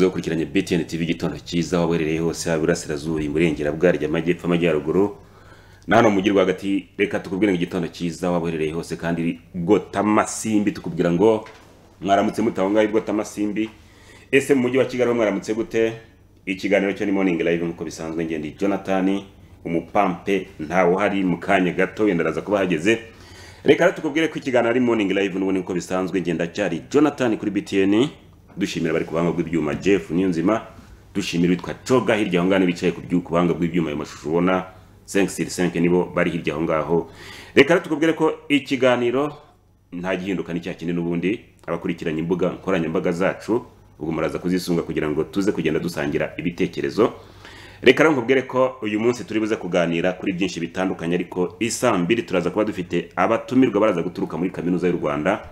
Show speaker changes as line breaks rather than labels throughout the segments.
mwakurikiranye btn tv igitondo cyiza waba uherereye hose haba iburasirazuba iburengerabugaryi amajyepfo amajyaruguru na hano mu mujyi rwagati reka tukubwire ngo igitondo cyiza waba uherereye hose kandi bwotamasimbi tukubwira ngo mwaramutse mutaho ngaho bwotamasimbi ese mu mujyi wa kigali mwaramutse gute ikiganiro cyo ni morning live nk'uko bisanzwe ngende jonathan umupampe ntawe uhari mu kanya gato wenda araza kuba ahageze reka rero tukubwire ko ikiganiro ari morning live n'ubundi nk'uko bisanzwe ngenda cyari jonathan kuri btn dushimira bari ku buhanga bw'ibyuma jeff niyonzima dushimira witwa coga hirya aho ngaho bicaye ku byu- ku buhanga bw'ibyuma ayo mashusho ubona senkisiri senke nibo bari hirya aho ngaho reka rero tukubwire ko ikiganiro nta gihinduka ni cya kindi n'ubundi abakurikiranye imbuga nkoranyambaga zacu ubwo muraza kuzisunga kugira ngo tuze kugenda dusangira ibitekerezo reka rero nkubwire ko uyu munsi turi buze kuganira kuri byinshi bitandukanye ariko isaa mbiri turaza kuba dufite abatumirwa baraza guturuka muri kaminuza y'u rwanda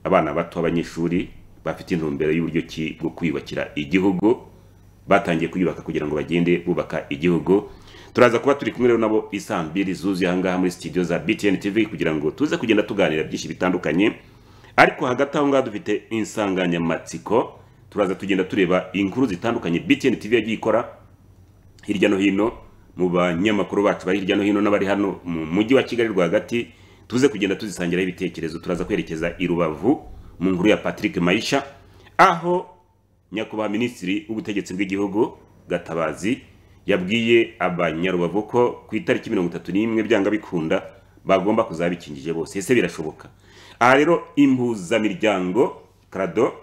abana bato b'abanyeshuri bafite intumbero y'uburyo ki bwo kwiyubakira igihugu batangiye kuyubaka kugira ngo bagende bubaka igihugu turaza kuba turi kumwe rero nabo isaa mbiri zuzuye ahangaha muri studio za btn tv kugira ngo tuze kugenda tuganira byinshi bitandukanye ariko hagati aho ngaho dufite insanganyamatsiko turaza tugenda tureba inkuru zitandukanye btn tv yagiye ikora hirya no hino mu banyamakuru bacu bari hirya no hino n'abari hano mu mujyi wa kigali rwagati tuze kugenda tuzisangiraho ibitekerezo turaza kwerekeza i rubavu mu nkuru ya patrick mayisha aho nyakubahwa minisitiri w'ubutegetsi bw'igihugu gatabazi yabwiye abanyarubavu ko ku itariki mirongo itatu n'imwe byanga bikunda bagomba kuzaba bikingije bose ese birashoboka aha rero impuzamiryango krado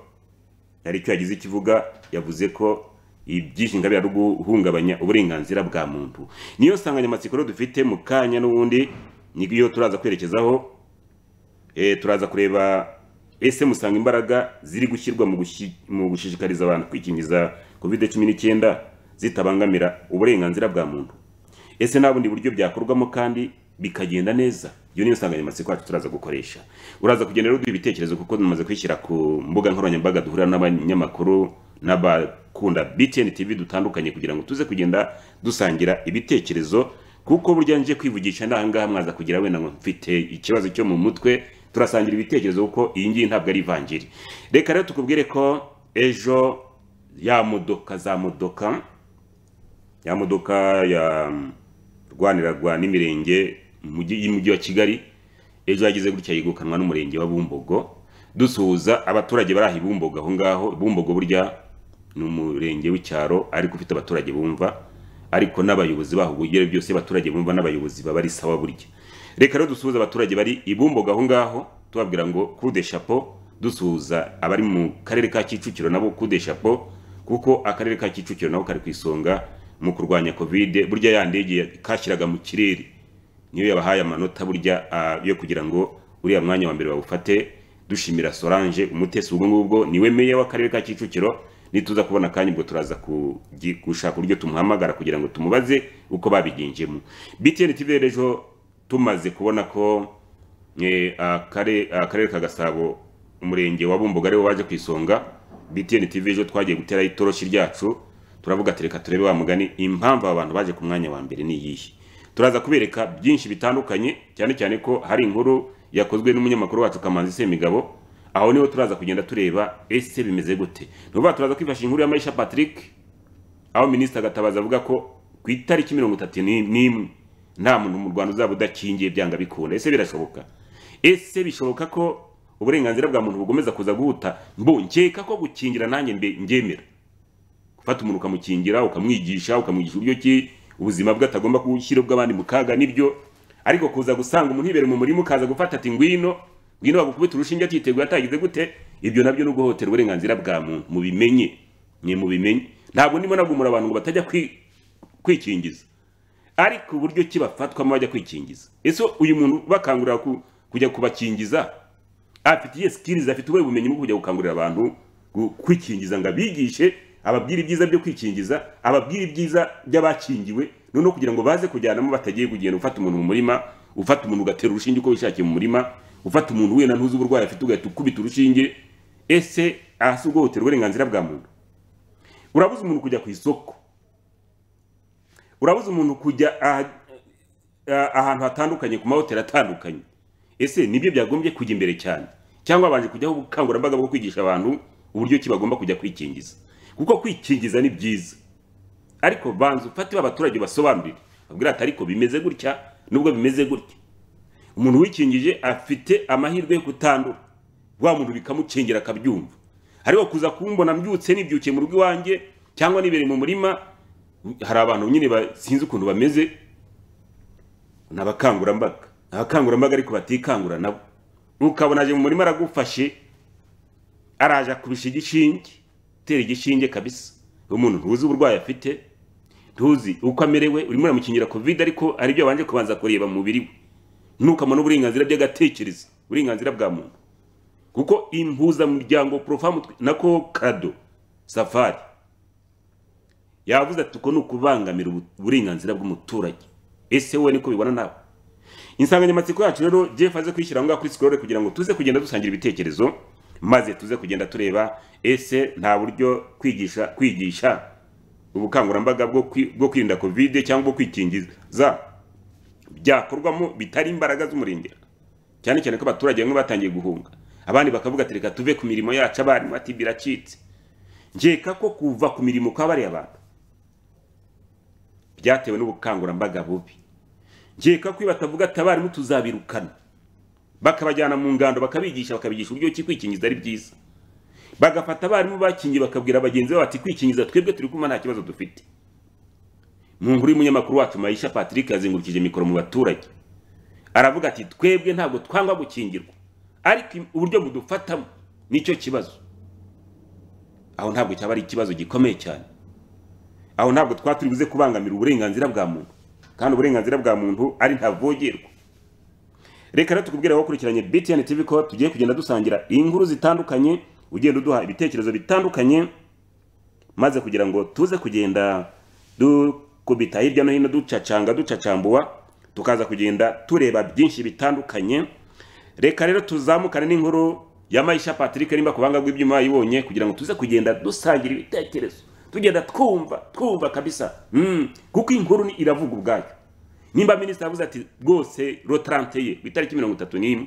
hari icyo yagize ikivuga yavuze ko ibyinshi ingabire ari guhungabanya uburenganzira bwa muntu niyo nsanganyamatsiko rero dufite mu kanya n'ubundi niyo turaza kwerekezaho eh, turaza kureba ese musanga imbaraga ziri gushyirwa mu gushi- mu gushishikariza abantu kwikingiza covid cumi n'icyenda zitabangamira uburenganzira bwa muntu ese nta bundi buryo byakorwamo kandi bikagenda neza iyo niyo nsanganyamatsiko yacu turaza gukoresha uraza kugenda rero uduha ibitekerezo kuko tumaze kwishyira ku mbuga nkoranyambaga duhurira n'abanyamakuru n'abakunda btn tv dutandukanye kugira ngo tuze kugenda dusangira ibitekerezo kuko burya nje kwivugisha ndahangaha mwaza kugira wenda ngo mfite ikibazo cyo mu mutwe turasangira ibitekerezo kuko iyi ngiyi ntabwo ari ivanjiri reka rero tukubwire ko ejo ya modoka za modoka ya modoka ya rwaniragwa n'imirenge mu mujyi- y'umujyi wa kigali ejo yagize gutya yigukanwa n'umurenge wa bumbogo dusuhuza abaturage bari aha i bumbogo aho ngaho bumbogo burya ni umurenge w'icyaro ariko ufite abaturage bumva ariko n'abayobozi baho ubugere byose abaturage bumva n'abayobozi baba ari sawa burya reka rero dusuhuze abaturage bari i bumbogo aho ngaho tubabwira ngo kude shapo dusuhuza abari mu karere ka kicukiro nabo kude shapo kuko akarere ka kicukiro nako kari ku isonga mu kurwanya covid burya ya ndege kashyiraga mu kirere niyo yabahaye amanota burya ah, yo kugira ngo uriya mwanya wa mbere bawufate dushimira solange umutesi ubwo ngubwo niwe meya w'akarere ka kicukiro nituza kubona akanya ubwo turaza kugi- gushaka uburyo tumuhamagara kugira ngo tumubaze uko babigenjemo btn tv rero ejo tumaze kubona ko eh, akare- akarere ka gasabo umurenge wa bumboga ariwo waje ku isonga btn tv ejo twagiye guteraho itoroshi ryacu turavuga ati reka turebe wa mugani impamvu aba bantu baje ku mwanya wa mbere ni iyihe turaza kubereka byinshi bitandukanye cyane cyane ko hari inkuru yakozwe n'umunyamakuru wacu kamanzi semigabo aho niho turaza kugenda tureba ese bimeze gute ni ukuvuga turaza kwifashisha inkuru ya maisha patrick aho minisitiri agatabaza avuga ko ku itariki mirongo itatu ni- n'imwe nta muntu mu rwanda uzaba udakingiye byanga bikunda ese birashoboka ese bishoboka ko uburenganzira bwa muntu bugomeza kuza guhuta mbo nkeka ko gukingira nanjye mbe- ndyemera gufata umuntu ukamukingira ukamwigisha ukamwigisha uburyo ki ubuzima bwe atagomba gushyira ubw'abandi mu kaga nibyo ariko kuza gusanga umuntu yibera mu murima ukaza gufata ati ngwino ngwino bagukubita urushinge atiteguye atagize gute ibyo nabyo ni uguhotera uburenganzira bwa muntu mubimenye ni mubimenye ntabwo ndimo nagumura abantu ngo batajya kwi- kwikingiza ariko uburyo ki bafatwamo bajya kwikingiza ese uyu muntu bakangurira ku- kujya kubakingiza afitiye sikirizi afite ubuhe bumenyi bwo kujya gukangurira abantu gu- kwikingiza ngo abigishe ababwire ibyiza byo kwikingiza ababwire ibyiza by'abakingiwe noneho kugira ngo baze kujyanamo batagiye kugenda ufata umuntu mu murima ufata umuntu ugatera urushinge uko wishakiye mu murima ugafata umuntu wenda ntuzi uburwayi afite ugahita ukubita urushinge ese aha si ubwo hotera uburenganzira bwa muntu urabuze umuntu kujya ku isoko urabuze umuntu kujya aha- ah, ahantu hatandukanye ku mahoteli atandukanye ese nibyo byagombye kujya imbere cyane cyangwa babanje kujyaho ubukangurambaga bwo kwigisha abantu uburyo ki bagomba kujya kwikingiza kuko kwikingiza ni byiza ariko banza ufate abaturage basobanurire babwira ati ariko bimeze gutya nubwo bimeze gutya umuntu wikingije afite amahirwe yo kutandura wa muntu bikamukingira akabyumva ariko kuza kumbona mbyutse nibyukiye mu rugo iwanjye cyangwa nibereye mu murima hari abantu nyine ba- sinzi ukuntu bameze ni abakangurambaga Ni abakangurambaga ariko batikangura nabo ukabona aje mu murima aragufashe araje akubisha igishinge utera igishinge kabisa umuntu ntuzi uburwayi afite ntuzi uko amerewe urimo uramukingira covid ariko ari byo wabanje kubanza kureba mu mubiri we ntukamane uburenganzira by'agatekerezo uburenganzira bwa muntu kuko impuzamuryango porofamu na ko kado safari yavuze ati uko ni ukubangamira ubu- uburenganzira bw'umuturage ese wowe niko bibona nawe insanganyamatsiko yacu rero jeff aze kuyishyira aho ngaho kuri sikorore kugira ngo tuze kugenda dusangira ibitekerezo maze tuze kugenda tureba ese nta buryo kwigisha kwigisha ubukangurambaga bwo kwi- bwo kwirinda kovide cyangwa bwo kwikingiza byakorwamo bitari imbaraga z'umurengera cyane cyane ko abaturage bamwe batangiye guhunga abandi bakavuga ati reka tuve ku mirimo yacu abarimu ati biracitse nkeka ko kuva ku mirimo kwa bariya bantu byatewe n'ubukangurambaga bubi nkeka ko iyo batavuga ati abarimu tuzabirukana bakabajyana mu ngando bakabigisha bakabigisha uburyo ki kwikingiza ari byiza bagafata abarimu bakingiye bakabwira bagenzi babo bati kwikingiza twebwe turi kumva nta kibazo dufite mu nkuru y'umunyamakuru wacu mayisha patrick yazengurukije mikoro mu baturage aravuga ati twebwe ntabwo twanga gukingirwa ariko im- uburyo budufatamo nicyo kibazo aho ntabwo cyaba ari ikibazo gikomeye cyane aho ntabwo twaba turi buze kubangamira uburenganzira bwa muntu kandi uburenganzira bwa muntu ari ntavogerwa reka rero tukubwire wakurikiranye btn tv ko tugiye kugenda dusangira inkuru zitandukanye ugenda uduha ibitekerezo bitandukanye maze kugira ngo tuze kugenda dukubita hirya no hino ducacanga ducacambuwa tukaza kugenda tureba byinshi bitandukanye reka rero tuzamukane n'inkuru ya mayisha patrick nimba ku banga bw'ibyuma yibonye kugira ngo tuze kugenda dusangira ibitekerezo tugenda twumva twumva kabisa mm. kuko inkuru ni iravuga ubwayo nimba minisitiri avuze ati rwose rotarante ye ku itariki mirongo itatu n'imwe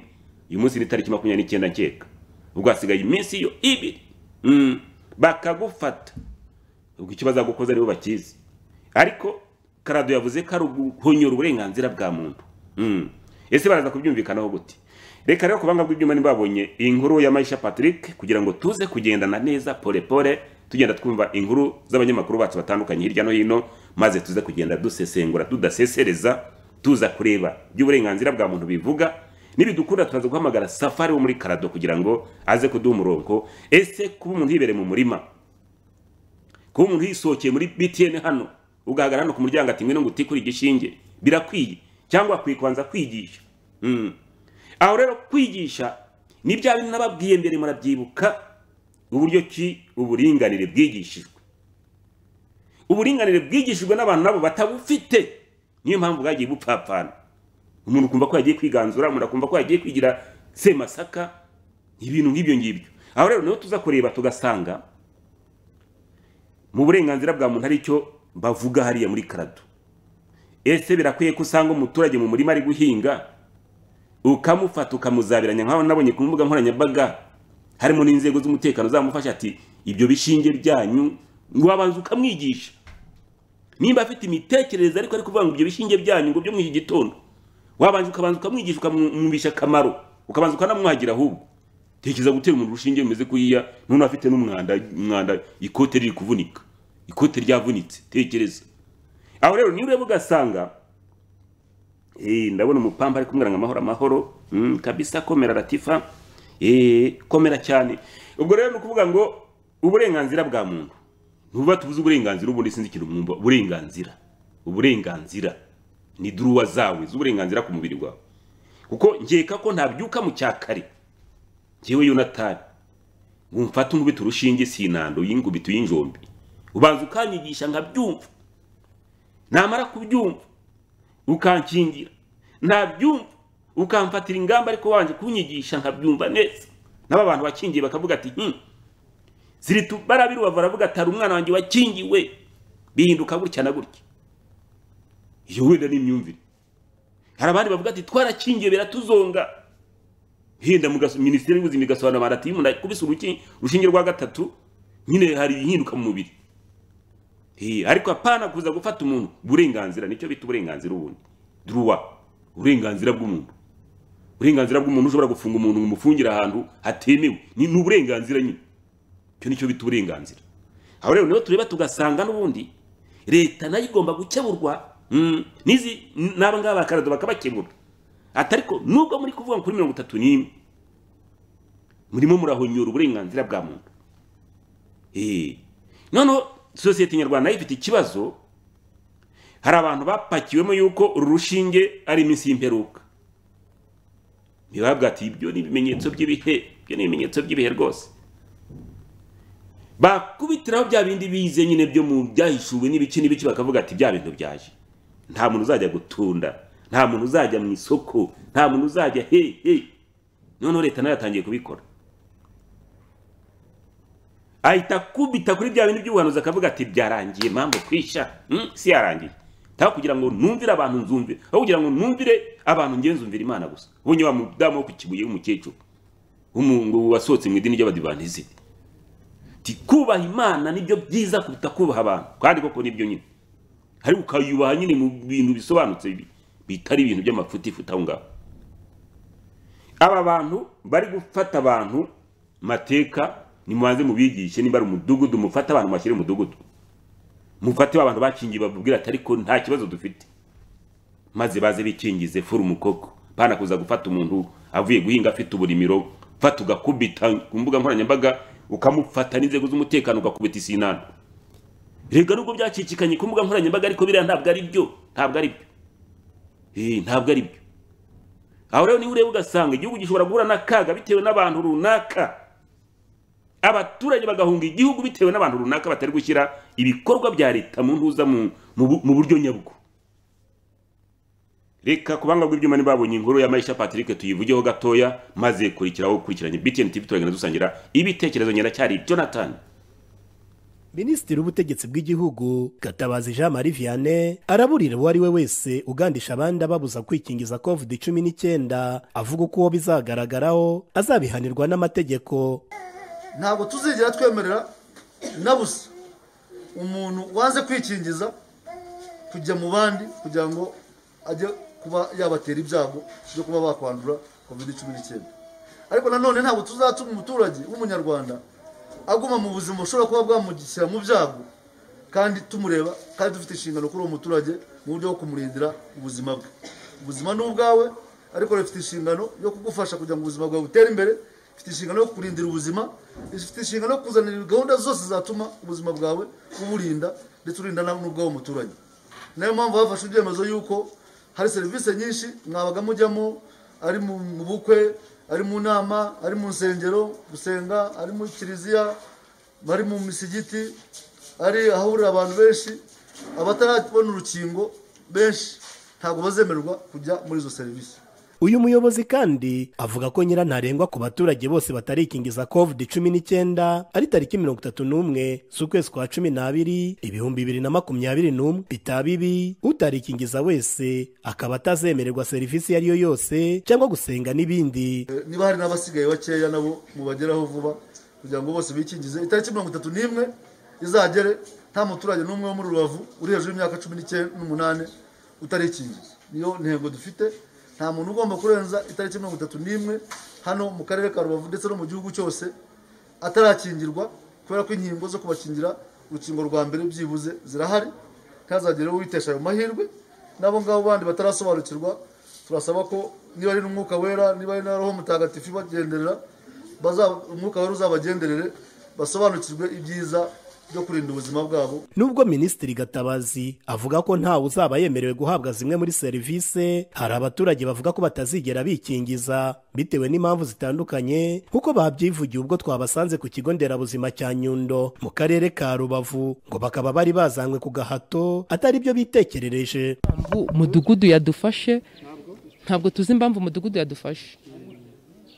uyu munsi ni itariki makumyabiri n'icyenda nkeka ubwo hasigaye iminsi yo ibiri mm. bakagufata ubwo icyo bazagukoza nibo bakizi ariko karado yavuze ko ari uguhonyora uburenganzira bwa muntu Mm. ese baraza kubyumvikanaho gute reka rero kubanga bw'ibyuma ntibabonye inkuru ya mayisha patrick kugira ngo tuze kugendana neza polepole tugenda twumva inkuru z'abanyamakuru bacu batandukanye hirya no hino maze tuze kugenda dusesengura tudasesereza tuza kureba by'uburenganzira bwa muntu bivuga nibidukunda turaza guhamagara safari wo muri karado kugira ngo aze kuduha umurongo ese kuba umuntu yibereye mu murima kuba umuntu yisohokeye muri btn hano ugahagarara hano ku muryango ati ngwino ngo utikure igishinge birakwiye cyangwa akwiye kubanza kwigisha Mm. aho rero kwigisha ni bya bintu nababwiye mbere murabyibuka uburyo ki uburinganire bwigishijwe uburinganire bwigishijwe n'abantu nabo batabufite niyo mpamvu bwagiye bupfapfana umuntu ukumva ko yagiye kwiganzura umuntu akumva ko yagiye kwigira semasaka ibintu nk'ibyo ngibyo aho rero niho tuza kureba tugasanga mu burenganzira bwa muntu aricyo bavuga hariya muri karado ese birakwiye ko usanga umuturage mu murima ari guhinga ukamufata ukamuzabiranya nk'aho nabonye ku mbuga nkoranyambaga harimo n'inzego z'umutekano zamufasha ati ibyo bishinge byanyu wabanza ukamwigisha nimba afite imitekerereze ariko ari kuvuga ngo ibyo bishinge byanyu ngo byo mu iki gitondo wabanza ukabanza ukamwigisha ukamwumvisha akamaro ukabanza ukanamwagira ahubwo tekereza gutera umuntu urushinge rumeze kuriya none afite n'umwanda umwanda ikote riri kuvunika ikote ryavunitse tekereza aho rero niba ureba ugasanga eh, ndabona umupamba ari kumwira ngo amahoro amahoro mm, kabisa komera latifa eh, komera cyane ubwo rero ni ukuvuga ngo uburenganzira bwa muntu ntuba tubuze uburenganzira ubundi sinzi ikintu mwumva uburenganzira uburenganzira ni duruwa zawe z'uburenganzira ku mubiri wawe kuko nkeka ko ntabyuka mu cyakare njyewe yonatani ngo umfate unkubite urushinge sinando yingubite uyinjombi ubanza ukanyigisha nkabyumva namara kubyumva ukankingira ntabyumva ukamfatira ingamba ariko wanje kunyigisha nkabyumva neza n'aba bantu bakingiye bakavuga ati hmm. ziritu barabiru bavura ati hari umwana wanjye wakingiwe bihinduka gutya na gutya iyo wenda ni imyumvire hari abandi bavuga ati twarakingiwe biratuzonga henda mu gaso- minisiteri y'ubuzima igasobanura abantu ati iyo umuntu akubise uruki- urushinge rwa gatatu nyine hari ibihinduka mu mubiri Eh, ariko hapana kuza gufata umuntu uburenganzira nicyo bita uburenganzira ubundi druwa uburenganzira bw'umuntu uburenganzira bw'umuntu ushobora gufunga umuntu umufungira ahantu hatemewe ni ni uburenganzira nyine icyo nicyo bita uburenganzira aho rero niho tureba tugasanga n'ubundi leta nayo igomba gukeburwa mm, n'izi n'aba ngaba bakarado bakabakebura ati ariko nubwo muri kuvuga ngo kuri mirongo itatu n'imwe murimo murahonyora uburenganzira bwa muntu Eh, noneho sosiyete nyarwanda nayo ifite ikibazo hari abantu bapakiwemo yuko uru rushinge ari iminsi y'imperuka ntibabwate ibyo ni ibimenyetso by'ibihe ibyo ni ibimenyetso by'ibihe rwose bakubitiraho bya bindi bize nyine byo mu byahishuwe n'ibiki n'ibiki bakavuga ati bya bintu byaje nta muntu uzajya gutunda nta muntu uzajya mu isoko nta muntu uzajya he he noneho leta nayo yatangiye kubikora ahita akubita kuri bya bintu by'ubuhanuzi akavuga ati byarangiye mpamvu kwisha Hmm, si yarangiye ntaho kugira ngo numvire abantu nzumvire aho kugira ngo numvire abantu ngenzumvire imana gusa ubonye wa mudamu wo ku kibuye w'umukecuru w'umu- wasohotse mu idini ry'abadivantisiti ati kubaha imana nibyo byiza kuruta kubaha abantu kandi koko nibyo nyine ariko ukayubaha nyine mu bintu bisobanutse bi- bitari ibintu by'amafutifuti aho ngaho aba bantu bari gufata abantu mateka nimubanze mubigishe niba ari umudugudu mufate abantu mashyire mu mudugudu mufate abantu bakingiye babubwira ati ariko nta kibazo dufite maze baze bikingize furu umukoko bana kuza gufata umuntu avuye guhinga afite uburimiro fata ugakubita ku mbuga nkoranyambaga ukamufata n'inzego z'umutekano ugakubita isinana rega nubwo byacicikanye ku mbuga nkoranyambaga ariko biriya ntabwo ari byo ntabwo ari byo Eh, ntabwo ari byo aho rero niba ureba ugasanga igihugu gishobora guhura n'akaga bitewe n'abantu runaka abaturage bagahunga igihugu bitewe n'abantu runaka batari gushyira ibikorwa bya leta mu ntuza mu- mu bu- mu buryo nyabwo reka kubanga rw'ibyuma ntibabonye inkuru ya marisha patrick tuyivugeho gatoya maze kurikiraho gukurikiranye btn tv turagenda dusangira ibitekerezo ngendacyari jonathan
minisitiri w'ubutegetsi bw'igihugu gatabazi jean marie vianney araburira uwo ari we wese ugandisha abandi ababuza kwikingiza covid cumi n'icyenda avuga uko uwo bizagaragaraho azabihanirwa n'amategeko
ntabwo tuzigera twemerera na busa umuntu wanze kwikingiza kujya mu bandi kugira ngo ajye kuba yabatera ibyago byo kuba bakwandura covid cumi n'icyenda ariko nanone ntabwo tuzatuma umuturage w'umunyarwanda aguma mu buzima bushobora kuba bwamugishyira mu byago kandi tumureba kandi dufite inshingano kuri uwo muturage mu buryo bwo kumurindira ubuzima bwe ubuzima ni ubwawe ariko rufite inshingano yo kugufasha kugira ngo ubuzima bwawe butere imbere ifite inshingano yo kurindira ubuzima ifite inshingano yo kuzanira gahunda zose zatuma ubuzima bwawe uburinda ndetse urinda na- n'ubw'uwo muturage niyo mpamvu bafashe ibyemezo yuko hari serivisi nyinshi mwabaga mujyamo ari mu mu bukwe ari mu nama ari mu nsengero gusenga ari muri kiliziya bari mu misigiti ari ahahurira abantu benshi abatarabona urukingo benshi ntabwo bazemererwa kujya muri izo serivisi
uyu muyobozi kandi avuga ko nyirantarengwa ku baturage bose batarikingiza covid cumi n'icyenda ari tariki mirongo itatu n'umwe z'ukwezi kwa cumi n'abiri ibihumbi bibiri na makumyabiri n'umwe bitaba ibi utarikingiza wese akaba atazemererwa serivisi iyo ari yo yose cyangwa gusenga n'ibindi
Eh, niba hari n'abasigaye bakeya nabo mubageraho vuba kugira ngo bose bikingize itariki mirongo itatu n'imwe izagere nta muturage n'umwe wo muri rubavu uri hejuru y'imyaka cumi n'icye- n'umunani utarikingiza niyo ntego dufite nta muntu ugomba kurenza itariki mirongo itatu n'imwe hano mu karere ka rubavu ndetse no mu gihugu cyose atarakingirwa kubera ko inkingo zo kubakingira urukingo rwa mbere byibuze zirahari ntihazagire uwitesha ayo mahirwe n'abo ngabo bandi batarasobanukirwa turasaba ko niba ari n'umwuka wera niba ari na roho mutagatifu ibagenderera baza- umwuka wera uzabagenderere basobanukirwe ibyiza byo kurinda ubuzima bwabo
nubwo minisitiri gatabazi avuga ko ntawe uzaba yemerewe guhabwa zimwe muri serivise hari abaturage bavuga ko batazigera bikingiza bitewe n'impamvu zitandukanye nk'uko babyivugiye ubwo twabasanze ku kigo nderabuzima cya nyundo mu karere ka rubavu ngo bakaba bari bazanywe ku gahato atari byo bitekerereje
impamvu umudugudu yadufashe ntabwo tuzi impamvu umudugudu yadufashe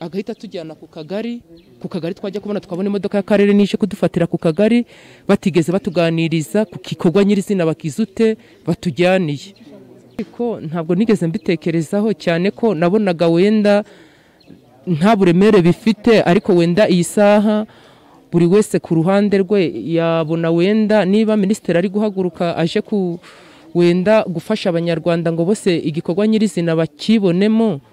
agahita atujyana ku kagari ku kagari twajya kubona tukabona imodoka y'akarere n'ije kudufatira ku kagari batigeze batuganiriza ku gikorwa nyirizina bakizute batujyaniye ariko ntabwo nigeze mbitekerezaho cyane ko nabonaga wenda nta buremere bifite ariko wenda iyi saha buri wese ku ruhande rwe yabona wenda niba minisitiri ari guhaguruka aje ku wenda gufasha abanyarwanda ngo bose igikorwa nyirizina bakibonemo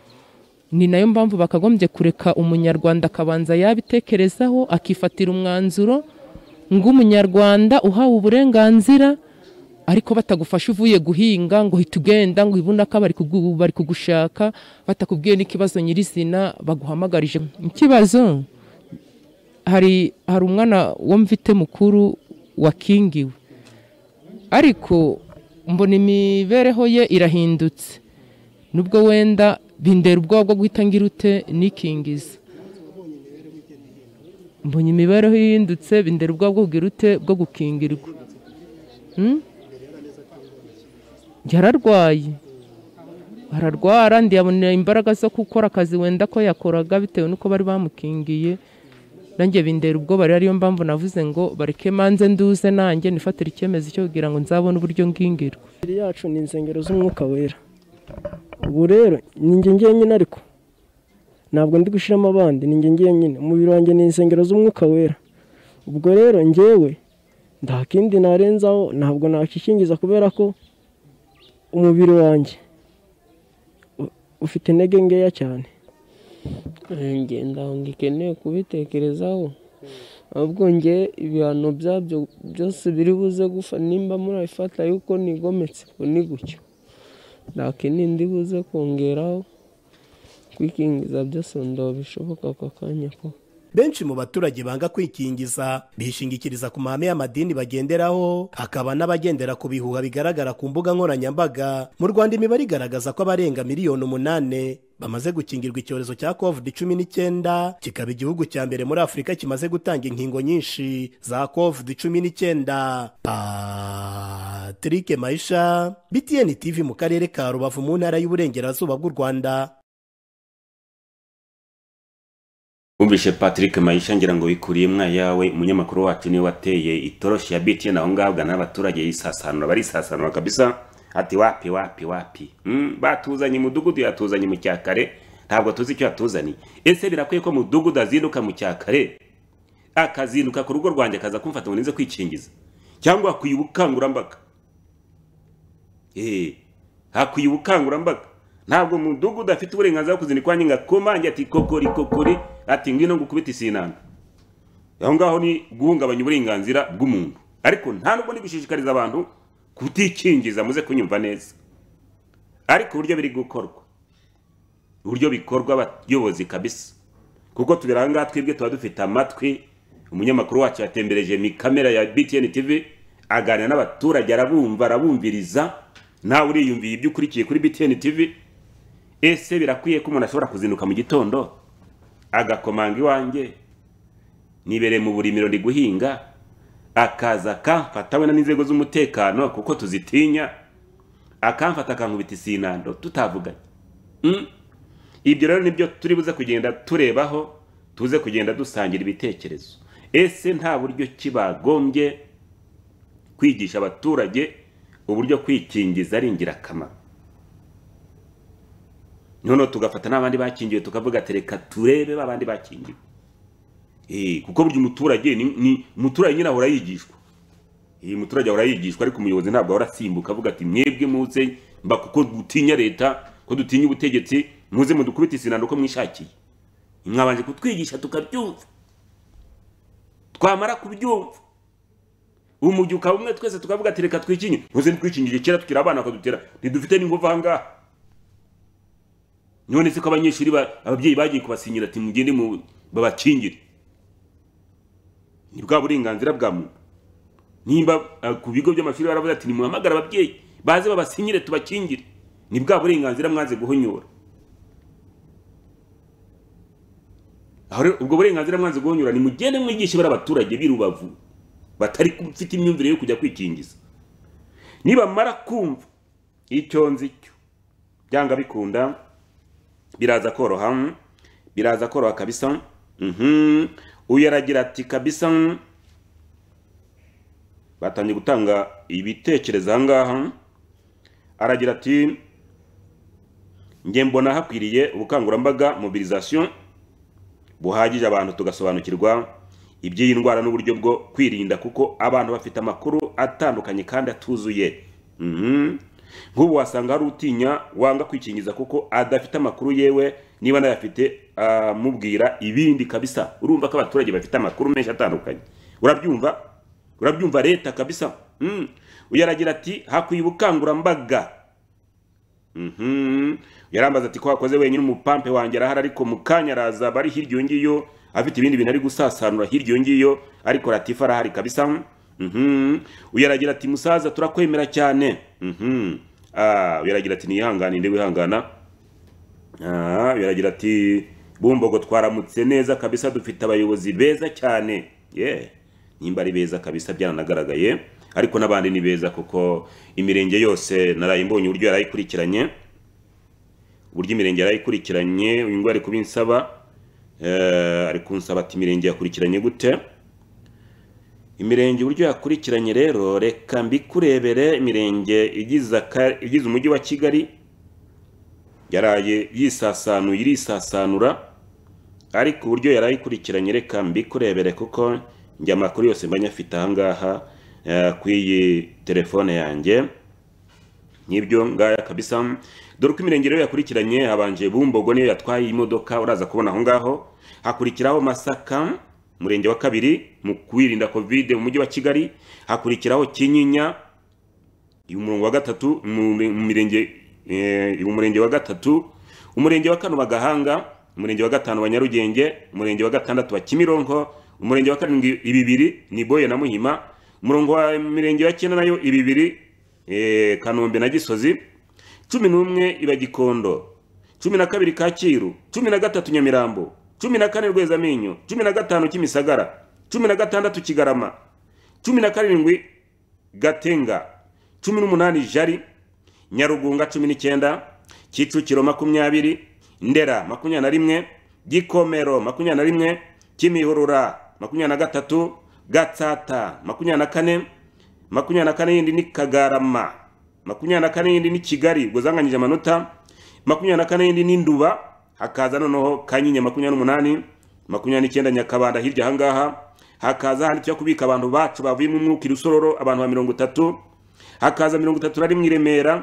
ni nayo mpamvu bakagombye kureka umunyarwanda akabanza yabitekerezaho akifatira umwanzuro ng'umunyarwanda uhawe uburenganzira ariko batagufasha uvuye guhinga ngo hita ugenda ngo ibunaka bari kugu- bari kugushaka batakubwiye n'ikibazo nyirizina baguhamagarije ikibazo hari hari umwana wo mfite mukuru wakingiwe ariko mbona imibereho ye irahindutse nubwo wenda bindera ubwoba bwo guhita ngira ute nikingiza mbonye imibereho ihindutse bindera ubwoba bwo kugira ute bwo gukingirwa Hmm? yararwaye ararwara ndiyabonera imbaraga zo gukora akazi wenda ko yakoraga bitewe n'uko bari bamukingiye nanjye bindera ubwoba rero ariyo mpamvu navuze ngo bareke manze nduze nanjye nifatire icyemezo cyo kugira ngo nzabone uburyo ngingirwa
imibiri yacu ni insengero z'umwuka wera ubu rero ni njye njyenyine ariko ntabwo ndi gushyiramo abandi ni njye njyenyine umubiri wanjye ni insengero z'umwuka wera ubwo rero njyewe nta kindi narenzaho ntabwo nakikingiza kubera ko umubiri wanjye u- ufite intege nkeya cyane
njye ntabwo ngikeneye kubitekerezaho ahubwo nge ibihano byabyo byose biri buze gufa nimba murabifata yuko nigometse ubu ni gutyo nta kindi buze kongeraho kwikingiza byose ndaba bishoboka aka kanya ko
benshi mu baturage banga kwikingiza bishingikiriza ku mahame y'amadini bagenderaho hakaba n'abagendera ku bihuha bigaragara ku mbuga nkoranyambaga mu rwanda imibare igaragaza ko abarenga miliyoni umunani bamaze gukingirwa icyorezo cya covid cumi n'icyenda kikaba igihugu cya mbere muri afurika kimaze gutanga inkingo nyinshi za covid cumi n'icyenda patrick maisha btn tv mu karere ka rubavu mu ntara y'uburengerazuba bw'u rwanda
wumvishe patrick mayisha ngira ngo wikuriye mwa yawe umunyamakuru wacu niwe wateye itoroshi ya btn aho ngaho ugana n'abaturage yisasanura barisasanura kabisa ati wapi wapi wapi mm, batuzanye mudugudu yatuzanye mu cyakare ntabwo tuzi icyo yatuzaniye ese birakwiye ko mudugudu azinduka mu cyakare akazinduka ku rugo rwanjye akaza kumfata ngo nize kwikingiza cyangwa hakwiye ubukangurambaga Eh, hakwiye ubukangurambaga ntabwo mudugudu afite uburenganzira bwo kuzindikwa wanjye ngo akomange ati kokori kokori ati ngwino ngukubita isinanga aho ngaho ni guhungabanya uburenganzira bw'umuntu ariko nta nubwo ndi gushishikariza abantu kutikingiza muze kunyumva neza ariko uburyo biri gukorwa uburyo bikorwa abayobozi kabisa kuko tubira aha ngaha twebwe tuba dufite amatwi umunyamakuru wacu yatembereje mi kamera ya btn tv aganira n'abaturage arabumva arabumviriza nawe uriyumviye ibyo ukurikiye kuri btn tv ese birakwiye ko umuntu ashobora kuzinduka mu gitondo agakomanga iwanjye nibereye mu burimiro ndi guhinga akaza akamfata we n'inzego z'umutekano kuko tuzitinya akamfata akankubita isinando tutavuganye Mm. ibyo rero nibyo turi buze kugenda turebaho tuze kugenda dusangira ibitekerezo ese nta buryo ki bagombye kwigisha abaturage uburyo kwikingiza ari ingirakamaro noneho tugafata n'abandi bakingiwe tukavuga ati reka turebe babandi bakingiwe Eh, kuko burya umuturage ni- ni umuturage nyine ahora yigishwa iyi muturage ahora yigishwa ariko umuyobozi ntabwo ahora asimbuka avuga ati mwebwe muze mba kuko dutinya leta ko dutinya ubutegetsi muze mudukubite isinano uko mwishakiye mwabanje kutwigisha tukabyumva twamara kubyumva umujyi ukaba umwe twese tukavuga ati reka twikinye muze ntitwikingije kera tukiri abana bakadutera ntidufite n'ingufu aha ngaha none se ko abanyeshuri ba- ababyeyi bagiye kubasinyira ati mugende mu babakingire ni bwa burenganzira bwa muntu nimba eh, ku bigo by'amashuri baravuze ati nimuhamagare ababyeyi baze babasinyire tubakingire ni bwa burenganzira mwanze guhonyora aho rero ubwo burenganzira mwanze guhonyora ni mugende mwigishe bari abaturage b'i rubavu batari bafite imyumvire yo kujya kwikingiza nibamara kumva icyo nzi cyo byanga bikunda biraza koroha mm, biraza koroha kabisa mhm uyu aragira ati kabisa mm, batangiye gutanga ibitekerezo aha ngaha aragira ati njye mbona hakwiriye ubukangurambaga mobilisation buhagije abantu tugasobanukirwa iby'iyi ndwara n'uburyo bwo kwirinda kuko abantu bafite amakuru atandukanye kandi atuzuye Mhm. nk'ubu wasanga hari utinya wanga kwikingiza kuko adafite amakuru yewe niba anayafite amubwira ibindi kabisa urumva ko abaturage bafite amakuru menshi atandukanye urabyumva urabyumva leta kabisa Mhm. uyu aragira ati hakwiye ubukangurambaga Mhm. yarambaza ati ko wakoze wenyine umupampe wanjye arahari ariko mu kanya araza aba ari hirya iyo ngiyo afite ibindi bintu ari gusasanura hirya iyo ngiyo ariko ratifa arahari kabisa Mhm. uyu aragira ati musaza turakwemera cyane Mhm. Ah, uyu aragira ati niyihangane inde wihangana Ah, uyu aragira ati bumbogo twaramutse neza kabisa dufite abayobozi beza cyane yeah nimba ari beza kabisa byaranagaragaye ariko n'abandi ni beza kuko imirenge yose naraye mbonye uburyo yarayikurikiranye uburyo imirenge yarayikurikiranye uyu nguyu ari kubinsaba eh, ari kunsaba ati imirenge yakurikiranye gute imirenge uburyo yakurikiranye rero reka mbikurebere imirenge igize aka- igize umujyi wa kigali yaraye yisasanuye irisasanura ariko uburyo yari ayikurikiranye reka mbikurebere kuko njye amakuru yose mba nyafite ahangaha eh, ku iyi telefone yanjye nk'ibyo ngaya kabisa dore uko imirenge rero yakurikiranye habanje bumbogo niyo yatwaye imodoka uraza kubona aho ngaho hakurikiraho masaka umurenge wa kabiri mu kwirinda kovide mu mujyi wa kigali hakurikiraho kinyinya umurongo wa gatatu mu mu mirenge eh, umurenge wa gatatu umurenge wa kane wa gahanga umurenge wa gatanu wa nyarugenge umurenge wa gatandatu wa kimironko umurenge wa karindwi ibibiri ni boye na muhima umurongo wa mirenge wa cyenda nayo ibibiri eh, kanombe na gisozi cumi n'umwe iba gikondo cumi na kabiri kacyiru cumi na gatatu nyamirambo cumi na kane rwezamenyo cumi na gatanu kimisagara cumi na gatandatu kigarama cumi na karindwi gatenga cumi n'umunani jari nyarugunga cumi n'icyenda kicukiro makumyabiri ndera makumyabiri na rimwe gikomero makumyabiri na rimwe kimihurura makumyabiri na gatatu gatsata makumyabiri na kane makumyabiri na kane yindi ni kagarama makumyabiri na kane yindi ni kigali ubwo zanganyije amanota makumyabiri na kane yindi ni nduba hakaza noneho kanyinya makumyabiri n'umunani makumyabiri n'icyenda nyakabanda hirya ahangaha hakaza ahandi tujya kubika abantu bacu bavuye mu mwuka irusororo abantu ba mirongo itatu hakaza mirongo itatu na rimwe i remera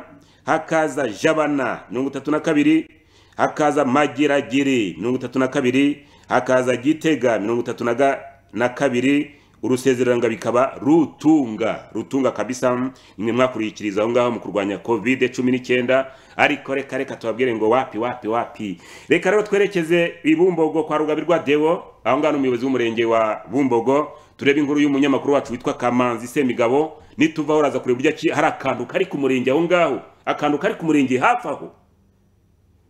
hakaza jabana mirongo itatu na kabiri hakaza mageragere mirongo itatu na kabiri hakaza gitega mirongo itatu na ga- na kabiri urusezeranga bikaba rutunga rutunga kabisa nimwe mwakurikiriza aho ngaho mu kurwanya covid cumi n'icyenda ariko reka reka tubabwire ngo wapi wapi wapi reka rero twerekeze ibumbogo kwa rugabirwa dewo aho ngaho ni umuyobozi w'umurenge wa bumbogo turebe inkuru y'umunyamakuru wacu witwa kamanzi semigabo nituvaho uraza kureba uburyo ki- hari akantu kari ku murenge aho ngaho akantu kari ku murenge hafi aho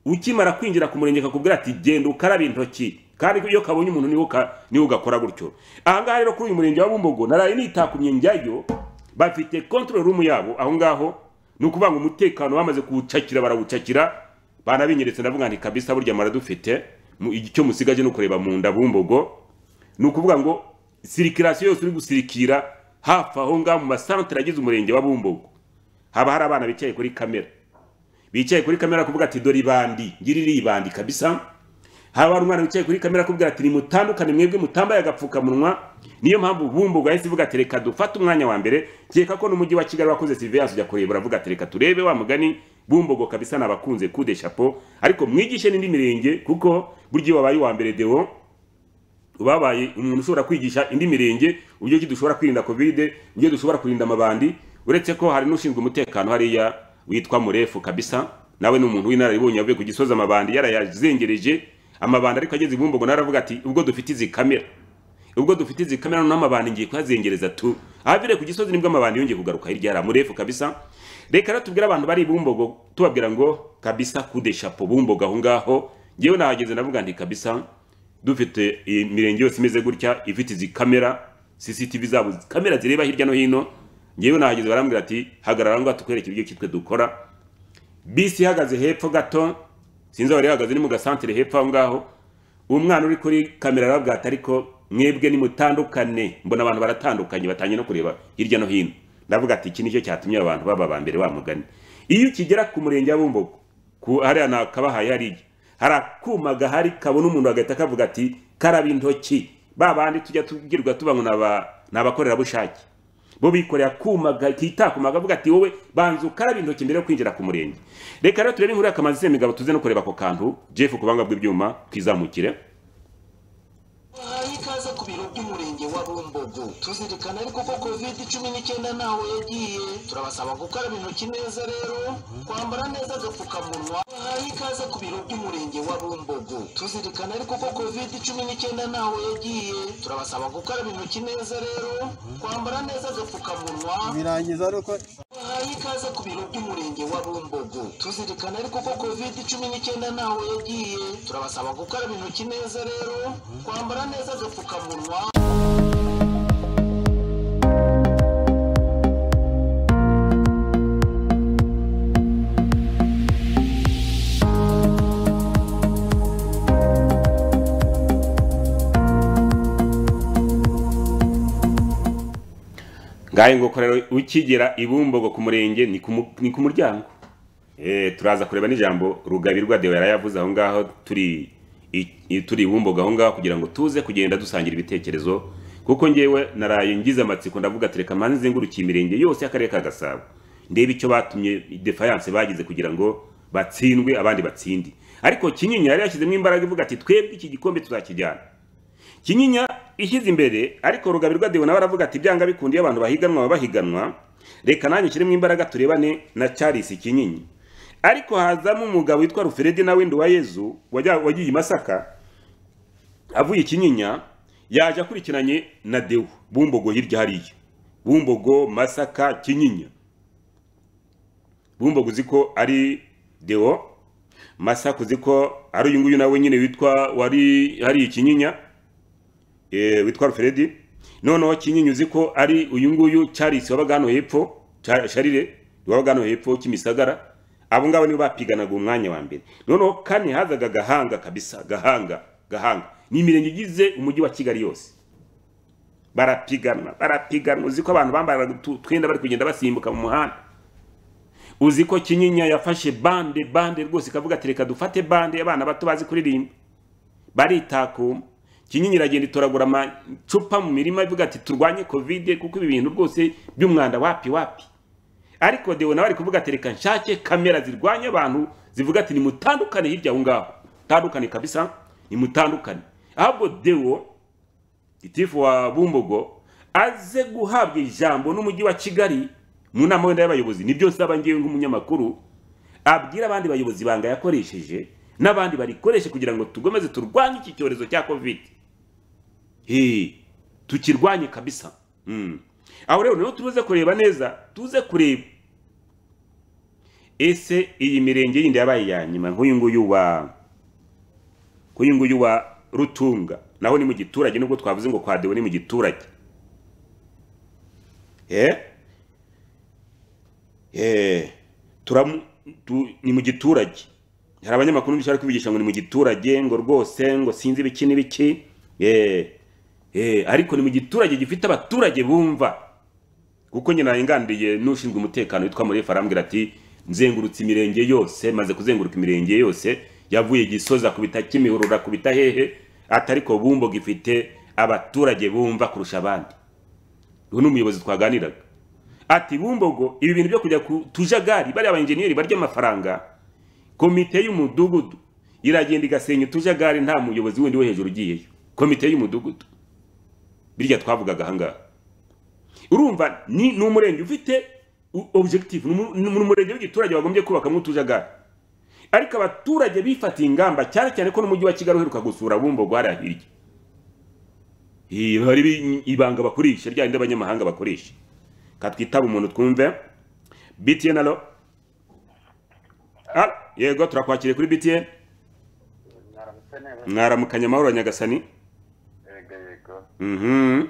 ukimara kwinjira ku murenge kakubwira ati genda ukarabe intoki kandi iyo kabonye umuntu niwo ka- niwo ugakora gutyo ahangaha rero kuri uyu murenge wa bumbogo naraye nitakumye njyayo bafite control room yabo aho ngaho ni ukuvuga ngo umutekano bamaze kuwucakira barawucakira banabinyeretse ndavuga nti kabisa burya maradufite mu- icyo musigaje ni ukureba mu nda bumbogo ni ukuvuga ngo sirikirasiyo yose uri gusirikira hafi aho ngaho mu masantere agize umurenge wa bumbogo haba hari abana bicaye kuri kamera bicaye kuri kamera kuvuga ati dore ibandi ngira iri ibandi kabisa haba hari umwana wicaye kuri kamera kuvuga ati nimutandukane mwebwe mutambaye agapfukamunwa niyo mpamvu bumbogo yahise ivuga ati reka dufate umwanya wa mbere keka ko n'umujyi wa kigali wakoze surveillance ujya kureba uravuga ati reka turebe wa mugani bumbogo kabisa nabakunze kude chapeau ariko mwigishe n'indi mirenge kuko burya iyo wabaye uwa mbere dewo babaye umuntu ushobora kwigisha indi mirenge uburyo ki dushobora kwirinda covid uburyo dushobora kurinda amabandi uretse ko hari n'ushinzwe umutekano hariya witwa murefu kabisa nawe ni umuntu w'inararibonye yavuye ku gisozi amabandi yarayazengereje amabandi ariko ageze i bumbogo naravuga ati ubwo dufite izi kamera ubwo dufite izi kamera noneho amabandi ngiye kuhazengereza tu ahavire ku gisozi nibwo amabandi yongeye kugaruka hirya hari amurefu kabisa reka rero tubwire abantu bari i bumbogo tubabwira ngo kabisa kude shapo bumbogo aho ngaho ngewe nahageze navuga nti kabisa dufite imirenge yose imeze gutya ifite izi kamera CCTV zabo kamera zireba hirya no hino ngewe nahageze barambwira ati hagarara ngo tukwereke ibyo kitwe dukora bisi ihagaze hepfo gato sinzi aho yari ihagaze ni mu gasantere hepfo aho ngaho umwana uri kuri kamera arabwira ati ariko mwebwe nimutandukane mbona abantu baratandukanye batangiye no kureba hirya no hino ndavuga ati iki nicyo cyatumye abantu baba ba mbere bamugani iyo ukigera ku murenge wa bumbogo ku hariya nakabahaye hariya hari akuma gahari kabona umuntu agahita kavuga ati karaba intoki ba bandi tujya tubwirwa tuba ngo ni aba- ni abakorerabushake bo bikoreye akuma kitako akavuga ati wowe banza ukarabe intoki mbere yo kwinjira ku murenge reka rero turebe inkuru yakamaze isemigabo tuze no kureba ako kantu jeff ku buhanga bw'ibyuma twizamukire
Bahaye ikaze ku biro by'umurenge wa Bumbogo tuzirikana ariko ko covid cumi n'icyenda ntaho yagiye turabasaba gukaraba intoki neza rero kwambara neza agapfukamunwa bahaye ikaze ku biro by'umurenge wa Bumbogo tuzirikana ariko ko covid cumi n'icyenda ntaho yagiye turabasaba gukaraba intoki neza rero kwambara neza agapfukamunwa
birangiza ari uko
bahaye ikaze ku biro by'umurenge wa Bumbogo tuzirikana ariko ko covid cumi n'icyenda ntaho yagiye turabasaba gukaraba intoki neza rero kwambara neza agapfukamunwa
ngahe ngo korero ukigera i Bumbogo ku murenge ni ku mu- ni ku muryango Eh, turaza kureba n'ijambo rugabirwa dewe yarayavuze aho ngaho turi i- i- turi i Bumbogo aho ngaho kugira ngo tuze kugenda dusangira ibitekerezo kuko ngewe naraye ngize amatsiko ndavuga ati reka manze nzengurukiye imirenge yose y'akarere ka gasabo ndebe icyo batumye defiance bagize kugira ngo batsindwe abandi batsindi ariko kinyinya yari yashyizemo imbaraga ivuga ati twebwe iki gikombe tuzakijyana kinyinya ishyize imbere ariko rugabirwa dewe nawe aravuga ati byanga bikundiye abantu bahiganwa baba bahiganwa reka nanjye nshyiremo imbaraga turebane na charles kinyinya ariko hazamo umugabo witwa ruferedi na windu wa yezu wajya- wagiye i masaka avuye i kinyinya yaje akurikiranye na dewu bumbogo hirya hariya bumbogo masaka kinyinya bumbogo uzi ko ari dewo masaka uzi ko ari uyu nguyu nawe nyine witwa wari hariya i kinyinya eh, witwa Alfred noneho kinyinya uzi ko ari uyu nguyu Charles wabaga hano hepfo Cha- Charire wabaga hano hepfo kimisagara abo ngabo nibo bapiganaga umwanya wa mbere noneho kane hazaga gahanga kabisa gahanga gahanga ni imirenge igize umujyi wa Kigali yose barapigana barapigana uzi ko abantu bambaraga utu- utwenda bari kugenda basimbuka mu muhanda uzi ko kinyinya yafashe bande bande rwose ikavuga ati reka dufate bande abana bato bazi kuririmba baritakuma kinyinya iragenda itoragura amacupa mu mirima ivuga ati turwanye kovide kuko ibi bintu rwose by'umwanda wapi wapi ariko dewe nawe ari kuvuga ati reka nshake kamera zirwanya abantu zivuga ati nimutandukane hirya aho ngaho tandukane kabisa nimutandukane ahubwo dewo gitifu wa bumbogo aze guhabwa ijambo n'umujyi wa kigali mu nama wenda y'abayobozi nibyo nsaba ngewe nk'umunyamakuru abwira abandi bayobozi banga yakoresheje n'abandi barikoreshe kugira ngo tugomeze turwanye iki cyorezo cya kovide Hey, tukirwanye kabisa mm. aho rero niho tuze kureba neza tuze kureba ese iyi mirenge yindi yabaye iya nyuma nk'uyu nguyu wa nk'uyu nguyu wa rutunga naho ni mu giturage nubwo twavuze ngo kwa Dewe ni mu giturage eh eh turamu tu, ni mu giturage hari abanyamakuru bishaka kubigisha ngo ni mu giturage ngo rwose ngo sinzi ibiki n'ibiki eh eh ariko ni mu giturage gifite abaturage bumva kuko nyina yangandiriye n'ushinzwe umutekano witwa Murefu arambwira ati nzengurutse imirenge yose maze kuzenguruka imirenge yose yavuye gisoza kubita kimihurura kubita hehe atariko bumbo gifite abaturage bumva kurusha abandi uyu ni umuyobozi twaganiraga ati bumbogo ibi bintu byo kujya ku tujagari bariya abayenjeniyeri barya amafaranga komite y'umudugudu iragenda igasenya utujagari nta muyobozi wundi wo hejuru ugiyeyo komite y'umudugudu birya twavugaga ahangaha urumva ni ni umurenge ufite u- objective ni umu- ni umurenge w'igiturage wagombye kubakamo utujagari ariko abaturage bifatiye ingamba cyane cyane ko n'umujyi wa kigali uheruka gusura bumbogo hariya hirya Ih, hari ibi- ibanga bakoresha rya rindi abanyamahanga bakoresha katwitaba umuntu twumve btn alo Ah, yego turakwakiriye kuri btn
mwaramutse neza
mwaramukanye amahoro nyagasani
yego yego
Mhm.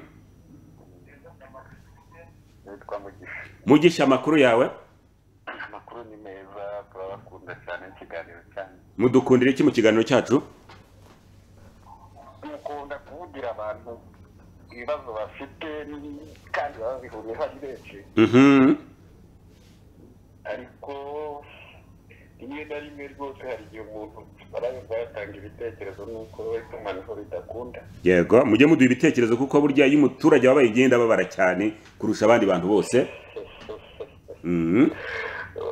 nitwa mugisha
mugisha amakuru yawe
amakuru ni meza turabakunda cyane ikiganiro cyane
mudukundire iki mu kiganiro cyacu
dukunda kuvugira abantu ibibazo bafite kandi baba babihuriyeho ari benshi
Mhm.
ariko rimwe na rimwe rwose hari igihe umuntu arayumva yatanga ibitekerezo n'uko itumanaho ridakunda
yego mujye muduha ibitekerezo kuko burya iyo umuturage wabaye igenda ababara cyane kurusha abandi bantu bose Mhm.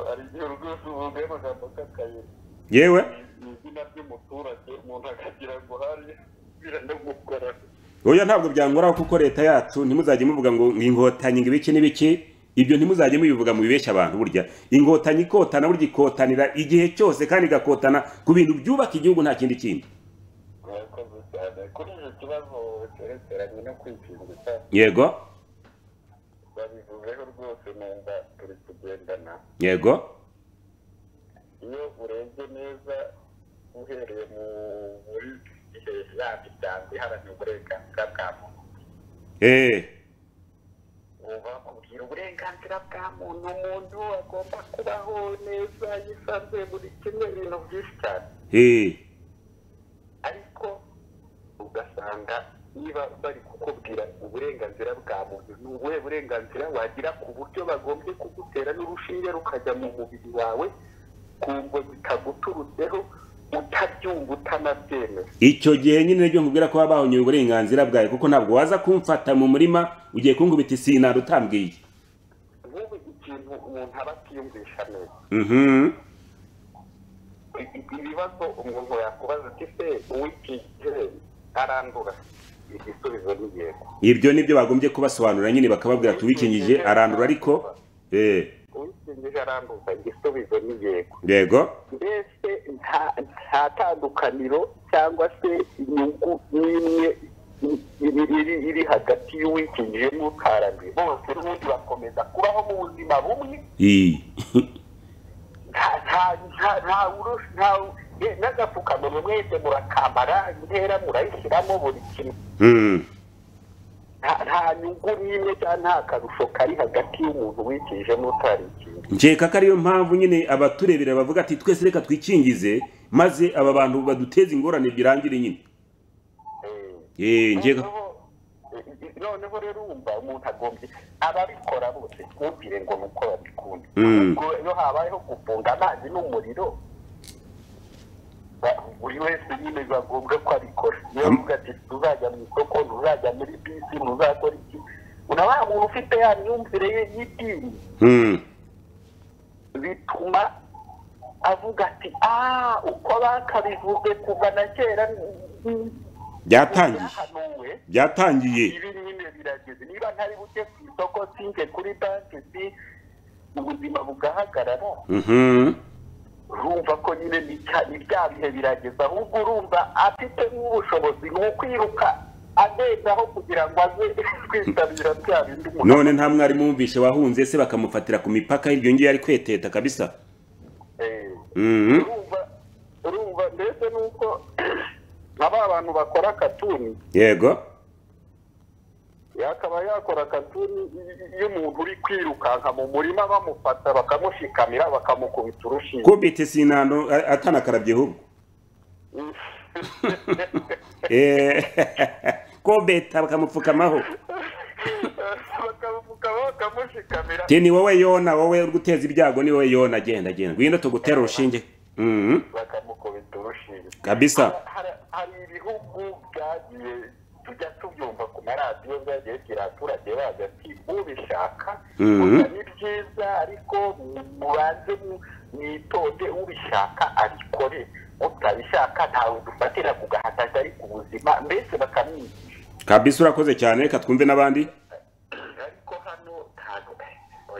hari igihe rwose uvuga amagambo k'akayira
yewe
ni izina ry'umuturage umuntu akagira ngo hari biranamugorana
oya ntabwo byangoraho kuko leta yacu ntimuzajye muvuga ngo inkotanyi ngo ibiki n'ibiki ibyo ntimuzajye mubivuga mubibeshya abantu burya inkotanyi ikotana burya ikotanira igihe cyose kandi igakotana ku bintu byubaka igihugu nta kindi kindi
murakoze cyane kuri iki kibazo cyerekeranye no kwikingiza
yego
babivuzeho rwose numva turi kugendana
yego
iyo urebye neza uhereye mu muri ya miryango iharanira uburenganzira bwa muntu
eee
bakubwira uburenganzira bwa muntu umuntu agomba kubaho neza yisanzuye buri kimwe ibintu byinshi cyane
eee
ariko ugasanga niba bari kukubwira uburenganzira bwa muntu ni ubuhe burenganzira wagira ku buryo bagombye kugutera n'urushinge rukajya mu mubiri wawe ku ngo zitaguturutseho utabyumva utanabyemera
icyo gihe nyine ryo nkubwira ko waba bahonyoye uburenganzira bwawe kuko ntabwo waza kumfata mu murima ugiye kunkubita isinari utambwiye
nk'ubu ikintu umuntu aba atiyumvisha neza
mhm
I- i- ibibazo umuntu yakubaza ati se uw'iki gihe arandura igisubizo ni yego
ibyo nibyo bagombye kubasobanurira nyine bakababwira ati uwikingije arandura ariko eee
uwikingije aranduza igisubizo ni yego
yego
mbese nta nta tandukaniro cyangwa se inyungu n'imwe i- iri- iri iri hagati y'uwikingije n'utaranduye bose n'ubundi bakomeza kubaho mu buzima bumwe
iyi
nta- nta- nta- nta urush- nta u- ye- n'agapfukamunwa mwese murakambara intera murayishyiramo buri kimwe
mhm
nta nta nyungu n'imwe cyangwa nta karusho kari hagati y'umuntu wikije n'utarikije
nkeka ko ariyo mpamvu nyine abaturebera bavuga ati twese reka twikingize maze aba bantu baduteze ingorane birangire nyine Eh, nkeka
Noneho- i- i- noneho rero wumva umuntu agombye ababikora bose twumvire ngo ni uko babikunda
Mm.
ubwo iyo habayeho gufunga amazi n'umuriro ba- buri wese nyine biba ngombwa ko abikora niyo
Am-
uvuga ati ntuzajya mu isoko ntuzajya muri bisi ntuzakora iki una wa muntu ufite ya myumvire ye y'idini
Mhm.
bituma avuga ati ah uko bakabivuze kuva na kera mm,
byatangiye
byahanuwe
byatangiye
ibi nyine birageze niba ntari buke ku isoko sinjye kuri banki si ubuzima bugahagarara
Mhm.
urumva ko nyine ni cya- ni bya bihe birageze ahubwo urumva afite n'ubushobozi ni ukwiruka agendaho kugira ngo aze kwitabira bya bindi umuntu
none nta mwarimu wumvishe wahunze se bakamufatira ku mipaka iryo ngiyo yari kweteta kabisa
Eh,
Mhm.
urumva urumva ndetse n'uko nka ba bantu bakora katuni
yego
yakaba yakora katuni iyo umuntu uri kwirukanka mu murima bamufata bakamushikamira bakamukubita urushinge
kubita sinano a- atanakarabye ahubwo Eh, kubita bakamupfukamaho
bakamupfukaho bakamushikamira
ti ni wowe yona wowe uri guteza ibyago ni wowe yona genda genda ngwino tugutera urushinge Mhm.
bakamukubita urushinge
kabisa
Hari- hari ibihugu byagiye tujya tubyumva ku maradiyo byagiye bigira abaturage bazi ati ubishaka
Mhm.
gusa ni byiza ariko mubanze mu- mwitonde ubishaka abikore utabishaka ntawe dufatira ku gahataka ariko ubuzima mbese bakamwigisha
kabisa urakoze cyane reka twumve n'abandi
ariko hano ntabwo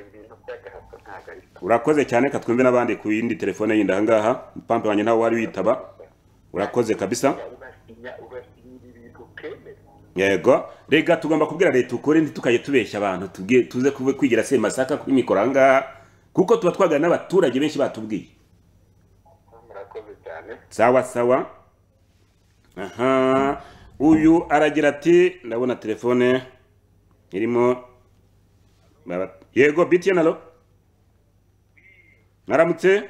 ibintu by'agahato ntabwo ari
urakoze cyane reka twumve n'abandi ku yindi telefone yindi ahangaha pampe wanjye ntawe wari witaba urakoze kabisa
urasinya urasinya ibintu utemera
yego rega tugomba kubwira leta ukuri ntitukajye tubeshya abantu tubwiye tuze kuve kwigira se masaka kuri mikoro ahangaha kuko tuba twagana n'abaturage benshi batubwiye
murakoze cyane
sawa sawa aha uyu aragira ati ndabona telefone irimo Baba- yego btn alo mwaramutse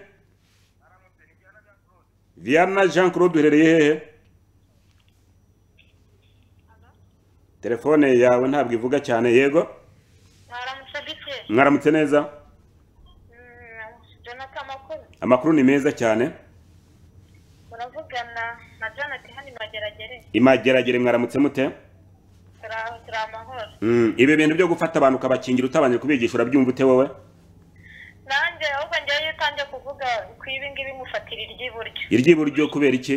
viana jean claude uherereye hehe telefone yawe ntabwo ivuga cyane yego
mwaramutse bike
mwaramutse neza
jonathan makoze
amakuru ni meza cyane
muravugana na janet hano imageragere
imageragere mwaramutse mute
turi aho turi amahoro
Mm, ibi bintu byo gufata abantu ukabakingira utabanje kubigisha urabyumva ute wowe
nanjye ahubwo njyewe iyo utangiye kuvuga ku ibi ngibi mufatira iry'iburyo
iry'iburyo kubera iki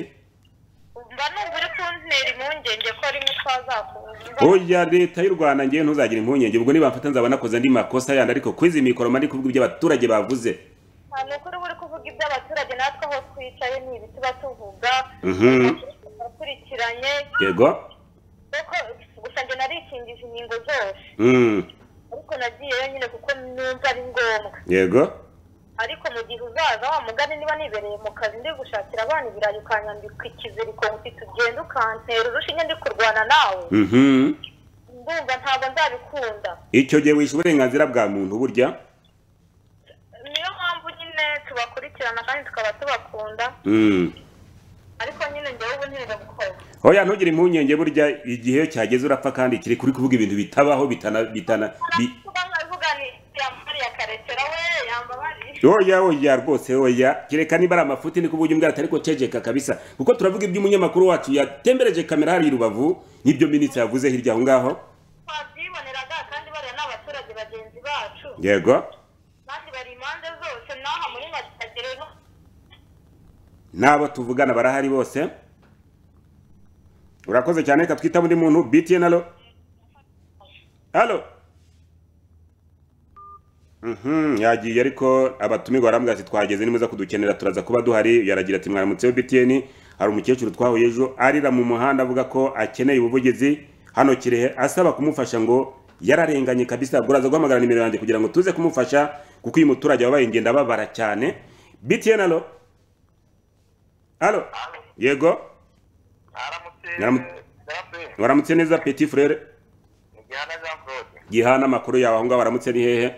mba numva uri kuntera impungenge ko rimwe twazakubuza
oya leta y'u rwanda ngewe ntuzagire impungenge ubwo nibamfata nzaba nakoze andi makosa yandi ariko kwizi mikoro mba ndi kuvuga ibyo abaturage bavuze
nta ni ukuri buri kuvuga iby'abaturage natwe aho twicaye ni ibi tuba tuvuga
Mhm.
akurikiranye
yego
kuko gusa njye narikingije inkingo zose
Mm,
ariko nagiye yonyine kuko numva ari ngombwa
yego
ariko mu gihe uzaza wa mugani niba nibereye mu kazi ndi gushakira abana ibirayi ukanyambika ikiziriko mfite ugenda ukantera urushinge ndi kurwana nawe
Mhm.
ndumva ntabwo nzabikunda
icyo gihe wishe uburenganzira bwa muntu burya
niyo mpamvu nyine tubakurikirana kandi tukaba tubakunda
Mm.
ariko nyine njyewe ubu ntibirabukora
oya ntugire impungenge burya igihe cyageze urapfa kandi kiri kuri kuvuga ibintu bitabaho bitana bitana bi-
yambariye akarekera we yambabariye
oya oya rwose oya kereka niba ari amafuti ni kuvuga imbwa atari ko cegeka kabisa kuko turavuga ibyo umunyamakuru wacu yatembereje kamera hariya i rubavu n'ibyo minisitiri yavuze hirya aho ngaho
twabyiboneraga kandi bariya ni abaturage bagenzi bacu
yego
kandi bari impande zose n'aha muri matagere no
n'abo tuvugana barahari bose urakoze cyane reka twitaba undi muntu btn alo alo Mhm, yagiye ariko abatumirwa barambwira ati twageze nimuza kudukenera turaza kuba duhari yaragira ati mwaramutseho btn hari umukecuru twahuye ejo arira mu muhanda avuga ko akeneye ubuvugizi hano kirehe asaba kumufasha ngo yararenganye kabisa ubwo uraza guhamagara nimero yanjye kugira ngo tuze kumufasha kuko uyu muturage wabaye ingenda ababara cyane btn alo alo yego Mwaramutse- mwaramutse neza petit frere
Gihana Jean Claude
gihana amakuru yawe aho ngaho waramutse ni hehe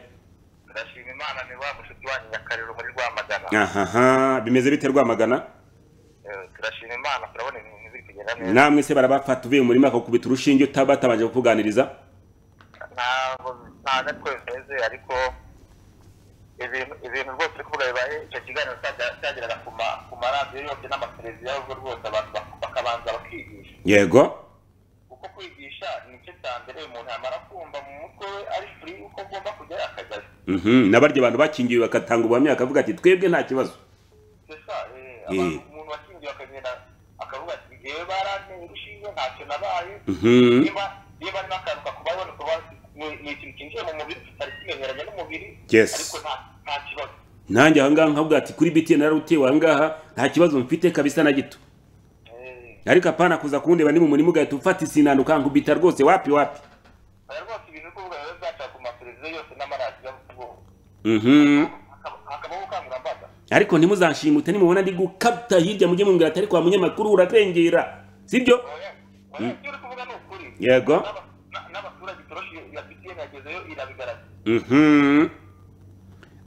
ndashima imana ni wa mushuti wanyu nyakariro muri rwamagana
ahaha bimeze bite rwamagana
Eh, turashima imana turabona ibintu biri kugenda neza
namwe se barabafata uvuye mu murima bakakubita urushinge utaba batabanje kukuganiriza
ntabwo nta natwe bimeze ariko ibintu ibintu rwose uri kuvuga bibaye icyo kiganiro cyagera- cyageraga ku ma- ku maradiyo yose n'amateleviziyo ahubwo rwose abantu bak- bakabanza bakigisha
yego
kuko kwigisha ni icyo cya mbere umuntu yamara kumva mu mutwe we ari furi uko agomba kujyayo akajyayo
Mhm, na barya abantu bakingiwe bagatanga ubuhamya bakavuga ati twebwe nta kibazo
gusa eh, abantu- umuntu wakingiwe akagenda akavuga ati ngewe baranteye urushinge ntacyo nabaye
Mhm,
niba niba nakaruka ku babona kuba ni ikintu cyinjiye mu mubiri tutari kimenyeranye n'umubiri
Yes.
ariko nta nta kibazo
nanjye aha ngaha nkavuga ati kuri btn nararutewe aha ngaha nta kibazo mfite kabisa na gito
Eh,
ariko apana kuza kundeba ni mu murima ugahita ufata isinano ukankubita rwose wapi wapi
oya rwose ibintu kuvuga biba byaca ku mateleviziyo yose n'amaradiyo bo-
Mhm.
hakaba- hakabaho ubukangurambaga
ariko ntimuzanshimute nimubona ndi gukata hirya mujye mumbwira atari kwa munyamakuru urarengera sibyo
oya oya ibyo uri kuvuga ni ukuri
yego
N'aba- na- n'abaturage itoroshi ya btn yagezeyo irabigaragaza
Mhm.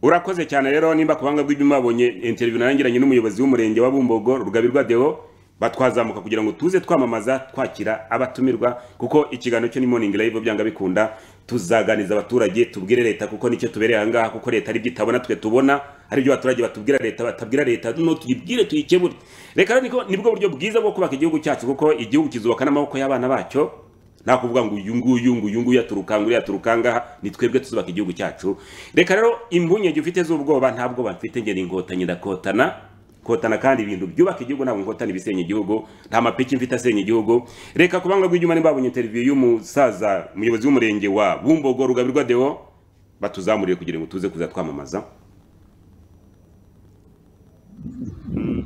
urakoze cyane rero nimba ku buhanga bw'ibyo mwabonye interview narangiranye n'umuyobozi w'umurenge wa bumbogo rugabirwa deo batwazamuka kugira ngo tuze twamamaza twakira abatumirwa kuko ikiganiro cyo ni morning live byanga bikunda tuzaganiza abaturage tubwire leta kuko nicyo tubereye aha ngaha kuko leta aribyo itabona twe tubona hari ibyo abaturage batubwira leta batabwira leta no tuyibwire tuyikebure reka rero niko- nibwo buryo bwiza bwo kubaka igihugu cyacu kuko igihugu kizubaka n'amaboko y'abana bacyo nta kuvuga ngo uyu nguyu ngo uyu nguyu aturukanga uriya aturuka ngaha ni twebwe tuzubaka igihugu cyacu reka rero impungenge ufite z'ubwoba nta bwoba mfite ngera inkotanyi ndakotana kotana kandi ibintu byubaka igihugu ntabwo nkotana ibisenya igihugu nta mapiki mfite asenya igihugu reka ku banga rw'inyuma nimbabonye interview y'umusaza umuyobozi w'umurenge wa bumbogo rugabirwa deo batuzamurire kugira ngo tuze kuza twamamaza Mm.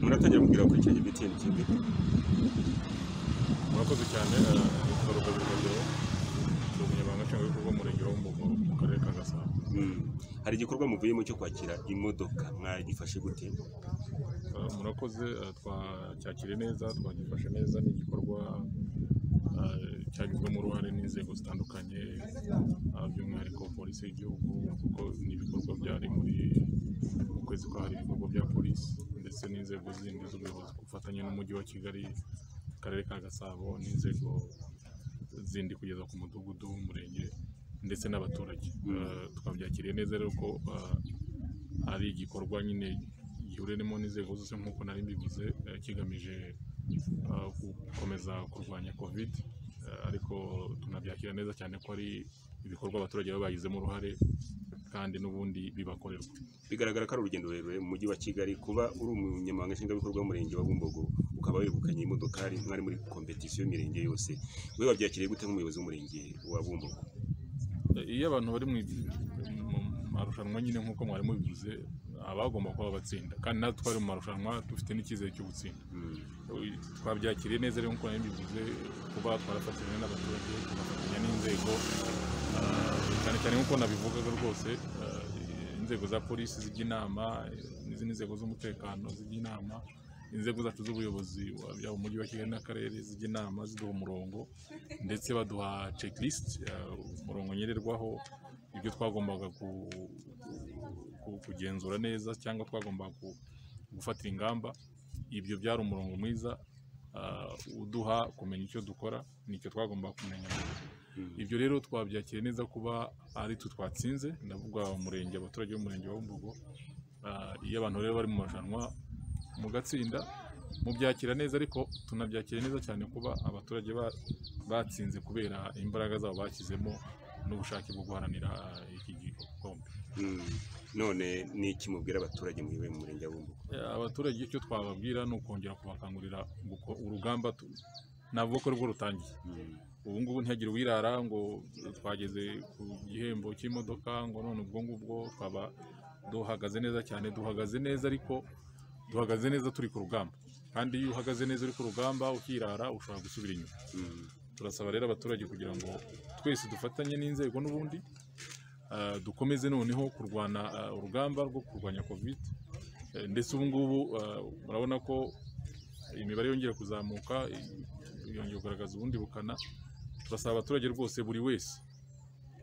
muratangira kumbwira kuri icyo gitindi kimwe
murakoze cyane yitwa rugabirwa ni umunyamabanga nshingwabikorwa w'umurenge wo mu karere ka gasabo
Mm. hari igikorwa muvuyemo cyo kwakira imodoka mwagifashe gute
Eh, murakoze eh, twacyakiriye neza twagifashe neza ni igikorwa eh, cyagizwemo uruhare n'inzego zitandukanye eh, by'umwihariko polisi y'igihugu kuko ni ibikorwa byari muri mu kwezi kwa hari ibikorwa bya polisi ndetse n'inzego zindi z'ubuyobozi ku bufatanye n'umujyi wa kigali akarere ka gasabo n'inzego zindi kugeza ku mudugudu umurenge ndetse n'abaturage Eh, twabyakiriye neza rero ko eh, ari igikorwa nyine gihuriremo n'inzego zose nk'uko nari mbivuze eh, kigamije eh, gukomeza kurwanya covid eh, ariko tunabyakira neza cyane ko ari ibikorwa abaturage baba bagizemo uruhare kandi n'ubundi bibakorerwa
bigaragara ko ari urugendo rurerure mu mujyi wa kigali kuba uri umunyamabanga nshingwabikorwa w'umurenge wa bumbogo ukaba wegukanye imodokari mwari muri kompetisiyo y'imirenge yose we wabyakiriye gute nk'umuyobozi w'umurenge wa bumbogo
iyo abantu bari mu mu marushanwa nyine nk'uko mwari mubivuze abagomba kuba batsinda kandi natwe twari mu marushanwa dufite n'icyizere cyo gutsinda twabyakiriye neza rero nk'uko nari mbivuze kuba twarafatanya n'abaturage tugafatanya n'inzego ah, cyane cyane nk'uko nabivugaga rwose ah, inzego za polisi zijya inama eh, n'izindi nzego z'umutekano zijya inama inzego zacu z'ubuyobozi wa- yaba umujyi wa kigali n'akarere zijya inama ziduha umurongo ndetse baduha checklist ah, umurongo ngererwaho ibyo twagombaga ku- ku- kugenzura neza cyangwa twagombaga ku- gufatira ingamba ibyo byari umurongo mwiza ah, uduha kumenya icyo dukora nicyo twagomba kumenya ibyo rero twabyakiriye neza kuba ari twe twatsinze ndavuga umurenge abaturage b'umurenge wa Bumbogo Ah, iyo abantu rero bari mu marushanwa mugatsinda mubyakira neza ariko tunabyakira neza cyane kuba abaturage ba- batsinze kubera imbaraga zabo bashyizemo n'ubushake bwo guharanira ah, iki gikombe
Mm. none ni iki mubwira abaturage muyoboye mu murenge wa bumbogo
Eh, abaturage icyo twababwira ni ukongera kubakangurira guko- urugamba tu- navuga ko rwo rutangiye ubu ngubu ntihagire uwirara ngo twageze ku gihembo cy'imodoka ngo none ubwo ngubwo twaba duhagaze neza cyane duhagaze neza ariko duhagaze neza turi ku rugamba kandi iyo uhagaze neza uri ku rugamba ukirara ushobora gusubira inyuma turasaba rero abaturage kugira ngo twese dufatanye n'inzego n'ubundi ah, dukomeze noneho kurwana ah, urugamba rwo kurwanya covid Eh, ndetse ubu ngubu ah, murabona ko imibare yongera kuzamuka i- yongera kugaragaza ubundi bukana turasaba abaturage rwose buri wese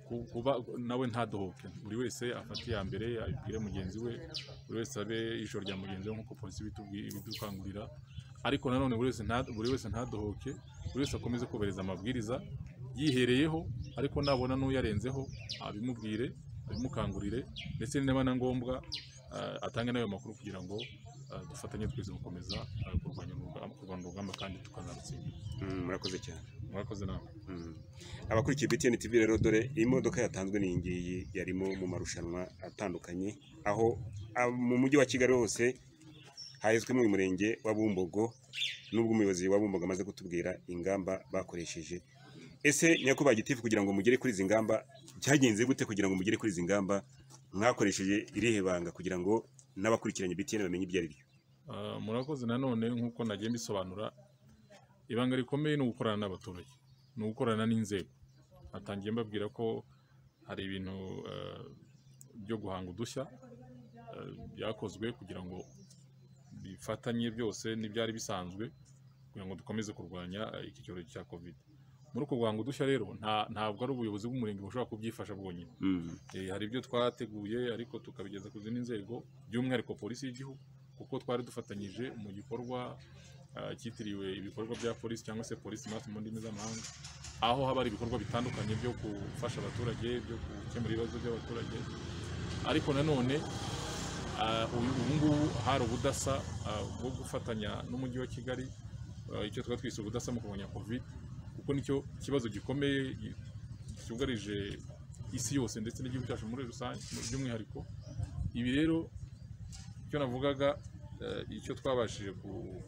ku- kuba nawe ntadohoke buri wese afate iya mbere abibwire mugenzi we buri wese abe ijoro rya mugenzi we nk'uko polisi ibitubwi- ibidukangurira ariko nanone buri wese nta- buri wese ntadohoke buri wese akomeze kubahiriza amabwiriza yihereyeho ariko nabona n'uyarenzeho abimubwire abimukangurire ndetse niba na ngombwa ah, atange n'ayo makuru kugira ngo ah, dufatanye twese gukomeza ah, kurwanya urugamba- kurwanya urugamba kandi tukanarutsinda
Mm, murakoze cyane
mwakoze nawe
Mm. abakurikiye BTN TV rero dore imodoka yatanzwe n'iyi ngiyi yarimo mu marushanwa atandukanye aho ah, mu mujyi wa kigali hose hahezwemo uyu murenge wa bumbogo n'ubwo umuyobozi wa bumbogo amaze kutubwira ingamba bakoresheje ese nyakubahwa gitifu kugira ngo mugere kuri izi ngamba byagenze gute kugira ngo mugere kuri izi ngamba mwakoresheje irihe banga kugira ngo n'abakurikiranye BTN bamenye ibyo ari byo
Ah, murakoze nanone nk'uko nagiye mbisobanura ibanga rikomeye ni ugukorana n'abaturage ni ugukorana n'inzego natangiye mbabwira ko hari ibintu ah, byo guhanga udushya ah, byakozwe kugira ngo bifatanye byose n'ibyari bisanzwe kugira ngo dukomeze kurwanya ah, iki cyorezo cya covid muri uko guhanga udushya rero nta- ntabwo ari ubuyobozi bw'umurenge bushobora kubyifasha bwonyine Eh, hari ibyo twateguye ariko tukabigeza ku zindi nzego by'umwihariko polisi y'igihugu kuko twari dufatanyije mu gikorwa ah, cyitiriwe ibikorwa bya polisi cyangwa se polisi mati mu ndimi z'amahanga aho haba hari ibikorwa bitandukanye byo gufasha abaturage byo gukemura ibibazo by'abaturage ariko nanone ah, uyu- ubu ngubu hari ubudasa ah, bwo gufatanya n'umujyi wa kigali ah, icyo twari twise ubudasa mu kurwanya covid kuko nicyo kibazo gikomeye gi- cyugarije isi yose ndetse n'igihugu cyacu muri rusange mu- by'umwihariko ibi rero icyo navugaga eh, icyo twabashije ku-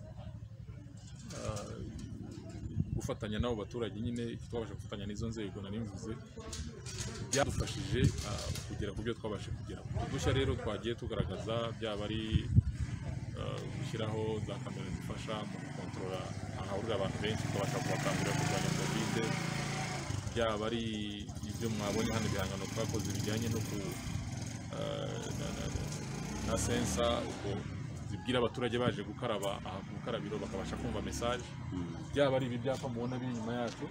ah, gufatanya n'abo baturage nyine icyo twabasha gufatanya n'izo nzego nari mvuze byadufashije ah, kugera ku byo twabashije kugeraho udushya rero twagiye tugaragaza byaba ari ah, gushyiraho za kamera zifasha mu gukontorora ahahurira abantu benshi tukabasha kubakangurira kurwanya kovide byaba ari ibyo mwabonye hano ibihangano twakoze bijyanye no ku eh, na- na- na- na sensa uko zibwira abaturage baje gukaraba aha ku bukarabiro bakabasha kumva mesaje byaba ari ibi byapa mubona biri inyuma yacu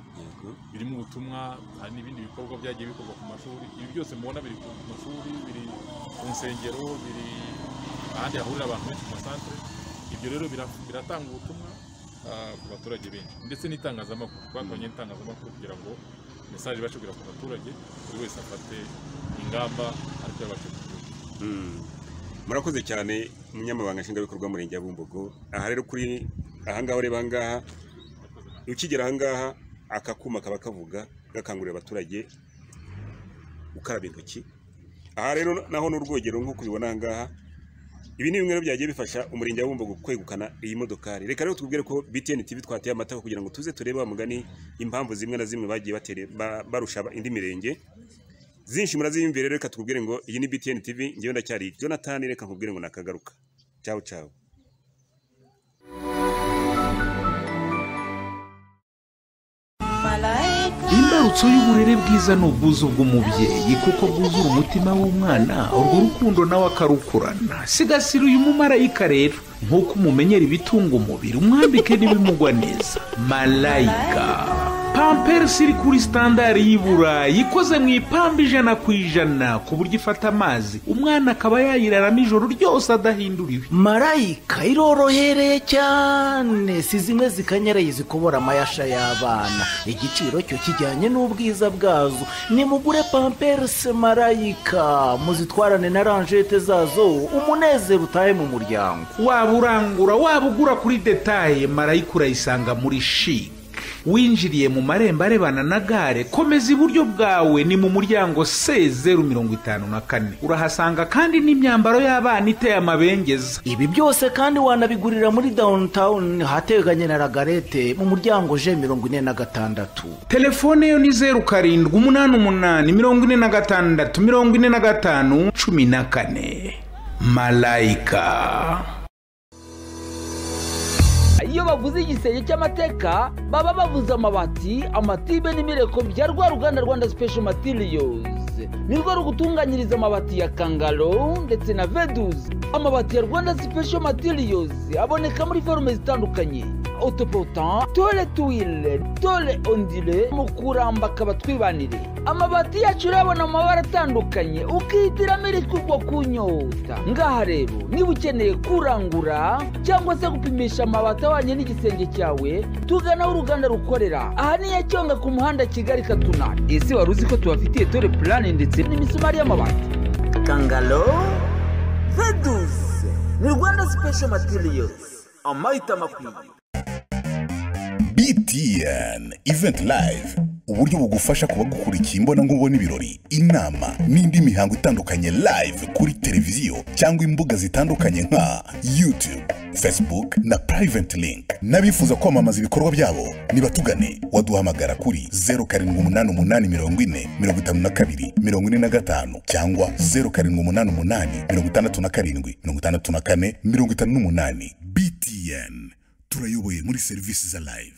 birimo ubutumwa hari n'ibindi bikorwa byagiye bikorwa ku mashuri ibi byose mubona biri ku mashuri biri ku nsengero biri ahandi hahurira abantu benshi mu masantere ibyo rero bira- biratanga ubutumwa ah, ku baturage benshi ndetse n'itangazamakuru twakoranye n'itangazamakuru kugira ngo mesaje ibashe kugera ku baturage buri wese afate ingamba ariko yabashe kugira
Mm. murakoze cyane umunyamabanga nshingwabikorwa w'umurenge wa bumbogo aha rero kuri ahangaha ureba ahangaha ukigera ahangaha aka kuma kaba kavuga gakangurira abaturage gukaraba intoki aha rero naho ni urwogero nk'uko ubibona ahangaha ibi ni bimwe byagiye bifasha umurenge wa bumbogo kwegukana iyi modokari reka rero tubwire ko btn tv twateye amata kugira ngo tuze turebe wa mugani impamvu zimwe na zimwe bagiye batere ba- barusha indi mirenge zinshi muraziyumvire rero reka tukubwire ngo iyi ni btn tv ngewe ndacyari jonathan reka nkubwire ngo nakagaruka ciao ciao
imbarutso y'uburere bwiza ni ubwuzu bw'umubyeyi kuko bwuzura umutima w'umwana urwo rukundo nawe akarukurana sigasira uyu mumarayika rero nk'uko umumenyera ibitunga umubiri umwambike n'ibimugwa neza marayika pamperisi iri kuri sitandari y'i burayi ikoze mu ipamba ijana ku ijana ku buryo ifata amazi umwana akaba yayiraramo ijoro ryose adahinduriwe
marayika irorohereye cyane si zimwe zikanyaraye zikobora amayasha y'abana igiciro cyo kijyanye n'ubwiza bwazo nimugure pamperisi marayika muzitwarane na ranjete zazo umunezero utahe mu muryango
waba urangura waba ugura kuri detaye marayika urayisanga muri shike winjiriye mu marembo arebana na gare komeza iburyo bwawe ni mu muryango se zeru mirongo itanu na kane urahasanga kandi n'imyambaro y'abana iteye amabengeza
ibi byose kandi wanabigurira muri downtown ahateganye na ragarete mu muryango je mirongo ine na gatandatu
telefone yo ni zeru karindwi umunani umunani mirongo ine na gatandatu mirongo ine na gatanu cumi na kane marayika
iyo bavuze igisenge cy'amateka baba bavuze amabati amatibe n'imireko bya rwa ruganda rwanda special materials ni rwo rugutunganyiriza amabati ya kangaro ndetse na veduzi amabati ya rwanda special materials aboneka muri forume zitandukanye autopotant tole tuwile tole ondile mu kuramba akaba twibanire amabati yacu urabona amabara atandukanye ukihitiramo iritwa ubwo kunyota ngaha rero niba ukeneye kurangura cyangwa se gupimisha amabati ahwanye n'igisenge cyawe tugana aho uruganda rukorera aha ni yacyonga ku muhanda kigali katuna ese wari uzi ko tubafitiye tole purane ndetse n'imisumari y'amabati kangalo vedusi ni rwanda sipesho matiriyozi amahitamo akwiye
btn event live uburyo bugufasha kuba gukurikiye imbonankubone ibirori inama n'indi mihango itandukanye live kuri televiziyo cyangwa imbuga zitandukanye nka youtube facebook na private link n'abifuza kwamamaza ibikorwa byabo nibatugane waduhamagara kuri 0788445242 cyangwa 0788567458 btn turayoboye muri serivisi za live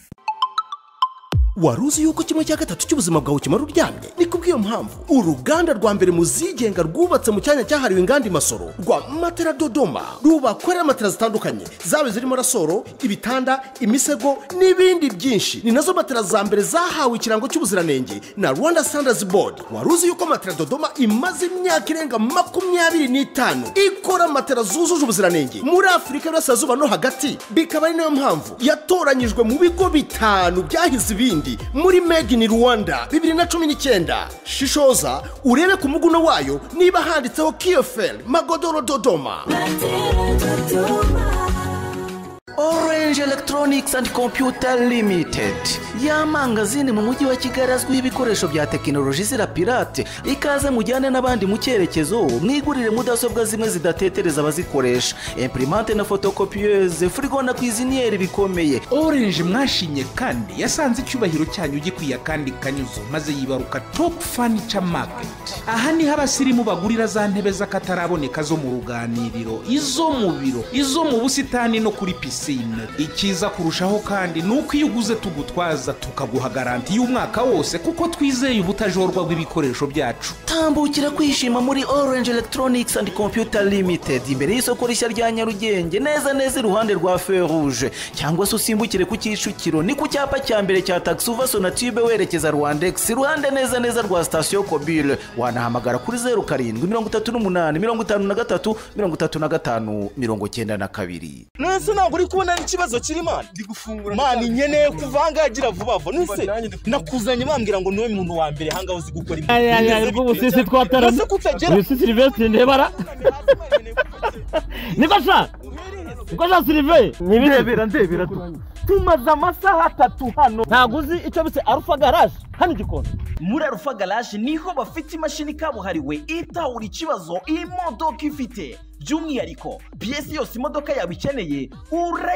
wari uzi yuko kimwe cya gatatu cy'ubuzima bwawe kimara uryamye ni kubw'iyo mpamvu uruganda rwa mbere mu zigenga rwubatse mu cyanya cyahariwe inganda imasoro rwa matera dodoma rubakorera matera zitandukanye zaba zirimo rasoro ibitanda imisego n'ibindi byinshi ni nazo matera za mbere zahawe ikirango cy'ubuziranenge na rwanda standards board wari uzi yuko matera dodoma imaze imyaka irenga makumyabiri n'itanu ikora matera zujuje ubuziranenge muri afurika y'uburasirazuba no hagati bikaba ari nayo mpamvu yatoranyijwe mu bigo bitanu byahize ibindi muri made in rwanda bibiri na cumi n'icyenda shishoza urebe ku muguno wayo niba handitseho kiyoferi magodoro dodoma
orange electronics and computer limited ya mangazini mu mujyi wa kigali azwiho ibikoresho bya tekinoloji zira pirate ikaze mujyane n'abandi mu cyerekezo mwigurire mudasobwa zimwe zidatetereza abazikoresha imprimante na fotokopiyeze furigo na kwiziniyeri bikomeye
orange mwashimye kandi yasanze icyubahiro cyanyu gikwiye kandi kanyuzo maze yibaruka top furniture market aha niho abasirimu bagurira za ntebe z'akataraboneka zo mu ruganiriro izo mu biro izo mu busitani no kuri pisine icyiza kurushaho kandi ni uko iyo uguze tugutwaza tukaguha garanti y'umwaka wose kuko twizeye ubutajorwa bw'ibikoresho byacu
tambukira kwishima muri orange electronics and computer limited imbere y'isoko rishya rya nyarugenge neza neza iruhande rwa feruje cyangwa se usimbukire ku kicukiro ni ku cyapa cya mbere cya taxi uva sonatube werekeza rwandex iruhande neza neza rwa sitasiyo kobile wanahamagara kuri zeru karindwi mirongo itatu n'umunani mirongo itanu na gatatu mirongo itatu na gatanu mirongo cyenda na kabiri
nese ntabwo uri kubona n'ikibazo kiri mani ndi gufungura mani nkeneye kuvangagira vuba vuba nese nakuzanye bambwira ngo niwe muntu wa mbere ahangaha uzi gukora
aya aya rw'ubusisi twatarana
Ese kutagera
uyu si silivesitiri ndebara niko shaka niko shaka sirive ndebera ndebera tumaze amasaha atatu hano ntabwo uzi icyo bise arufa garaje hano igikoni
muri arufa garaje niho bafite imashini kabuhariwe itawura ikibazo imodoka ifite by'umwihariko piyesi yose imodoka yawe ikeneye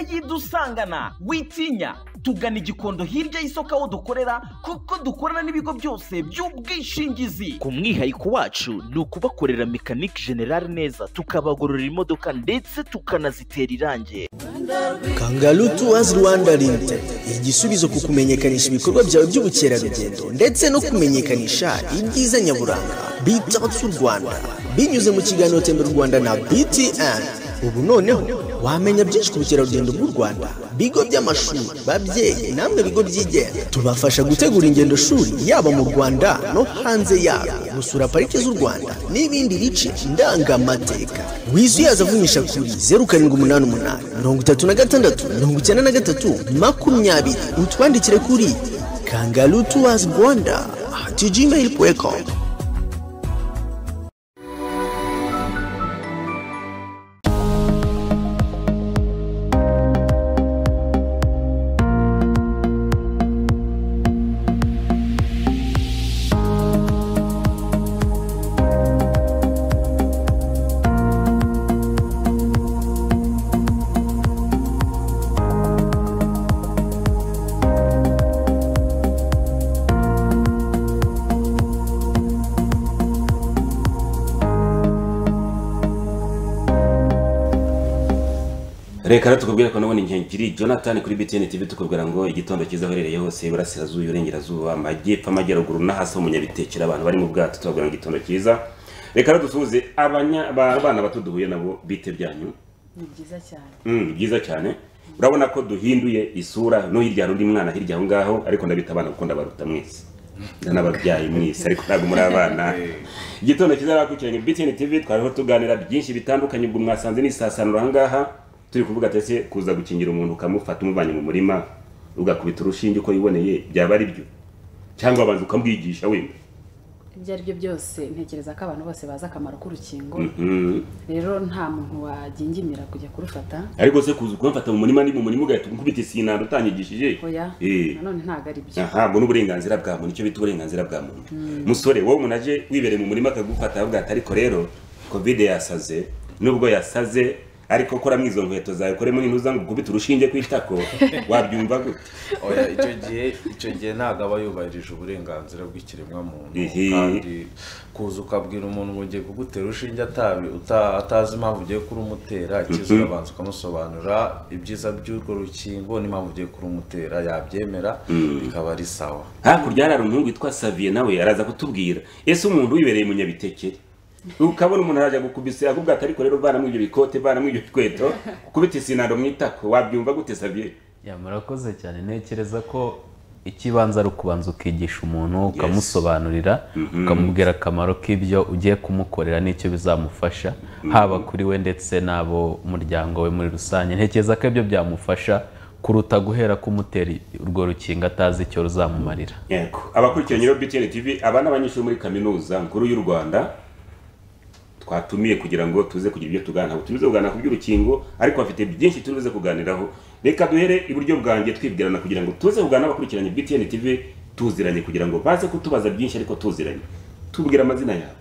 urayidusangana witinya tugana igikondo hirya y'isoko aho dukorera kuko dukorana n'ibigo byose by'ubwishingizi ku mwihariko wacu ni ukubakorera mekanike generale neza tukabagorora imodoka ndetse tukanazitera irangi
kangaru tuwazi rwanda limited igisubizo ku kumenyekanisha ibikorwa byawe by'ubukerarugendo ndetse no kumenyekanisha ibyiza nyaburanga bitawuti u rwanda binyuze mu kiganiro tembera u rwanda na btn ubu noneho wamenya byinshi ku bukerarugendo bw'u rwanda bigo by'amashuri babyeyi namwe bigo byigenga tubafasha gutegura ingendo shuri yaba mu rwanda no hanze yarwo gusura parike z'u rwanda n'ibindi bice ndangamateka wizuyaza avunyisha kuri zeru karindwi umunani umunani mirongo itatu na gatandatu mirongo icyenda na gatatu makumyabiri utwandikire kuri kangaru tuwazi rwanda ati gmail puwekomu
reka rero tukubwire ko nabona inkengeri jonathan kuri btn tv tukubwira ngo igitondo cyiza aherereye hose iburasirazuba iburengerazuba amajyepfo amajyaruguru n'ahasi ho munyabitekera abantu bari mu bwato tubabwira ngo igitondo cyiza reka rero dusuhuze abanya- ba- abana bato duhuye nabo bite byanyu
ni byiza cyane
Mm, ni byiza cyane urabona ko duhinduye isura no hirya hari undi mwana hirya aho ngaho ariko ndabita abana kuko ndabaruta mwese n'ababyaye mwese ariko ntabwo muri abana igitondo cyiza rakurikiranye btn tv twariho tuganira byinshi bitandukanye ubwo mwasanze nisasanura aha ngaha turi kuvuga tese kuza gukingira umuntu ukamufata umuvanye mu murima ugakubita urushinge uko yiboneye byaba ari byo cyangwa abanza ukamwigisha wenda
ibyo ari byo byose ntekereza ko abantu bose bazi akamaro k'urukingo
Mhm.
rero nta muntu wagingimira kujya kurufata
ariko se kuza ukamufata mu murima ni mu murima ugahita umukubita isinanda utanyigishije
oya
Eh.
nanone ntabwo ari byo
ntabwo n'uburenganzira bwa muntu icyo bita uburenganzira bwa muntu
Mm.
musore wowe umuntu aje wibereye mu murima akagufata avuga ati ariko rero kovide yasaze nubwo yasaze ariko koramo izo nkweto zawe koremo n'intuzango ukubita urushinge ku itako wabyumva gute
oya icyo gihe icyo gihe ntabwo aba yubahirije uburenganzira bw'ikiremwamuntu
Ehe.
kandi kuza ukabwira umuntu ngo ugiye kugutera urushinge atabi- uta- atazi impamvu ugiye kurumutera ikiza
Mhm.
urabanza ukamusobanurira ibyiza by'urwo rukingo n'impamvu ugiye kurumutera yabyemera
Mm.
bikaba ari sawa
hakurya hari umuhungu witwa saviye nawe araza kutubwira ese umuntu wibereye mu nyabitekere ukabona umuntu arajya gukubise akubwira ati ariko rero vanamo ibyo bikote vanamo ibyo bikweto ukubita isinando mu itako wabyumva gute saviye
ya murakoze cyane ntekereza ko ikibanza ari ukubanza ukigisha umuntu ukamusobanurira ukamubwira akamaro k'ibyo ugiye kumukorera n'icyo bizamufasha haba kuri we ndetse n'abo umuryango we muri rusange ntekereza ko ibyo byamufasha kuruta guhera kumutera urwo rukingo atazi icyo ruzamumarira
yego abakurikiranye rero btn tv aba ni abanyeshuri muri kaminuza nkuru y'u rwanda twatumiye kugira ngo tuze kugira ibyo tuganira ntabwo tumize kuganira ku by'urukingo ariko bafite byinshi turi buze kuganiraho reka duhere iburyo bwanjye twibwirana kugira ngo tuze kuganira abakurikiranye btn tv tuziranye kugira ngo baze kutubaza byinshi ariko tuziranye tubwira amazina yawe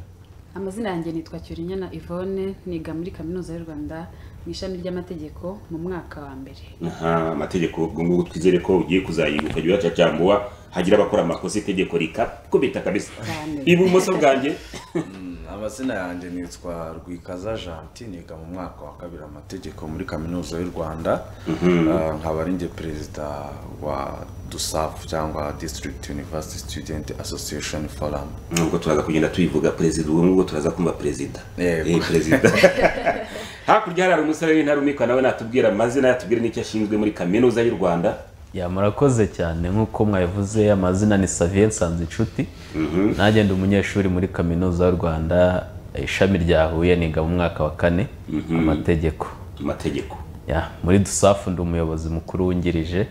amazina yanjye nitwa cyurinyana yvonne niga muri kaminuza y'u rwanda mu ishami ry'amategeko mu mwaka wa mbere
aha amategeko ubwo ngubwo twizere ko ugiye kuzayiga ukajya uyacacambuwa hagira abakora amakosa itegeko rikakubita kabisa
Cyane.
ibumoso bwanjye
amazina yanjye nitwa rwikaza janti niga mu mwaka wa kabiri amategeko muri kaminuza y'u rwanda
Mhm.
Ah, nkaba ari njye perezida wa dusafu cyangwa district university student association forum
nubwo turaza kugenda tuyivuga perezida ubu ngubwo turaza kumva perezida Eh, perezida hakurya hari umusore w'intarumikwa nawe natubwira amazina yatubwira n'icyo ashinzwe muri kaminuza y'u rwanda
ya murakoze cyane nk'uko mwabivuze amazina ni saviye nsanzinshuti nanjye ndi umunyeshuri muri kaminuza y'u rwanda ishami rya huye niga mu mwaka wa kane amategeko
amategeko
ya muri dusafu ndi umuyobozi mukuru wungirije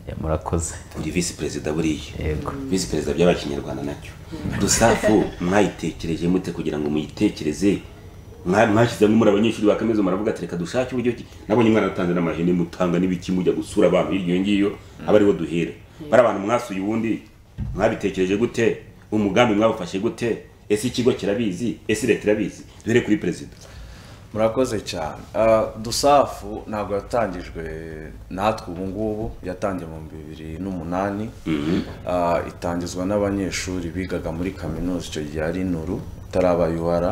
ya murakoze
uri visi perezida buriya
yego
visi perezida by'abakinyarwanda nacyo dusafu mwayitekereje mute kugira ngo muyitekereze Mwa- mwashyizemo muri abanyeshuri ba kaminuza muravuga ati reka dushake uburyo ki nabonye umwana atanze n'amahene mutanga n'ibiki mujya gusura abantu hirya iyo ngiyo aba ariho duhera bari abantu mwasuye ubundi mwabitekereje gute umugambi mwawufashe gute ese ikigo kirabizi ese leta irabizi duhere kuri perezida
murakoze cyane Ah, dusafu ntabwo yatangijwe natwe ubu ngubu yatangiye mu bibiri n'umunani Ah, itangizwa n'abanyeshuri bigaga muri kaminuza icyo gihe ari nuru itaraba UR.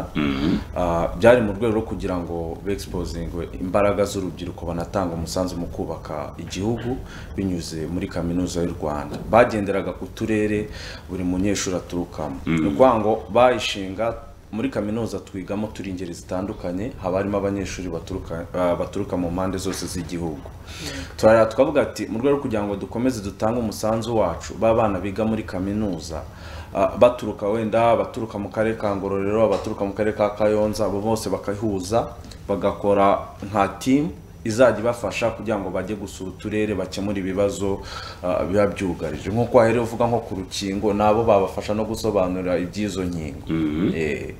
Ah, byari mu rwego rwo kugira ngo begisipozingwe imbaraga z'urubyiruko banatanga umusanzu mu kubaka igihugu binyuze muri kaminuza y'u rwanda bagenderaga ku turere buri munyeshuri aturukamo
Mhm.
ni ukuvuga ngo bayishinga muri kaminuza twigamo turi ingeri zitandukanye haba harimo abanyeshuri baturuka ah, baturuka mu mpande zose z'igihugu turara tukavuga ati mu rwego rwo kugira ngo dukomeze dutange umusanzu wacu ba bana biga muri kaminuza ah, baturuka wenda abaturuka mu karere ka ngororero abaturuka mu karere ka kayonza abo bose bakahuza bagakora nka timu izajya ibafasha kugira ngo bajye gusura uturere bakemure ibibazo ah, biba byugarije nk'uko wahereye uvuga nko ku rukingo nabo babafasha no gusobanurira iby'izo nkingo Eh,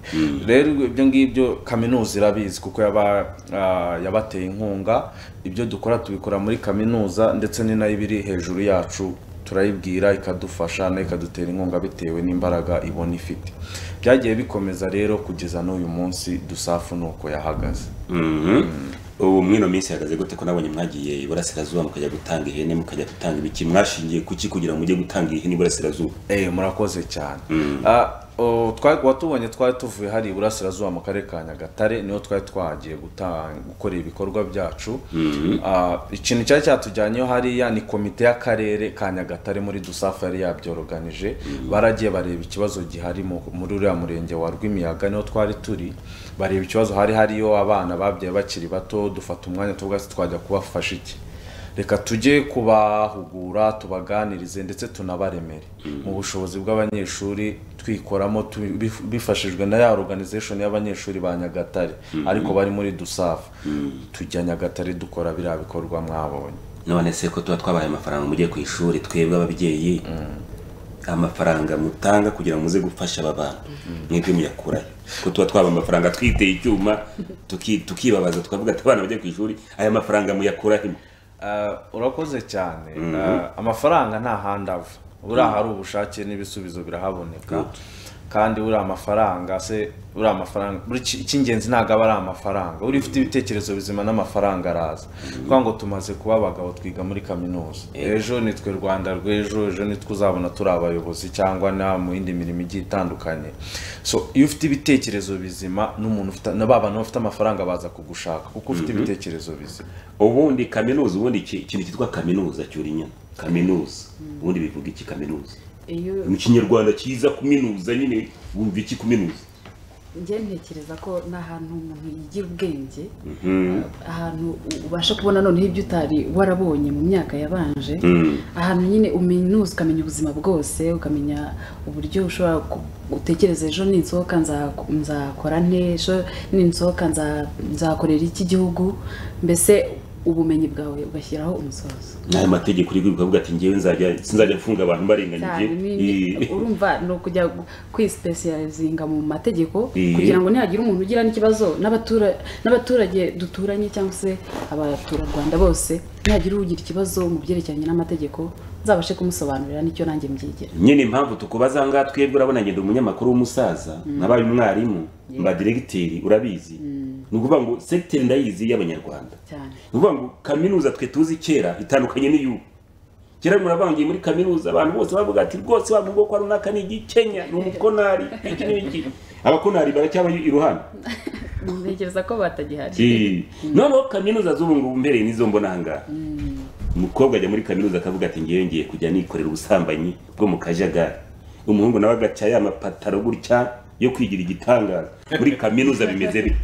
rero ibyo ngibyo kaminuza irabizi kuko yaba ah, yabateye inkunga ibyo dukora tubikora muri kaminuza ndetse ni nayo ibiri hejuru yacu turayibwira ikadufasha nayo ikadutera inkunga bitewe n'imbaraga ibona ifite byagiye bikomeza rero kugeza n'uyu munsi dusafu nuko yahagaze
ubu mwino minsi ihagaze gute ko nabonye mwagiye iburasirazuba mukajya gutanga ihene mukajya gutanga ibiki mwashingiye kuki kugira ngo mujye gutanga ihene iburasirazuba
eh murakoze cyane Ah, o, twari watubonye twari tuvuye hari iburasirazuba mu karere ka nyagatare niho twari twagiye guta- gukora ibikorwa byacu
Mhm.
Ah, ikintu cyari cyatujyanyeho hariya ni komite y'akarere ka nyagatare muri dusafu yari yabyoroganije baragiye bareba ikibazo gihari mu- muri uriya murenge wa rwimiyaga niho twari turi bareba ikibazo hari hariyo abana babyaye bakiri bato dufata umwanya tuvuga ati twajya kubafasha iki reka tujye kubahugura tubaganirize ndetse tunabaremere mu bushobozi bw'abanyeshuri twikoramo tu- bif- bifashijwe na ya organization y'abanyeshuri ba nyagatare
Mhm.
ariko bari muri dusafu tujya nyagatare dukora biriya bikorwa mwabonye
none se ko tuba twabaye amafaranga mujye ku ishuri twebwe ababyeyi amafaranga mutanga kugira ngo muze gufasha aba bana mwebwe muyakurahe ko tuba twaba amafaranga twiteye icyuma tuki- tukibabaza tukavuga ati abana bajye ku ishuri aya mafaranga muyakurahe
Ah, urakoze cyane
Mhm.
Ah, amafaranga nta handi ava buriya hari ubushake n'ibisubizo birahaboneka kandi buriya amafaranga se buriya amafaranga buri iki- icy'ingenzi ntabwo aba ari amafaranga uri ufite ibitekerezo bizima n'amafaranga araza kuko ngo tumaze kuba abagabo twiga muri kaminuza
Eh.
ejo nitwe rwanda rw'ejo ejo nitwe uzabona turi abayobozi cyangwa na mu yindi mirimo igiye itandukanye so iyo ufite ibitekerezo bizima n'umuntu ufite na ba bantu bafite amafaranga baza kugushaka kuko ufite
Mhm.
ibitekerezo bizima
ubundi kaminuza ubundi iki- ikintu cyitwa kaminuza cyuri inyuma kaminuza ubundi bivuga iki kaminuza
iyo
mu kinyarwanda cyiza kuminuza nyine wumva iki kuminuza
njye ntekereza ko ni ahantu umuntu yigira ubwenge
Mhm.
ahantu u- ubasha kubona noneho ibyo utari warabonye mu myaka yabanje
Mm.
ahantu nyine uminuza ukamenya ubuzima bwose ukamenya uburyo ushobora ku- utekereza ejo ninsohoka nza- nzakora nte ejo ninsohoka nza- nzakorera iki gihugu mbese ubumenyi bwawe ugashyiraho umusozo
n'ayo mategeko uri kuvuga ati njyewe nzajya sinzajya mfunga abantu barenganyije
cyane ni- ni-
Eh.
urumva ni ukujya gu- kwisipesiyarizinga mu mategeko
Eh.
kugira ngo nihagira umuntu ugira n'ikibazo n'abatura- n'abaturage duturanye cyangwa se abaturarwanda bose nihagira ugira ikibazo mu byerekeranye n'amategeko nzabashe kumusobanurira n'icyo nanjye mbyigera
nyine impamvu tukubaza ngaha twebwe urabona ngenda umunyamakuru w'umusaza
Mm.
nabaye umwarimu
Yeah.
mba diregiteri urabizi ni ukuvuga ngo segiteri ndayizi y'abanyarwanda
cyane
ni ukuvuga ngo kaminuza twe tuzi kera itandukanye n'iy'ubu kera murabangiye muri kaminuza abantu bose bavuga ati rwose wa mubwoko ari unaka ni igikenya ni umukonari iki n'iki abakonari baracyaba iruhande
ntekereza ko batagihari
Eh. noneho kaminuza z'ubu ngubu mbereye n'izo mbona aha ngaha
Mm.
umukobwa ajya muri kaminuza akavuga ati ngewe ngiye kujya nikorera ubusambanyi bwo mu kajagari umuhungu nawe agaca ya mapataro gutya yo kwigira igitangaza muri kaminuza bimeze bite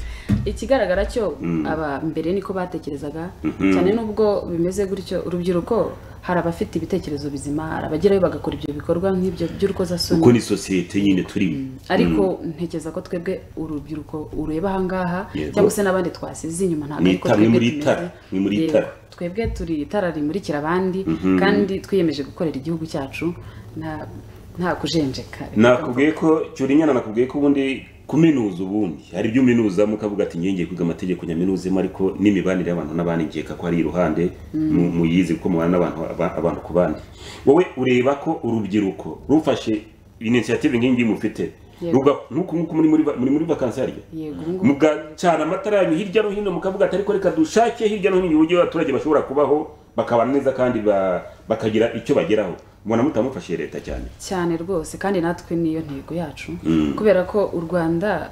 ikigaragara cyo
Mm.
aba mbere niko batekerezaga
Mhm.
cyane n'ubwo bimeze gutyo urubyiruko hari abafite ibitekerezo bizima hari abagerayo bagakora ibyo bikorwa nk'ibyo by'urukozasoni
kuko ni sosiyete nyine turimo
ariko ntekereza ko twebwe urubyiruko ureba ahangaha
Yego.
cyangwa se n'abandi twasize inyuma ntabwo
Ni
ariko
itara, ni
twebwe
muri
tumeze.
itara, ni muri
Yego.
itara.
twebwe turi itara rimurikira abandi
Mhm.
kandi twiyemeje gukorera igihugu cyacu nta nta kujenjeka
nakubwiye ko cyurinyana nakubwiye ko ubundi kuminuza ubundi hari ibyo uminuzamo ukavuga ati ngiye ngiye kwiga amategeko nyaminuzemo ariko n'imibanire y'abantu n'abandi nkeka ko ari iruhande
Mm.
mu- muyizi kuko mubana n'abantu aba- abantu ku bandi wowe ureba ko urubyiruko rufashe inisiyative nk'iyi ngiyi mufite
Yego.
ruga- nk'uku nk'uku muri muri ba- muri muri vakansi harya
yego ubu ngubu
mugacana amatara yanyu hirya no hino mukavuga ati ariko reka dushake hirya no hino uburyo abaturage bashobora kubaho bakabana neza kandi ba- bakagira icyo bageraho mubona mutamufashe leta cyane
cyane rwose kandi natwe niyo ntego yacu
Mm.
kubera ko u rwanda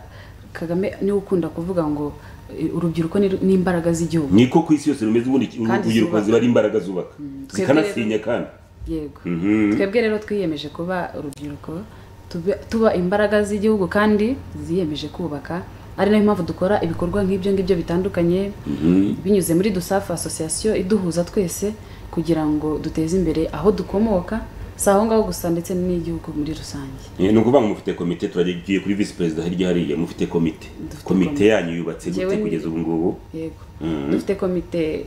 kagame niwe ukunda kuvuga ngo e, urubyiruko ni- ni imbaraga z'igihugu
niko ku isi yose rumeze ubundi
Kandi
urubyiruko
zubaka.
ziba ari imbaraga zubaka
twebwe
zikanasinya kandi
yego
Mhm.
twebwe rero twiyemeje kuba urubyiruko tube- tuba imbaraga z'igihugu kandi ziyemeje kubaka ari nayo mpamvu dukora ibikorwa nk'ibyo ngibyo bitandukanye
Mhm.
binyuze muri dusafu asosiyasiyo iduhuza twese kugira ngo duteze imbere aho dukomoka si aho ngaho gusa ndetse n'igihugu muri rusange
Eh, ni ukuvuga ngo mufite komite turagiye kuri visi perezida hirya hariya mufite komite komite
komite.
yanyu yubatse
Njyewe
gute
ni-
kugeza ubu ngubu
yego
Mhm.
dufite komite eh,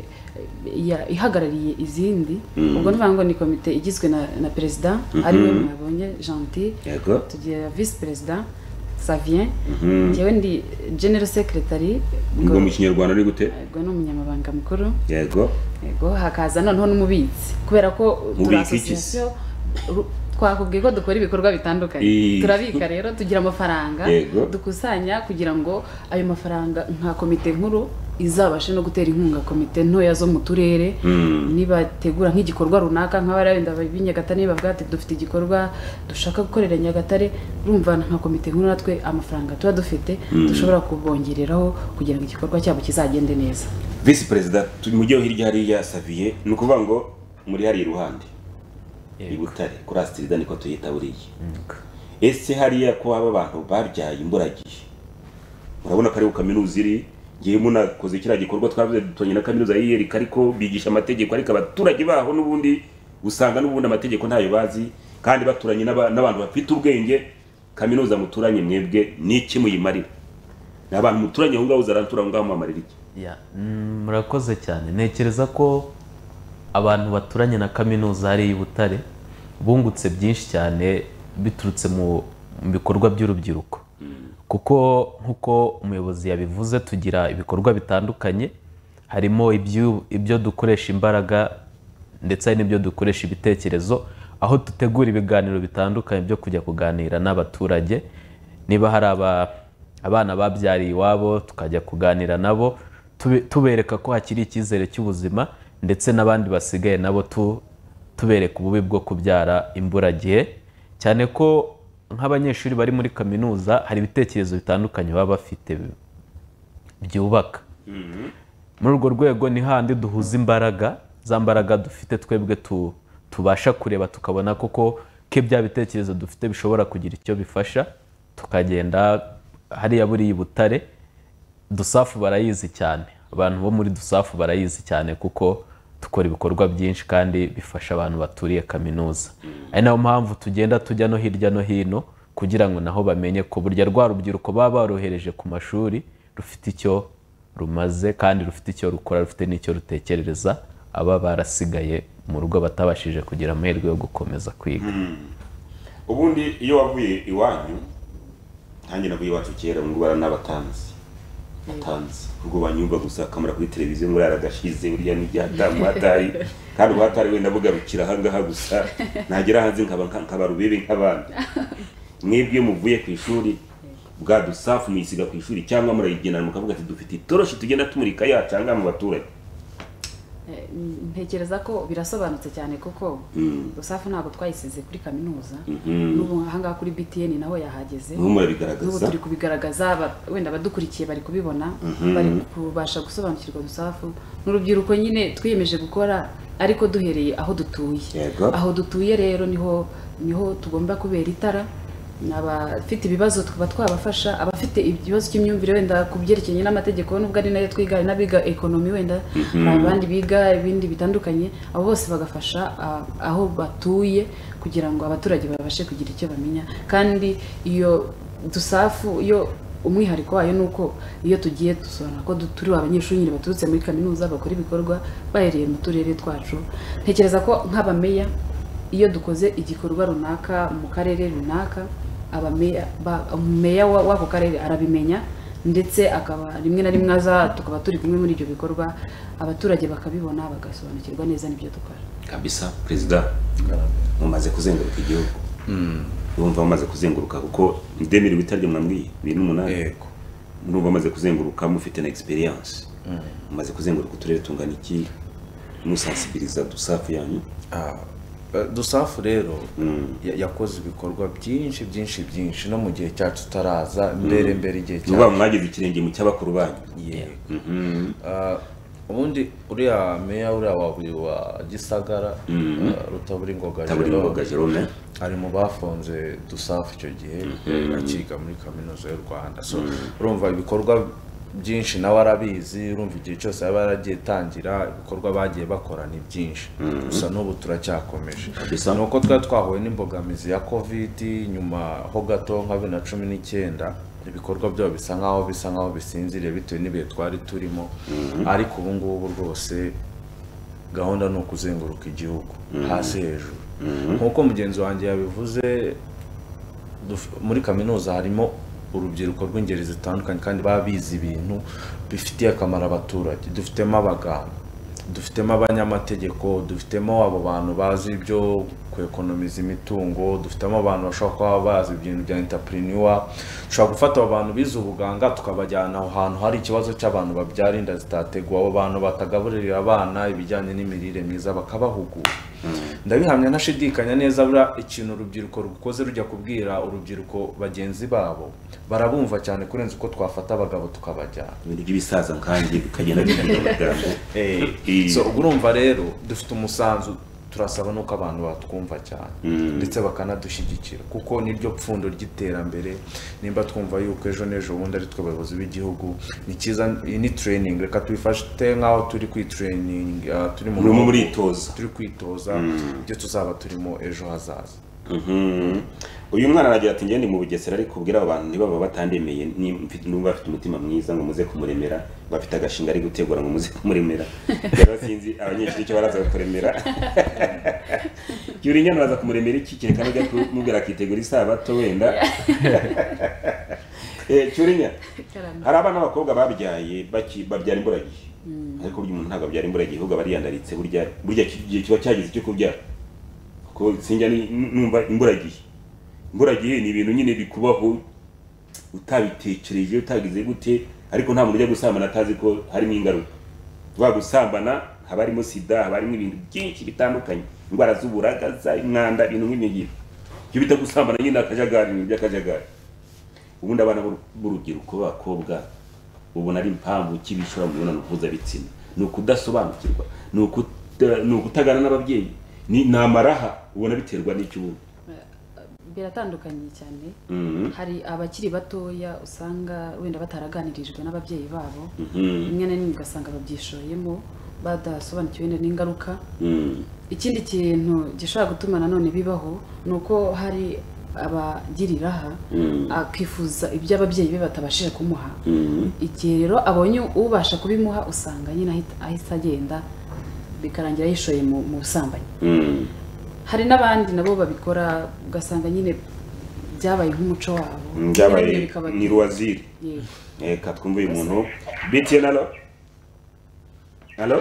ya- ihagarariye izindi
Mhm.
ubwo nuvuga ngo ni komite igizwe na, na perezida ariwe
Mhm.
mwabonye gentil
Yego.
tugira visi perezida savien
Mhm.
njyewe ndi general secretary
ngo mu kinyarwanda ari gute
ubwo ni umunyamabanga mukuru
yego
yego hakaza noneho n'umubitsi kubera ko turi
Mubika iki se?
association ru- twakubwiye ko dukora ibikorwa bitandukanye
Ii.
turabika rero tugira amafaranga
Yego.
dukusanya kugira ngo ayo mafaranga nka komite nkuru izabashe no gutera inkunga komite ntoya zo mu turere
Mm.
nibategura nk'igikorwa runaka nka bariya wenda b'i nyagatare niba bavuga ati dufite igikorwa dushaka gukorera nyagatare urumva nka komite nkuru natwe amafaranga tuba dufite
Mm.
dushobora kubongereraho kugira ngo igikorwa cyabo kizagende neza
visi perezida turi mu gihugu hirya hariya saviye ni ukuvuga ngo muri hariya iruhande i butare kuri asitirida niko tuyita buriya ese hariya ko haba abantu babyaye imburagihe murabona ko ariho kaminuza iri ngewe munakoze kiriya gikorwa twavuze dutonye na kaminuza yiyerika ariko bigisha amategeko ariko abaturage baho n'ubundi usanga n'ubundi amategeko ntayo bazi kandi baturanye n'aba- n'abantu bafite ubwenge kaminuza muturanye mwebwe ni iki muyimarira ni abantu muturanye aho ngaho uzaratura aho ngaho muhamarira iki
Ya, mm, murakoze cyane ntekereza ko abantu baturanye na kaminuza hariya i butare bungutse byinshi cyane biturutse mu mu bikorwa by'urubyiruko kuko nk'uko umuyobozi yabivuze tugira ibikorwa bitandukanye harimo ibyu- ibyo dukoresha imbaraga ndetse hari n'ibyo dukoresha ibitekerezo aho dutegura ibiganiro bitandukanye byo kujya kuganira n'abaturage niba hari aba- abana babyariye iwabo tukajya kuganira nabo tube- tubereka ko hakiri icyizere cy'ubuzima ndetse n'abandi basigaye nabo tu- tubereka ububi bwo kubyara imburagihe cyane ko nk'abanyeshuri bari muri kaminuza hari ibitekerezo bitandukanye baba bafite bi- byubaka muri urwo rwego ni handi duhuza imbaraga za mbaraga dufite twebwe tu- tubasha kureba tukabona koko ko bya bitekerezo dufite bishobora kugira icyo bifasha tukagenda hariya buriya i butare dusafu barayizi cyane abantu bo muri dusafu barayizi cyane kuko dukora ibikorwa byinshi kandi bifasha abantu baturiye kaminuza ari nayo mpamvu tugenda tujya no hirya no hino kugira ngo naho bamenye ko burya rwa rubyiruko baba barohereje ku mashuri rufite icyo rumaze kandi rufite icyo rukora rufite n'icyo rutekerereza aba barasigaye mu rugo batabashije kugira amahirwe yo gukomeza kwiga
ubundi iyo wavuye iwanyu ntange navuye iwacu kera ngo baranabatanzi batanzi ubwo banyumva gusa akamara kuri televiziyo ngo yaragashize uriya n'ibyatamuhatari kandi ubuhatari wenda bugarukira ahangaha gusa nagera hanze nkaba nkaba rubebe nk'abandi mwebwe muvuye ku ishuri bwa dusafu muyisiga ku ishuri cyangwa murayigenera mukavuga ati dufite itoroshi tugenda tumurika yacanga mu baturage
Eh, ntekereza ko birasobanutse cyane kuko usafu ntabwo twayisize kuri kaminuza
Mhm.
n'ubu ahangaha kuri btn naho yahageze
N'ubu murabigaragaza.
N'ubu turi kubigaragaza aba- wenda abadukurikiye bari kubibona
Mhm.
bari kubasha gusobanukirwa dusafu n'urubyiruko nyine twiyemeje gukora ariko duhereye aho dutuye
Yego.
aho dutuye rero niho niho tugomba kubera itara abafite ibibazo tukaba twabafasha abafite ikibazo cy'imyumvire wenda ku byerekeranye n'amategeko nubwo ari nayo twiga hari n'abiga ekonomi wenda
Mhm.
hari abandi biga ibindi bitandukanye abo bose bagafasha ah, aho batuye kugira ngo abaturage babashe kugira icyo bamenya kandi iyo dusafu iyo umwihariko wayo ni uko iyo tugiye dusobanura ko du- turi abanyeshuri nyine baturutse muri kaminuza bakora ibikorwa bahereye mu turere twacu ntekereza ko nk'abameya iyo dukoze igikorwa runaka mu karere runaka abameya ba- meya wa- w'ako karere arabimenya ndetse akaba rimwe na rimwe aza tukaba turi kumwe muri ibyo bikorwa abaturage bakabibona bagasobanukirwa neza n'ibyo dukora
kabisa perezida mumaze kuzenguruka igihugu urumva mumaze kuzenguruka kuko ndemerewe itaryo mwambwiye bibiri n'umunani yego murumva mumaze kuzenguruka mufite na experience mumaze kuzenguruka uturere tungana iki musansibiriza dusafu yanyu
dusafu rero ya- yakoze ibikorwa byinshi byinshi byinshi no mu gihe cyacu tutaraza mbere
Mm.
mbere igihe
Ni ukuvuga ngo
mwagize ikirenge mu cy'abakuru banyu Ah, ubundi uriya meya uriya wa buri wa gisagara
Mhm.
ah, rutaburingoga
Rutaburingoga Jerome.
ari mu bafunze dusafu icyo gihe
Mhm.
akiga muri kaminuza y'u rwanda so
Mhm.
urumva ibikorwa byinshi nawe arabizi urumva igihe cyose yaba yaragiye tangira ibikorwa bagiye bakora ni byinshi
Mhm.
gusa n'ubu turacyakomeje
Kabisa.
ni uko twari twahuye n'imbogamizi ya kovidi nyuma ho gato nka bibiri na cumi n'icyenda ibikorwa byabo bisa nk'aho bisa nk'aho bisinziriye bitewe n'ibihe twari turimo
Mhm.
ariko ubu ngubu rwose gahunda ni ukuzenguruka igihugu
Mhm.
hasi hejuru
Mhm.
nk'uko mugenzi wanjye yabivuze duf- muri kaminuza harimo urubyiruko rw'ingeri zitandukanye kandi baba bizi ibintu bifitiye akamaro abaturage dufitemo abaganga dufitemo abanyamategeko dufitemo abo bantu bazi ibyo kuekonomiza imitungo dufitemo abantu bashobora kuba bazi ibintu bya intapuriniwa dushobora gufata abo bantu bize ubuganga tukabajyana aho hantu hari ikibazo cy'abantu babyara inda zitateguwe abo bantu batagaburira abana ibijyanye n'imirire myiza bakabahugura ndabihamya ntashidikanya neza buriya ikintu urubyiruko rukoze rujya kubwira urubyiruko bagenzi babo barabumva cyane kurenza uko twafata abagabo tukabajyana
ibintu by'ibisaza nkanjye bikagenda bihinduka amagambo
Eh,
Eh.
so ubwo urumva rero dufite umusanzu turasaba n'uko abantu batwumva cyane
Mm.
ndetse bakanadushyigikira kuko niryo pfundo ry'iterambere nimba twumva yuko ejo n'ejo bundi ari twe bayobozi b'igihugu ni cyiza iyi ni training reka tuyifate nk'aho turi kwitraining ah, turi mu
Murimo
bihugu,
muritoza.
turi kwitoza
Mm.
ibyo tuzaba turimo ejo hazaza
Mhm. uyu mwana aragira ati ngende mu bugesera ariko ubwira abo bantu ntibaba batandemeye ni- mfite- n'ubwo bafite umutima mwiza ngo muze kumuremera bafite agashinga ari gutegura ngo muze kumuremera rero sinzi abanyeshuri icyo baraza kuremera yurinya baraza kumuremera iki kereka nujya kumubwira akitegura isabato wenda Eh, cyurinya
Karame.
hari abana b'abakobwa babyaye baki- babyara imburagihe
Mm.
ariko burya umuntu ntabwo abyara imburagihe ahubwo aba yiyandaritse burya burya iki gihe kiba cyageze cyo kubyara kuko sinjya ni- numva imburagihe imburagihe ni ibintu nyine bikubaho utabitekereje utagize gute ariko nta muntu ujya gusambana atazi ko harimo ingaruka vuba gusambana haba harimo sida haba harimo ibintu byinshi bitandukanye indwara z'uburagaza umwanda ibintu nk'ibyo ngibyo ibyo bita gusambana nyine ni akajagari ni iby'akajagari ubundi abana b'uru- b'urubyiruko b'abakobwa ubona ari impamvu ki bishora mu mibonano mpuzabitsina ni ukudasobanukirwa ni ukuta- ni ukutagana n'ababyeyi ni ni amaraha ubona biterwa n'icyo ubu
biratandukanye cyane
Mhm.
hari abakiri batoya usanga wenda bataraganirijwe n'ababyeyi babo
Mhm.
rimwe na rimwe ugasanga babyishoyemo badasobanukiwe wenda n'ingaruka
Mm.
ikindi kintu gishobora gutuma nanone bibaho ni uko hari abagira iraha
Mm.
akifuza ibyo ababyeyi be batabashije kumuha
Mm.
igihe rero abonye ubasha kubimuha usanga nyine ahita- ahita agenda bikarangira yishoye mu mu busambanyi
Mm.
hari n'abandi nabo babikora ugasanga nyine byabaye nk'umuco wabo Nyine
byabaye
bikaba-
ni ruwaziri
Yego.
reka twumve uyu muntu btn alo alo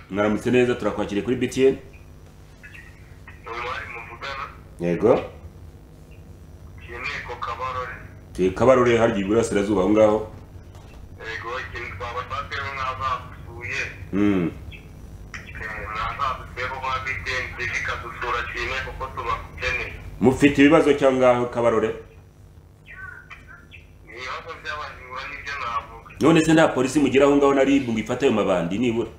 mwaramutse neza turakwakiriye kuri btn yego turi kabarore harya iburasirazuba aho ngaho Mm. mufite ibibazo cyangwa ngaho kabarore none se nta polisi mugira aho ngaho na rib ngo ifate ayo mabandi nibura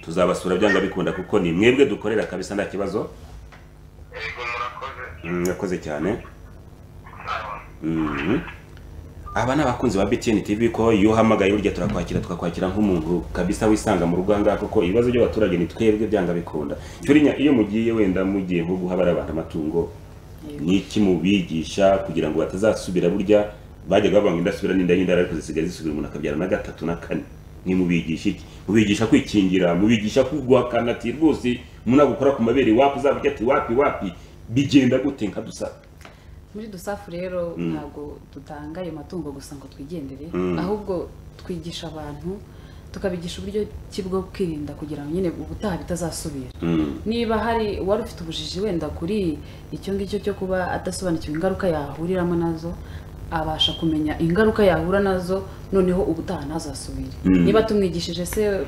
tuzabasura byanga bikunda kuko ni mwebwe dukorera kabisa nta kibazo Mm, murakoze cyane Mhm. aba ni abakunzi ba btn tv ko iyo uhamagaye burya turakwakira tukakwakira nk'umuntu kabisa wisanga mu rugo ahangaha kuko ibibazo by'abaturage ni twebwe byanga bikunda cyurinya iyo mugiye wenda mugiye nko guha bariya bantu amatungo ni iki mubigisha kugira ngo batazasubira burya bajyaga bavuga ngo indasubira n'inda y'indara ariko zisigaye zisubira umuntu akabyara na gatatu na kane ntimubigisha iki mubigisha kwikingira mubigisha kurwakana ati rwose munagukora ku mabere iwapi uzaba ujya ati wapi wapi bigenda gute nka dusaba
muri dusafu rero
Mm.
ntabwo dutanga ayo matungo gusa ngo twigendere
Mm.
ahubwo twigisha abantu tukabigisha uburyo ki bwo kwirinda kugira ngo nyine ubutaha bitazasubira niba hari uwari ufite ubujiji wenda kuri icyo ngicyo cyo kuba adasobanukiwe ingaruka yahuriramo nazo abasha kumenya ingaruka yahura nazo noneho ubutaha ntazasubire
Mm.
niba tumwigishije se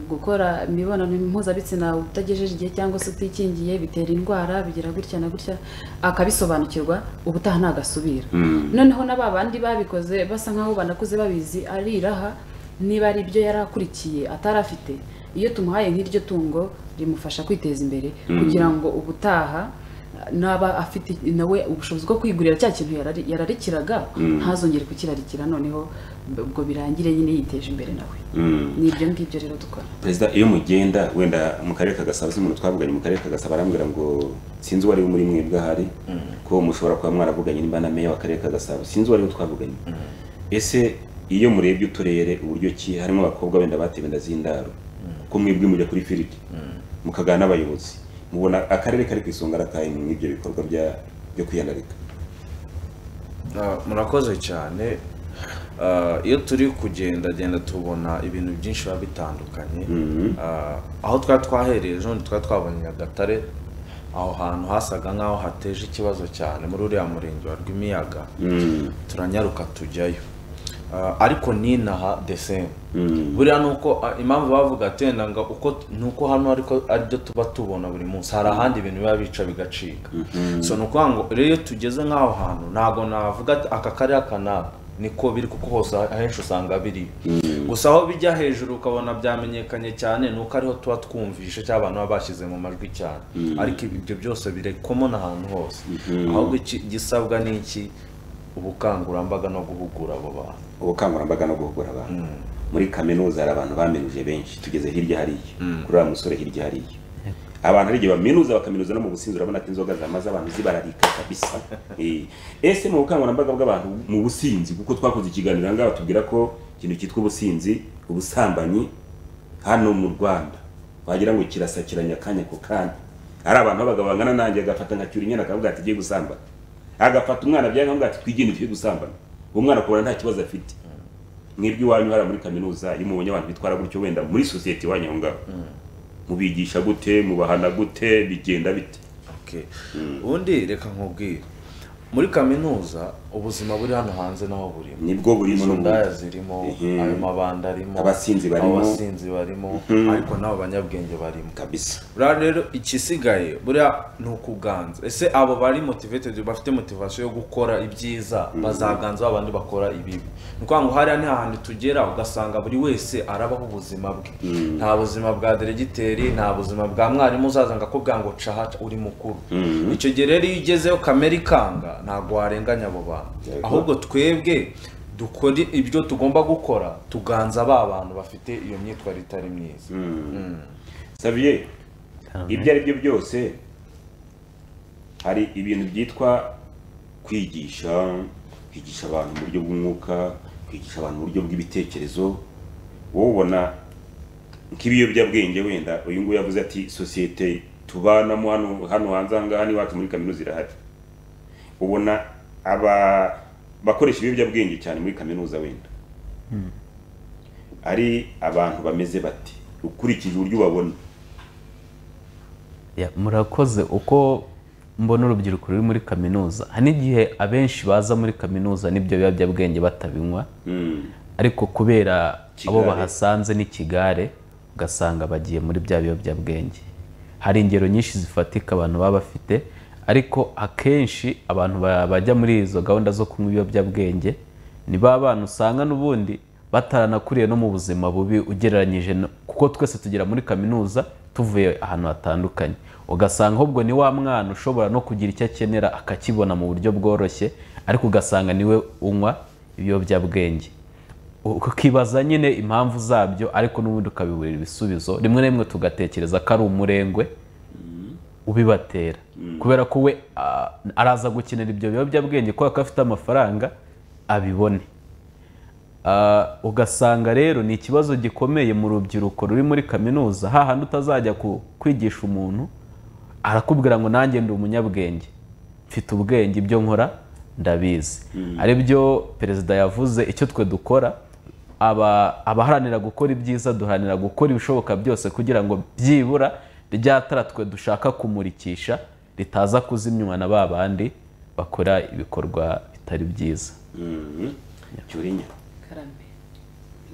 gukora imibonano mpuzabitsina utagejeje igihe cyangwa se utikingiye bitera indwara bigira gutya na gutya akabisobanukirwa ubutaha ntagasubira noneho na ba bandi babikoze basa nkaho banakuze babizi ariraha niba ari ibyo yari akurikiye atari afite iyo tumuhaye nk'iryo tungo rimufasha kwiteza imbere
Mm.
kugira ngo ubutaha naba afite nawe ubushobozi bwo kwigurira cya kintu yarari- yararikiraga
Mm.
ntazongere kukirarikira noneho ubwo birangire nyine yiteje imbere nawe ni ibyo ngibyo rero dukora
perezida iyo mugenda wenda mu karere ka gasabo se umuntu twavuganye mu karere ka gasabo arambwira ngo sinzi uwo ari we muri mwebwe ahari ko mushobora kuba mwaravuganye nimba na meya w'akarere ka gasabo sinzi uwo ari we twavuganye ese iyo murebye uturere uburyo ki harimo abakobwa wenda batewe inda z'indaro kuko mwebwe mujya kuri firiti mukagana n'abayobozi mubona akarere kari ku isonga arataye mu ibyo bikorwa bya- byo kwiyandarika
Ah, murakoze cyane Ah, iyo turi kugendagenda tubona ibintu byinshi biba bitandukanye Ah, aho twari twahereye ejo bundi twari twabonye nyagatare aho hantu hasaga nk'aho hateje ikibazo cyane muri uriya murenge wa rwimiyaga turanyaruka tujyayo Ah, ariko ninaha the same buriya ni uko ah, impamvu bavuga ati wenda ngo uko ni uko hano ariko aribyo tuba tubona buri munsi hari ahandi ibintu biba bica bigacika so ni ukuvuga ngo rero iyo tugeze nk'aho hantu ntabwo navuga ati aka karere aka n'aka niko biri kuko hose ahenshi usanga biri gusa aho bijya hejuru ukabona byamenyekanye cyane ni uko ariho tuba twumvishe cyangwa abantu baba bashyize mu majwi cyane
Mm.
ariko ibyo byose birekomo n'ahantu hose
Mhm.
ahubwo iki- igisabwa ni iki ubukangurambaga no guhugura abo bantu
ubukangurambaga no guhugura abantu muri kaminuza hari abantu baminuze benshi tugeze hirya hariya
Mm.
kuri uriya musore hirya hariya abantu hari igihe baminuza bakaminuza no mu businzi urabona ko inzoga zamaze abantu zibararika kabisa Eh, ese mu bukangurambaga bw'abantu mu businzi kuko twakoze ikiganiro aha ngaha batubwira ko ikintu cyitwa ubusinzi ubusambanyi hano mu rwanda wagira ngo kirasakiranya akanya ku kanya ari abantu b'abagabo bangana nanjye agafata nka cyura inyana akavuga ati ugiye gusambana agafata umwana byanga akavuga ati twigende tujye gusambana uwo mwana kubona nta kibazo afite mwebwe iwanyu hariya muri kaminuza iyo mubonye abantu bitwara gutyo wenda muri sosiyete iwanyu aho ngaho mubigisha gute mubahana gute bigenda bite
Okay. ubundi reka nkubwire muri kaminuza ubuzima buri hano hanze naho burimo
Nibwo burimo
Izo
n'ubundi.
ndaya zirimo
Ehe.
ayo mabanda arimo
Abasinzi barimo.
abasinzi barimo
Mhm.
ariko n'abo banyabwenge barimo
kabisa
buriya rero ikisigaye buriya ni ukuganza ese abo bari motivated bafite motivation yo gukora ibyiza bazaganza ba bandi bakora ibibi ni ukuvuga ngo hariya ni hahandi tugera ugasanga buri wese arabaho ubuzima bwe nta buzima bwa deregiteri nta buzima bwa mwarimu uzaza ngo akubwira ngo cahaca uri mukuru
Mhm.
icyo gihe rero iyo ugezeyo kamere ikanga ntabwo warenganya abo bantu
Yego.
ahubwo twebwe dukore ibyo tugomba gukora tuganza ba bantu bafite iyo myitwarire itari myiza
saviye ibyo ari byo byose hari ibintu byitwa kwigisha kwigisha abantu mu buryo bw'umwuka kwigisha abantu mu buryo bw'ibitekerezo wowe ubona nk'ibiyobyabwenge wenda uyu nguyu yavuze ati sosiyete tubanamo hano hano hanze aha ngaha n'iwacu muri kaminuza irahari ubona aba bakoresha ibiyobyabwenge cyane muri kaminuza wenda ari abantu bameze bati ukurikije uburyo ubabona
Ya, murakoze uko mbona urubyiruko ruri muri kaminuza hari n'igihe abenshi baza muri kaminuza n'ibyo biyobyabwenge batabinywa ariko kubera abo
Ikigare.
bahasanze n'ikigare ugasanga bagiye muri bya biyobyabwenge hari ingero nyinshi zifatika abantu baba bafite ariko akenshi abantu ba- bajya muri izo gahunda zo kunywa ibiyobyabwenge ni ba bana usanga n'ubundi bataranakuriye no mu buzima bubi ugereranyije no- kuko twese tugera muri kaminuza tuvuye ahantu hatandukanye ugasanga ahubwo ni wa mwana ushobora no kugira icyo akenera akakibona mu buryo bworoshye ariko ugasanga niwe unywa ibiyobyabwenge ukibaza nyine impamvu zabyo ariko n'ubundi ukabiburira ibisubizo rimwe na rimwe tugatekereza ko ari umurengwe ubibatera kubera ko we ah, araza gukenera ibyo biyobyabwenge kubera ko afite amafaranga abibone Ah, ugasanga rero ni ikibazo gikomeye mu rubyiruko ruri muri kaminuza hahandi utazajya ku- kwigisha umuntu arakubwira ngo nanjye ndi umunyabwenge mfite ubwenge ibyo nkora ndabizi ari byo perezida yavuze icyo twe dukora aba- abaharanira gukora ibyiza duharanira gukora ibishoboka byose kugira ngo byibura rya tara twe dushaka kumurikisha ritaza kuzimywa na ba bandi bakora ibikorwa bitari byiza
cyurinya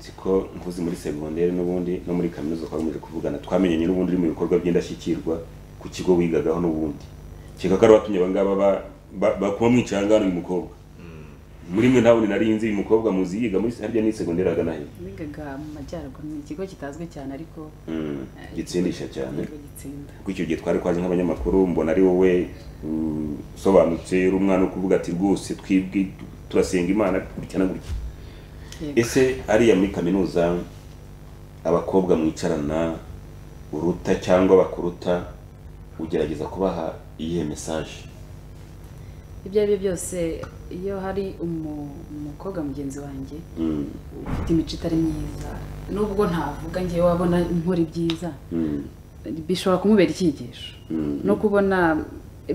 nzi ko nkuzi muri segonderi n'ubundi no muri kaminuza twakomeje kuvugana twamenyanye n'ubundi uri mu bikorwa by'indashyikirwa ku kigo wigagaho n'ubundi kereka ko ari watumye abangaba ba- ba- bakuba mwicaye ahangaha uyu mukobwa muri mwe ntabwo nari nzi uyu mukobwa muzi yiga muri harya ni segonderi hagana he
wigaga mu majyaruguru ni ikigo kitazwi cyane ariko
Mm, gitsindisha cyane
ikigo gitsinda
kuko icyo gihe twari twaje nk'abanyamakuru mbona ari wowe mm, usobanutse uri umwana wo kuvuga ati rwose twibwi turasenga imana gutya na gutya
Yego.
ese ariya muri kaminuza abakobwa mwicarana uruta cyangwa bakuruta ugerageza kubaha iyihe mesaje
ibyo ari byo byose iyo hari umu- umukobwa mugenzi wanjye
Mm,
ufite imico itari myiza nubwo ntavuga ngewe wabona nkora ibyiza
mm,
bishobora kumubera icyigisho
mm.
no kubona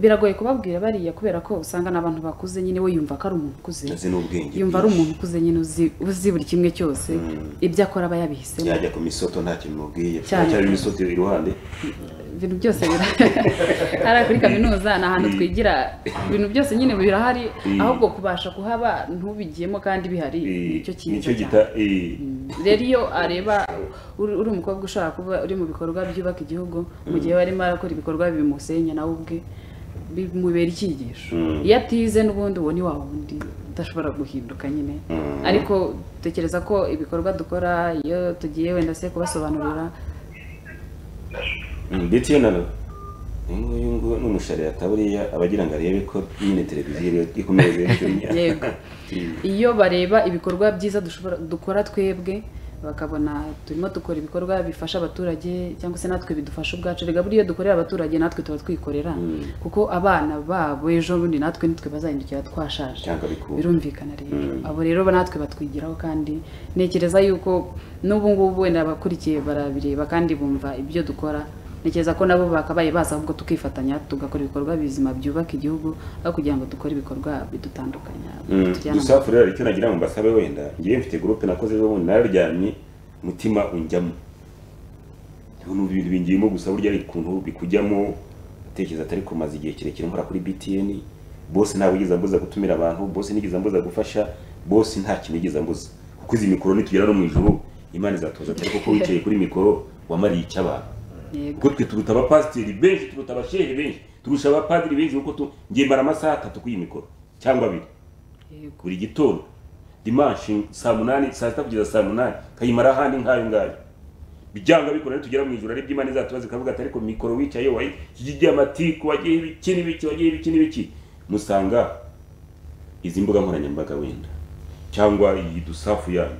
biragoye kubabwira bariya kubera ko usanga n'abantu bakuze nyine we yumva ko ari umuntu ukuze
Azi n'ubwenge
yumva ari umuntu ukuze nyine uzi- uzi buri kimwe cyose
Mm.
ibyo akora aba yabihisemo
yajya ku misoto nta kintu mubwiye
Cyane.
cyari imisoto iruhande
ibintu byose bira hariya kuri kaminuza ni ahantu twigira ibintu byose nyine birahari
Mm.
ahubwo kubasha kuhaba ntubigiyemo kandi bihari nicyo cyiza
nicyo
cyane
gita eh,
rero iyo areba uri uri umukobwa ushobora kuba uri mu bikorwa byubaka igihugu mu
Mm.
gihe we arimo arakora ibikorwa bimusenya nawe ubwe bimubera icyigisho
Mm.
iyo atize n'ubundi uwo ni wa wundi udashobora guhinduka nyine
Mm.
ariko dutekereza ko ibikorwa dukora iyo tugiye wenda se kubasobanurira
Mm, ndetse iyo nano uyu nguyu ngo ni umushariyata buriya aba agira ngo arebe ko nyine televiziyo iri- ikomeze kuriya
Yego. iyo bareba ibikorwa byiza dushobora dukora twebwe bakabona turimo dukora ibikorwa bifasha abaturage cyangwa se natwe bidufasha ubwacu rega buriya dukorera abaturage natwe tuba twikorera kuko abana babo ejo bundi natwe nitwe bazahindukira twashaje
cyangwa bikura
birumvikana rero
Mm.
abo rero natwe batwigiraho kandi ntekereza yuko n'ubu ngubu wenda abakurikiye barabireba kandi bumva ibyo dukora ntekereza ko nabo bakabaye baza ahubwo tukifatanya tugakora ibikorwa bizima byubaka igihugu aho kugira ngo dukore ibikorwa bidutandukanya
Mm,
tujyana
gusa hafi rero icyo nagira ngo mbasabe wenda ngiye mfite gurupe nakoze ejo bundi nararyamye umutima unjyamo ibintu bintu bingiyemo gusa burya ari ukuntu bikujyamo utekereza atari kumaza igihe kirekire nkora kuri btn bose ntabwo yigeze ambuza gutumira abantu bose nigeze ambuza gufasha bose nta kintu yigeze ambuza kuko izi mikoro nitugera no mu ijoro imana izatuza atari kuko wicaye kuri mikoro wamariye icy'abantu
Yego.
kuko twe turuta abapasiteri benshi turuta abashehe benshi turusha abapadiri benshi kuko tu ngiye mara amasaha atatu kuri iyi mikoro cyangwa abiri buri gitondo dimanshi saa munani saa sita kugeza saa munani kayimara ahandi nk'ayo ngayo byanga bikora rero tugera mu ijoro ari by'imana izatuba zikavuga ati ariko mikoro wicaye wayi kijya amatiku wagiye ibiki n'ibiki wagiye ibiki n'ibiki musanga izi mbuga nkoranyambaga wenda cyangwa iyi dusafu yanyu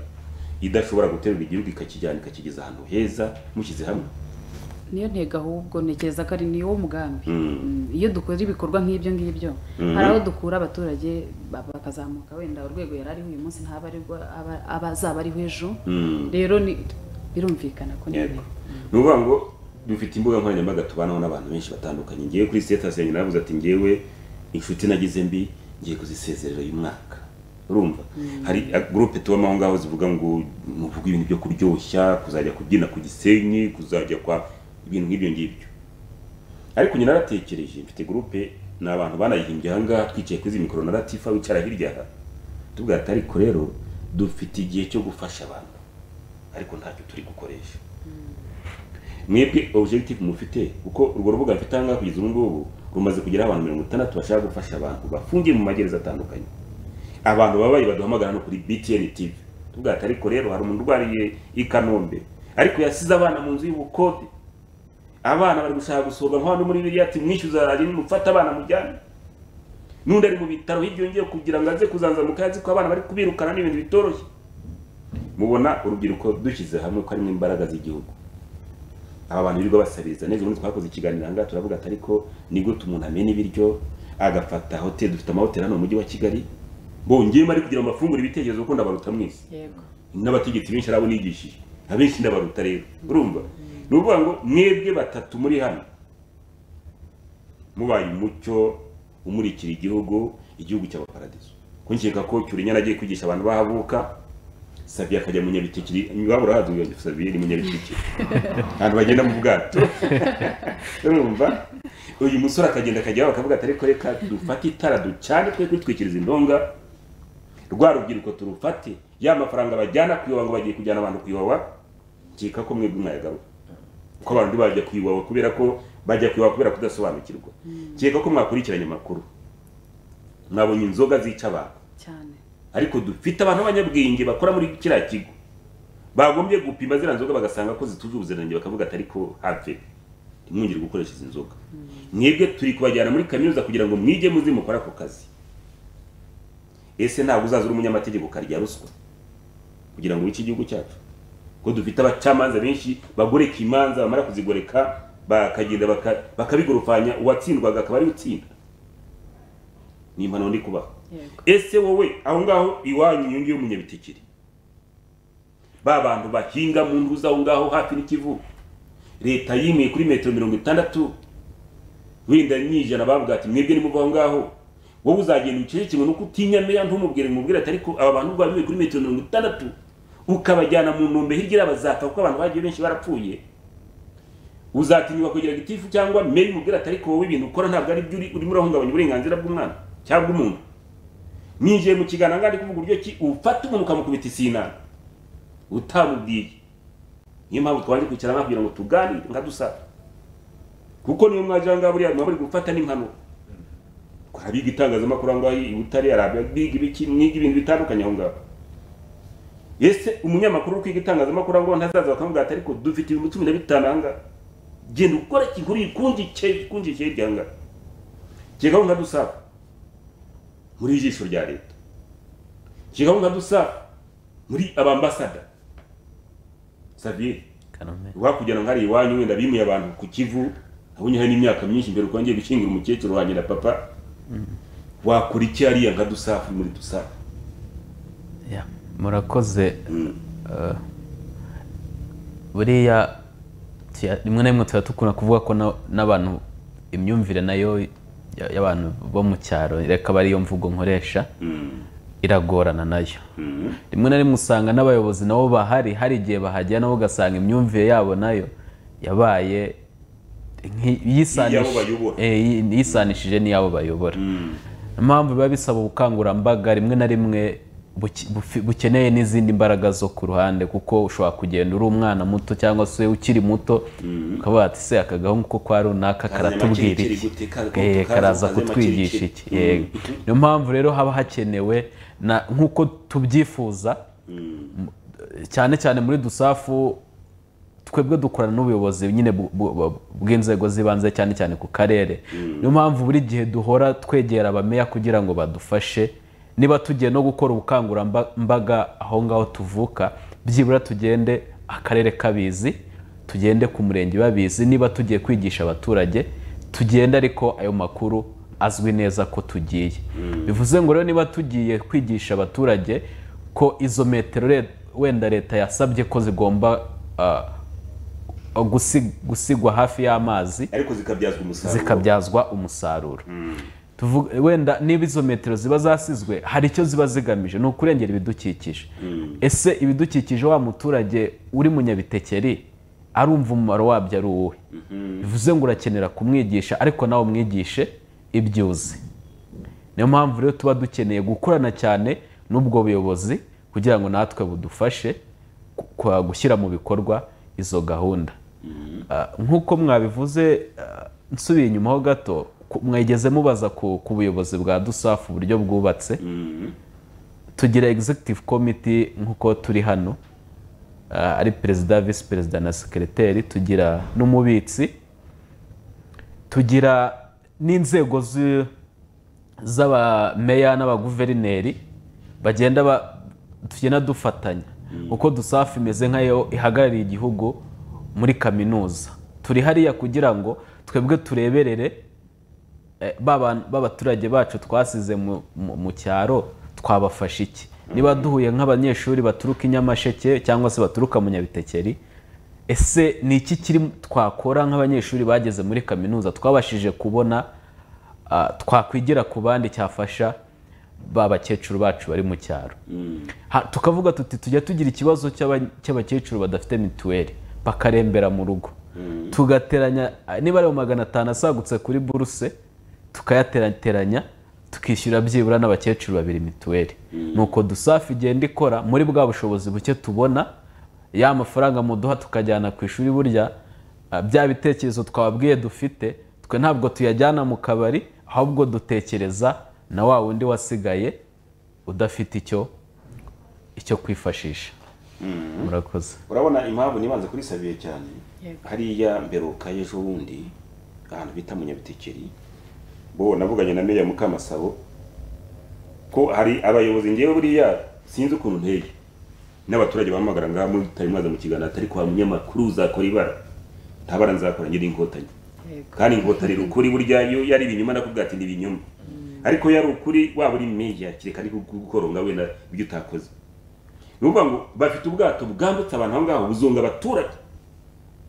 idashobora guterura igihugu ikakijyana ikakigeza ahantu heza mushyize hamwe
niyo ntego ahubwo ntekereza ko ari niwo mugambi
Mm.
Mm, iyo dukora ibikorwa nk'ibyo ngibyo
Mhm.
hari aho dukura abaturage ba- bakazamuka wenda urwego yari ariho uyu munsi ntaba arirwo aba- aba- azaba ariho ejo
Mm.
rero ni- birumvikana ko ni
Yego. ni ukuvuga ngo dufite imbuga nkoranyambaga tubanaho n'abantu benshi batandukanye ngiye kuri sitasi yanjye navuze ati ngewe inshuti nagize mbi ngiye kuzisezerera uyu mwaka urumva
Mm.
hari a- gurupe tubamo aho ngaho zivuga ngo nuvuga ibintu byo kuryoshya kuzajya kubyina ku gisenyi kuzajya kwa ibintu nk'ibyo ngibyo ariko nyine naratekereje mfite gurupe ni abantu banayihimbye aha ngaha twicaye kuri izi mikoro na latifa wicara hirya aha tubwira ati ariko rero dufite igihe cyo gufasha abantu ariko ntacyo turi gukoresha mwebwe objective mufite kuko urwo rubuga mfite ahangaha kugeza ubu ngubu rumaze kugeraho abantu mirongo itandatu bashaka gufasha abantu bafungiye mu magereza atandukanye abantu babaye baduhamagara hano kuri btn tv tuvuga ati ariko rero hari umuntu urwariye i kanombe ariko yasize abana mu nzu y'ubukode abana bari gushaka gusohoka nka hano muri biriya ati mwishyuza radiyo nimufate abana mujyane n'undi ari mu bitaro hirya yongeye kugira ngo aze kuzanzamuka azi ko abana bari kubirukana n'ibintu bitoroshye mubona urubyiruko dushyize hamwe ko harimo imbaraga z'igihugu aba bantu birirwa basabiriza neza ubundi twakoze ikiganiro ahangaha turavuga ati ariko ni gute umuntu amena ibiryo agafata hoteli dufite amahoteli hano mu mujyi wa kigali bongeyemo ari kugira ngo bafungure ibitekerezo kuko ndabaruta mwese
yego
n'abategetsi benshi ari abo nigishije abenshi ndabaruta rero urumva ni ukuvuga ngo mwebwe batatu muri hano mubaye umucyo umurikira igihugu igihugu cya paradizo kunkeka ko cyurinyana agiye kwigisha abantu bahavuka sabye akajya mu nyabitiki waba urahaduye sabye ni mu nyabitiki ahantu bagenda mu bwato urumva uyu musore akagenda akajya iwabo akavuga ati ariko reka dufate itara ducane twe kwitwikiriza indonga rwa rubyiruko turufate ya mafaranga bajyana kuyoba ngo bagiye kujyana abantu kuyoba nkeka ko mwebwe mwayagaruka kuko abantu bajya kuyoba kubera ko bajya kuyoba kubera kudasobanukirwa nkeka ko mwakurikiranye amakuru mwabonye inzoga zica abantu
cyane
ariko dufite abantu b'abanyabwenge bakora muri kiriya kigo bagombye gupima ziriya nzoga bagasanga ko zituje ubuziranenge bakavuga ati ariko have ntimwongere gukoresha izi nzoga mwebwe turi kubajyana muri kaminuza kugira ngo mwige muzi mukore ako kazi ese ntabwo uzaza uri umunyamategeko ukarya ruswa kugira ngo wice igihugu cyacu ko dufite abacamanza benshi bagoreka imanza bamara kuzigoreka bakagenda baka- bakabigorofanya uwatsindwaga akaba ariwe utsinda ni impanuro ndi kubaha
yego
ese wowe aho ngaho iwanyu iyo ngiyo munyabitekeri ba bantu bahinga mu ntuza aho ngaho hafi n'ikivu leta yimeye kuri metero mirongo itandatu wenda nyijana bavuga ati mwebwe nimuva aho ngaho wowe uzagenda ucecekemwe nuko utinya meya ntumubwire mubwire ati ariko aba bantu bameye kuri metero mirongo itandatu ukabajyana mu ntombe hirya iriya bazapfa kuko abantu bagiye benshi barapfuye uzatinyuka kugira gitifu cyangwa meya umubwire ati ariko wowe ibintu ukora ntabwo ari byo uri- urimo urahungabanya uburenganzira bw'umwana cyangwa umuntu ninjiye mu kiganiro ngari kuvuga uburyo ki ufata umuntu ukamukubita isinana utamubwiye niyo mpamvu twabanje kwicara hamwe kugira ngo tuganire nka dusaba kuko niyo mwaje ahangaha buriya muba muri gufata n'impanuro abiga itangazamakuru aho ngaho i butare hari abiga ibiki mwiga ibintu bitandukanye aho ngaho ese umunyamakuru uri kwiga itangazamakuru aho ngaho ntazaza bakamubwira ati ariko dufite ibihumbi cumi na bitanu aha ngaha genda ukora ikiguri ikundikeye hirya aha ngaha kigabo nka dusaba muri ijisho rya leta kigabo nka dusaba muri abambasada saviye rwakugira ngo hari iwanyu wenda bimuye abantu ku kivu abonye hari n'imyaka myinshi mbere uko ngiye gushyingura umukecuru wanjye na papa wakora iki hariya nka dusafu muri dusafu
murakoze eh, buriya tuya- rimwe na rimwe tuba dukunda kuvuga ko na- n'abantu imyumvire nayo ya- y'abantu bo mu cyaro reka aba ariyo mvugo nkoresha iragorana nayo rimwe na rimwe usanga n'abayobozi nabo bahari hari igihe bahagera nabo ugasanga imyumvire yabo nayo yabaye nki-
Iy'abo
yisanisha-
bayobora.
eh, yi- yisanishije n'iyabo bayobora niyo mpamvu biba bisaba ubukangurambaga rimwe na rimwe buke- bufi- bukeneye n'izindi mbaraga zo ku ruhande kuko ushobora kugenda uri umwana muto cyangwa se ukiri muto ukavuga ati se aka gahungu ko kwa runaka karatubwira
makiri
iki
kiri gute, ka-
Eh,
ka-
karaza
kazanye
kutwigisha
makiri
iki
kiri.
yego niyo mpamvu rero haba hakenewe na nk'uko tubyifuza cyane cyane muri dusafu twebwe dukorana n'ubuyobozi nyine bu- bu- bu- bw'inzego z'ibanze cyane cyane ku karere niyo mpamvu buri gihe duhora twegera abameya kugira ngo badufashe niba tugiye no gukora ubukangurambaga aho ngaho tuvuka byibura tugende akarere kabizi tugende ku murenge babizi niba tugiye kwigisha abaturage tugende ariko ayo makuru azwi neza ko tugiye bivuze ngo rero niba tugiye kwigisha abaturage ko izo metero le- wenda leta yasabye ko zigomba ah, gusi- gusigwa hafi y'amazi
ariko zikabyazwa umusaruro
zikabyazwa umusaruro Tuvuga- wenda niba izo metero ziba zasizwe hari icyo ziba zigamije ni ukurengera ibidukikije ese ibidukikije wa muturage uri munyabitekeri arumva umumaro wabyo ari uwuhe bivuze ngo urakenera kumwigisha ariko nawe umwigishe ibyo uzi niyo mpamvu rero tuba dukeneye gukorana cyane n'ubwo buyobozi kugira ngo natwe budufashe ku- kwa- gushyira mu bikorwa izo gahunda Ah, nk'uko mwabivuze ah, nsubiye inyuma ho gato ku- mwigeze mubaza ku ku buyobozi bwa dusafu uburyo bwubatse tugira executive committee nk'uko turi hano ah, ari perezida visi perezida na sekereteri tugira n'umubitsi tugira n'inzego zi- z'abameya n'abaguverineri bagenda ba- tugenda dufatanya uko dusafi imeze nk'ayo ihagarariye igihugu muri kaminuza turi hariya kugira ngo twebwe tureberere eh, ba bantu- ba baturage bacu twasize mu- mu mu cyaro twabafasha iki niba duhuye nk'abanyeshuri baturuka i nyamasheke cyangwa se baturuka mu nyabitekeri ese ni iki kiri twakora nk'abanyeshuri bageze muri kaminuza twabashije kubona ah, twakwigira ku bandi cyafasha ba bakecuru bacu bari mu cyaro Ha- tukavuga tuti tujya tugira ikibazo cy'aba- cy'abakecuru badafite mituweli bakarembera mu rugo tugateranya niba ari mu magana atanu asagutse kuri buruse tukayateranya tukishyura byibura n'abakecuru babiri mituweli nuko dusafi igenda ikora muri bwa bushobozi buke tubona ya mafaranga muduha tukajyana ku ishuri burya ah, bya bitekerezo twababwiye dufite twe ntabwo tuyajyana mu kabari ahubwo dutekereza na wa wundi wasigaye udafite icyo icyo kwifashisha murakoze
urabona impamvu nibanze kuri sabiye cyane
Yego.
hariya mberuka y'ejo bundi ahantu bita munyabitekeri bo navuganye na meya mukamasabo ko hari abayobozi ngewe buriya sinzi ukuntu nteye n'abaturage bahamagara ngaha muri tutari mwaza mu kiganiro atari kwa munyamakuru uzakora ibara nta bara nzakora nyiri inkotanyi kandi inkotanyi ukuri burya yo yari ibinyoma nakubwira ati ni ibinyoma ariko yari ukuri waba uri meya kereka ari gukoronga wenda ibyo utakoze ni ukuvuga ngo bafite ubwato bwambutse abantu aho ngaho buzunga abaturage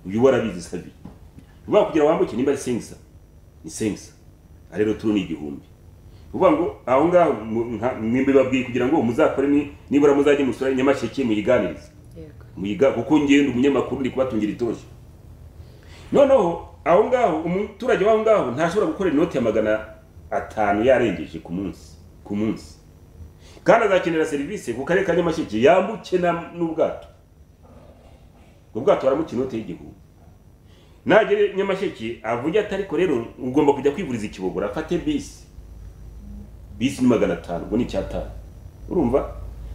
uyu warabizi sabi uvuga kugira wambuke nimba ari sengisa ni sengisa rero turu ni igihumbi uvuga ngo aho ngaho mu- nka- mwembe babwiye kugira ngo muzakore ni- nibura muzajye musura nyamasheke muyiganirize muyiga kuko ngenda umunyamakuru uri kubatungira itoje noneho aho ngaho umuturage w'aho ngaho ntashobora gukora inoti ya magana atanu yarengeje ku munsi ku munsi kandi azakenera serivisi ku karere ka nyamasheke yambuke na- n'ubwato ubwo bwato baramuca inoti y'igihumbi nagere nyamasheke avuge ati ariko rero ugomba kujya kwivuriza ikibogora afate bisi bisi ni magana atanu ubwo ni icyatanu urumva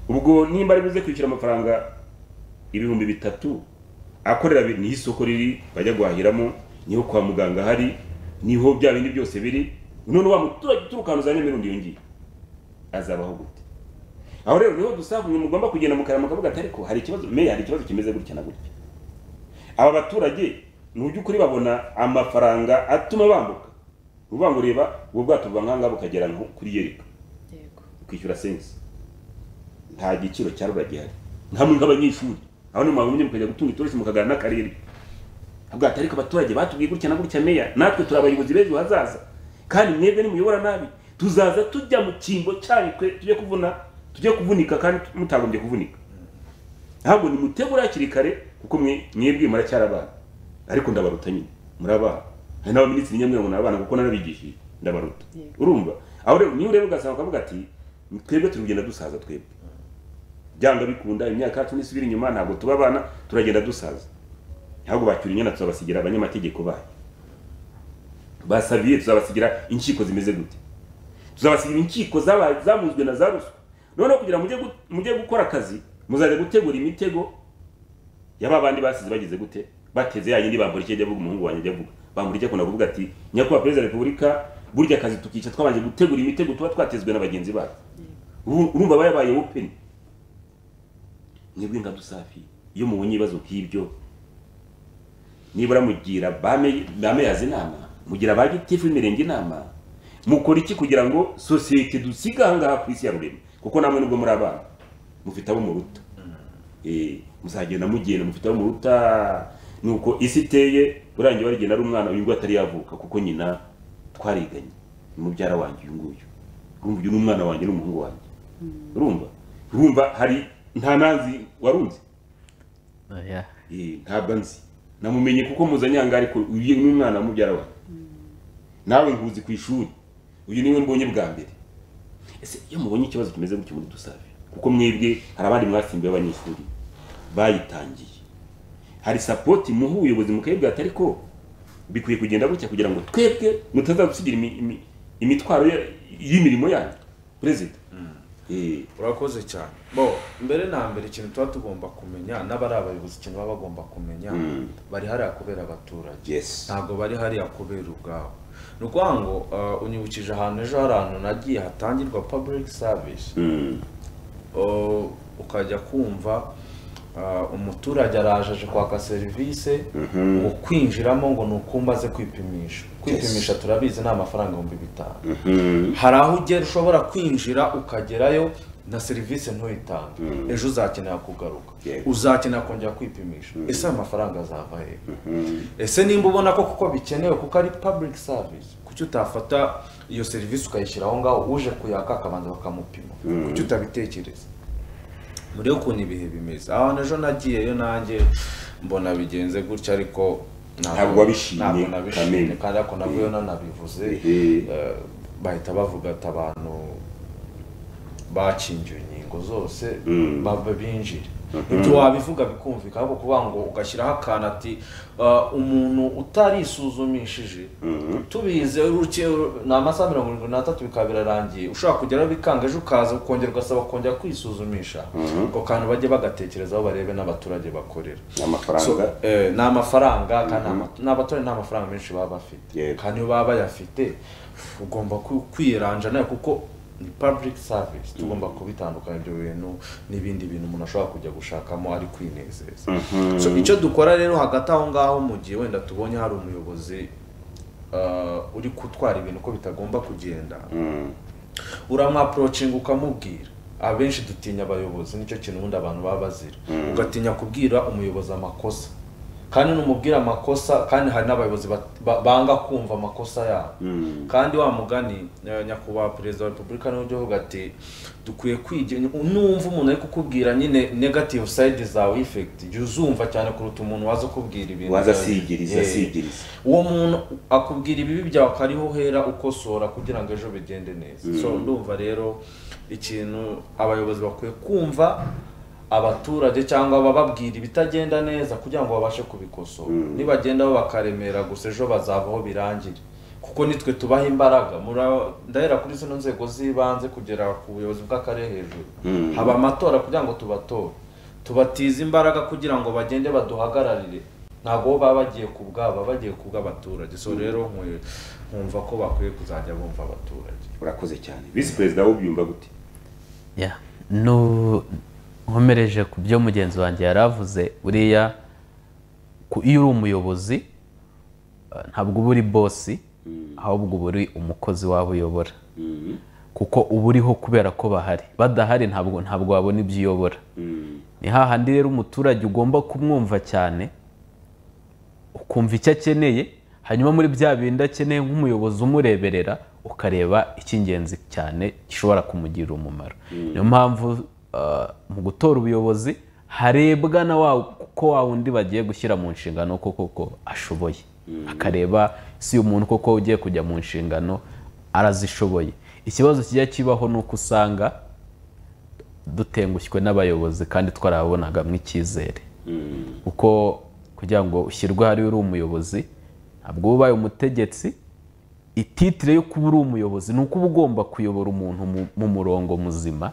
ubwo nimba ari buze kwishyura amafaranga ibihumbi bitatu akorera bi- niho isoko riri bajya guhahiramo niho kwa muganga hari niho bya bindi byose biri none wa muturage uturuka ahantu za nyamirundi yongeye azabaho gute aho rero niho dusaba umuntu mugomba kugenda mu karama kavuga ati ariko hari ikibazo meya hari ikibazo kimeze gutya na gutya aba baturage mu by'ukuri babona amafaranga atuma bambuka uvuga ngo ureba ubwo bwato buva nk'aha ngaha bukagera nko kuri yereka ukishyura sensi nta giciro cya rura gihari nkamwe nk'abanyeshuri aho ni mwabonye mukajya gutunga itoroshi mukaganira n'akarere avuga ati ariko abaturage batubwiye gutya na gutya meya natwe turi abayobozi b'ejo hazaza kandi mwebwe nimuyobora nabi tuzaza tujya mu cyimbo cyanyu twe tujye kuvuna tujye kuvunika kandi mutagombye kuvunika ntabwo nimutegura hakiri kare kuko mwe mwebwe muracyari abana ariko ndabaruta nyine muri abana hari n'abaminisitiri nyamwe ngo ni abana kuko narabigishije ndabaruta urumva aho rero niba ureba ugasanga ukavuga ati twebwe turi kugenda dusaza twebwe byanga bikunda imyaka yacu nisubira inyuma ntabwo tuba abana turagenda dusaza ntabwo bacyura inyana tuzabasigira abanyamategeko bayo basabiye tuzabasigira inkiko zimeze gute tuzabasigira inkiko zabaye zamuzwe na za ruswa noneho kugira mujye gu- mujye gukora akazi muzajya gutegura imitego yaba abandi basize bagize gute bateze ya yindi bambura icyo ajya avuga umuhungu wanjye ajya avuga bambura icyo akunda kuvuga ati nyakubahwa perezida wa repubulika burya akazi tukica twabanje gutegura imitego tuba twatezwe na bagenzi bacu Ubu- urumva bayabaye open mwebwe nka dusafi iyo mubonye ibibazo nk'ibyo nibura mugira bame bameyaza inama mugira ba gitifu b'imirenge inama mukora iki kugira ngo sosiyete dusiga aha ngaha ku isi ya rurema kuko namwe nubwo muri abana mufite abo muruta Eh, muzagenda mugenda mufite abo muruta nuko isi iteye urangiye warigenda ari umwana uyu nguyu atari yavuka kuko nyina twariganye ni mubyara wanjye uyu nguyu urumva uyu ni umwana wanjye n'umuhungu wanjye urumva urumva hari nta nazi warunze
Oya.
Eh, ntabwo nzi namumenye kuko muzanye aha ngaha ariko uyu ni umwana mubyara wanjye nawe nkuzi ku ishuri uyu niwe mbonye bwa mbere ese iyo mubonye ikibazo kimeze gutyo muri dusabe kuko mwebwe hari abandi mwasimbuye abanyeshuri bayitangiye hari sapoti muha ubuyobozi mukayibwira ati ariko bikwiye kugenda gutya kugira ngo twebwe mutazadusigira imi- imi- imitwaro ya- y'imirimo yanyu perezida Eh,
urakoze cyane bo mbere na mbere ikintu tuba tugomba kumenya n'abari abayobozi ikintu baba bagomba kumenya
Mm.
bari hariya kubera abaturage
Yes.
ntabwo bari hariya kubera ubwabo ni ukuvuga ngo uh, unyibukije ahantu ejo hari ahantu nagiye hatangirwa public service
Mm.
Uh, ukajya kumva ah, umuturage araje aje kwaka serivisi ngo kwinjiramo ngo ni uko umaze kwipimisha kwipimisha turabizi ni amafaranga ibihumbi bitanu hari aho ugera ushobora kwinjira ukagerayo na serivisi ntuyitange ejo uzakenera kugaruka uzakenera kongera kwipimisha ese ayo mafaranga azava hehe ese nimba ubona ko kuko bikenewe kuko ari public service kuki utafata iyo serivisi ukayishyira aho ngaho uje kuyaka akabanza bakamupima kuki utabitekereza murebe ukuntu ibihe bimeze aho ejo nagiyeyo nanjye mbona bigenze gutya ariko ntabwo-
Ntabwo wabishimye,
ntabwo nabishimye
Kamere.
kandi ariko navuyeho nanabivuze eh, bahita bavuga ati abantu bakingiwe inkingo zose baba binjire
Mhm.
ibyo wabivuga bikumvikana ariko kuvuga ngo ugashyiraho akantu ati "Ah, umuntu utarisuzumishije tubize uruke- ni amasaha mirongo irindwi n'atatu bikaba birarangiye ushobora kugeraho bikanga ejo ukaza ukongera ugasaba kongera kwisuzumisha
Mhm.
ako kantu bajye bagatekerezaho barebe n'abaturage bakorera
Ni amafaranga.
So, eh, ni amafaranga kandi ama- ni abaturage nta mafaranga menshi baba bafite kandi iyo baba bayafite ugomba ku- kwiranja nayo kuko ni public service tugomba kubitandukanya ibyo bintu n'ibindi bintu umuntu ashobora kujya gushakamo ari kwinezeza
Mhm.
So, icyo dukora rero hagati aho ngaho mu gihe wenda tubonye hari umuyobozi uh, uri gutwara ibintu ko bitagomba kugenda uramwaporocinga ukamubwira abenshi dutinya abayobozi nicyo kintu ubundi abantu baba bazira
Mm.
ugatinya kubwira umuyobozi amakosa kandi numubwira amakosa kandi hari n'abayobozi bat- ba- banga kumva amakosa yabo
Mm.
kandi wa mugani eh, nyakubahwa perezida wa repubulika niwe ujya uvuga ati dukwiye kwigira numva umuntu ari kukubwira nyine negative side zawe effect jya uzumva cyane kuruta umuntu waza ukubwira ibintu
Waza
byawe.
asigiriza,
Eh,
asigiriza.
uwo muntu akubwira ibibi byawe akariho uhera ukosora kugira ngo ejo bigende neza
Mm.
so ndumva rero ikintu abayobozi bakwiye kumva abaturage cyangwa bababwira ibitagenda neza kugira ngo babashe kubikosora nibagendaho bakaremera gusa ejo bazavaho birangire kuko nitwe tubaha imbaraga Mura- ndahera kuri zino nzego z'ibanze kugera ku buyobozi bw'akarere hejuru
Mm.
haba amatora kugira ngo tubatore tubatize imbaraga kugira ngo bagende baduhagararire ntabwo bo baba bagiye ku bwabo baba bagiye ku bw'abaturage so
Mm.
rero nkwe- nkumva ko bakwiye kuzajya bumva abaturage
urakoze cyane visi perezida wowe ubyumva gute
Ya, nu- nkomereje ku byo mugenzi wanjye yari avuze uriya ku- iyo uri umuyobozi eh, ntabwo uba uri bosi ahubwo uba uri umukozi waba uyobora kuko uba uriho kubera ko bahari badahari ntabwo ntabwo wabona ibyo uyobora ni hahandi rero umuturage ugomba kumwumva cyane ukumva icyo akeneye hanyuma muri bya bindi akeneye nk'umuyobozi umureberera ukareba icy'ingenzi cyane gishobora kumugirira umumaro niyo mpamvu uh, mu gutora ubuyobozi harebwa na wa ko wa wundi bagiye gushyira mu nshingano ko koko ashoboye akareba si umuntu koko ugiye kujya mu nshingano arazishoboye ikibazo kijya kibaho ni uko usanga dutengushywe n'abayobozi kandi twarabonaga nk'icyizere kuko kugira ngo ushyirwe hariya uri umuyobozi ntabwo uba ubaye umutegetsi ititire yo kuba uri umuyobozi ni uko uba ugomba kuyobora umuntu mu- mu murongo muzima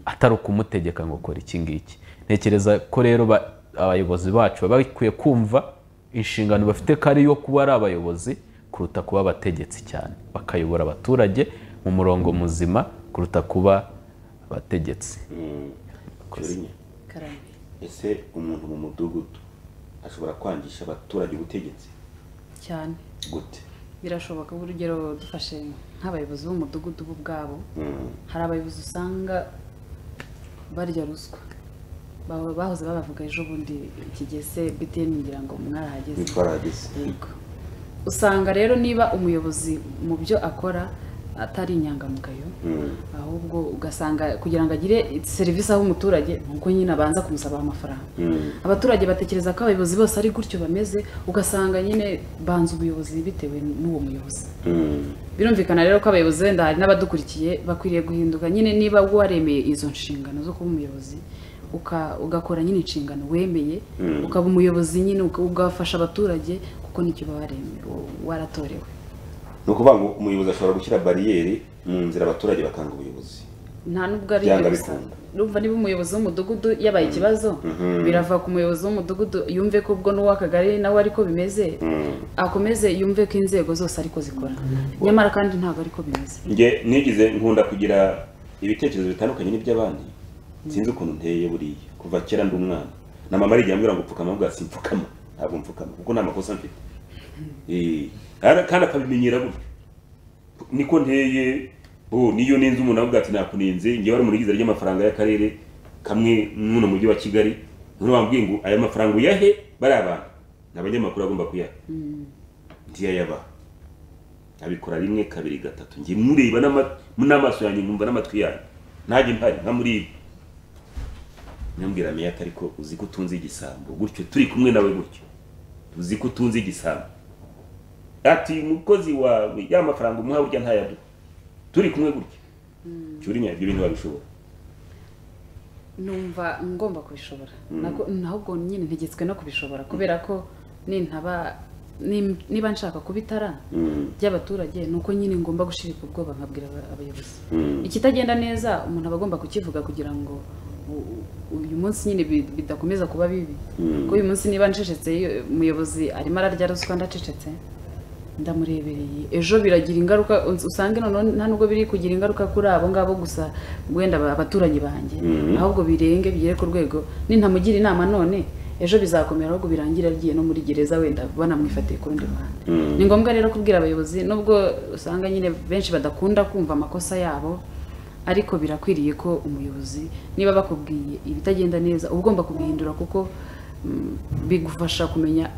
atari ukumutegeka ngo kora iki ngiki ntekereza ko rero ba- abayobozi bacu baba bakwiye kumva inshingano bafite ko ari iyo kuba ari abayobozi kuruta kuba abategetsi cyane bakayobora abaturage mu murongo muzima kuruta kuba abategetsi
Cyorinya, ese umuntu mu mudugudu ashobora kwangisha abaturage ubutegetsi
cyane
gute
birashoboka urugero dufashe nk'abayobozi b'umudugudu bo ubwabo
Mm.
hari abayobozi usanga barya ruswa Ba- bahoze babavuga ejo bundi kigese btn ngira ngo mwarahageze
ntitwarahageze
usanga rero niba umuyobozi mu byo akora atari inyangamugayo ahubwo ugasanga kugira ngo agire serivisi aho umuturage ni uko nyine abanza kumusaba amafaranga abaturage batekereza ko abayobozi bose ari gutyo bameze ugasanga nyine banza ubuyobozi bitewe n'uwo muyobozi birumvikana rero ko abayobozi wenda hari n'abadukurikiye bakwiriye guhinduka nyine niba waremeye izo nshingano zo kuba umuyobozi uka- ugakora nyine inshingano wemeye
Mm.
ukaba umuyobozi nyine uka- ugafasha abaturage kuko nicyo baba waremeye waratorewe
ni ukuvuga ngo umuyobozi ashobora gushyira bariyeri mu nzira abaturage bakanga ubuyobozi
nta nubwo ari
Byanga
gusa
bikunda.
urumva niba umuyobozi w'umudugudu yabaye ikibazo
Mhm.
birava ku muyobozi w'umudugudu yumve ko ubwo n'uw'akagari nawe ariko bimeze akomeze yumve ko inzego zose ariko zikora nyamara kandi ntabwo ariko bimeze
njye nigize nkunda kugira ibitekerezo bitandukanye n'iby'abandi sinzi ukuntu nteye buriya kuva kera ndi umwana na mama arigiye ambwira ngo pfukama mbwa simpfukama ntabwo mpfukama kuko nta makosa mfite Eh, ara- kandi akabimenyera gutyo niko nteye oh niyo nenze umuntu avuga ati nakunenze njyewe ari mu rigize ry'amafaranga y'akarere kamwe n'uno mujyi wa kigali none wambwiye ngo aya mafaranga uyahe bariya bantu ni abanyamakuru bagomba kuyaha ntiyayaba abikora rimwe kabiri gatatu njye mureba n'ama- n'amaso yanjye nkumva n'amatwi yanjye ntajye mpari nka muri ibi nyambwira meyaka ariko uzi ko utunze igisambo gutyo turi kumwe nawe gutyo uzi ko utunze igisambo ati umukozi wawe ya mafaranga umuha burya ntayaduha turi kumwe gutyo cyurinya ibyo bintu babishobora
numva ngomba kubishobora
Mm.
Nako- nahubwo nyine ntegetswe no kubishobora kubera ko nintaba nim- niba nshaka kuba itara
Mm.
ry'abaturage ni uko nyine ngomba gushirika ubwoba nkabwira aba- abayobozi
Mm.
ikitagenda neza umuntu aba agomba kukivuga kugira ngo u- u- uyu munsi nyine bi- bidakomeza kuba bibi
Mm.
ko uyu munsi niba ncecetse iyo- umuyobozi arimo ararya ruswa ndacecetse ndamurebereye ejo biragira ingaruka us- usange noneho nta nubwo biri kugira ingaruka kuri abo ngabo gusa wenda aba- abaturanyi banjye
Mhm.
ahubwo birenge bigere ku rwego nintamugira inama none ejo bizakomera ahubwo birangire agiye no muri gereza wenda banamwifatiye ku rundi ruhande ni ngombwa rero kubwira abayobozi nubwo usanga nyine benshi badakunda kumva amakosa yabo ariko birakwiriye ko umuyobozi niba bakubwiye ibitagenda neza uba ugomba kubihindura kuko mm, bigufasha kumenya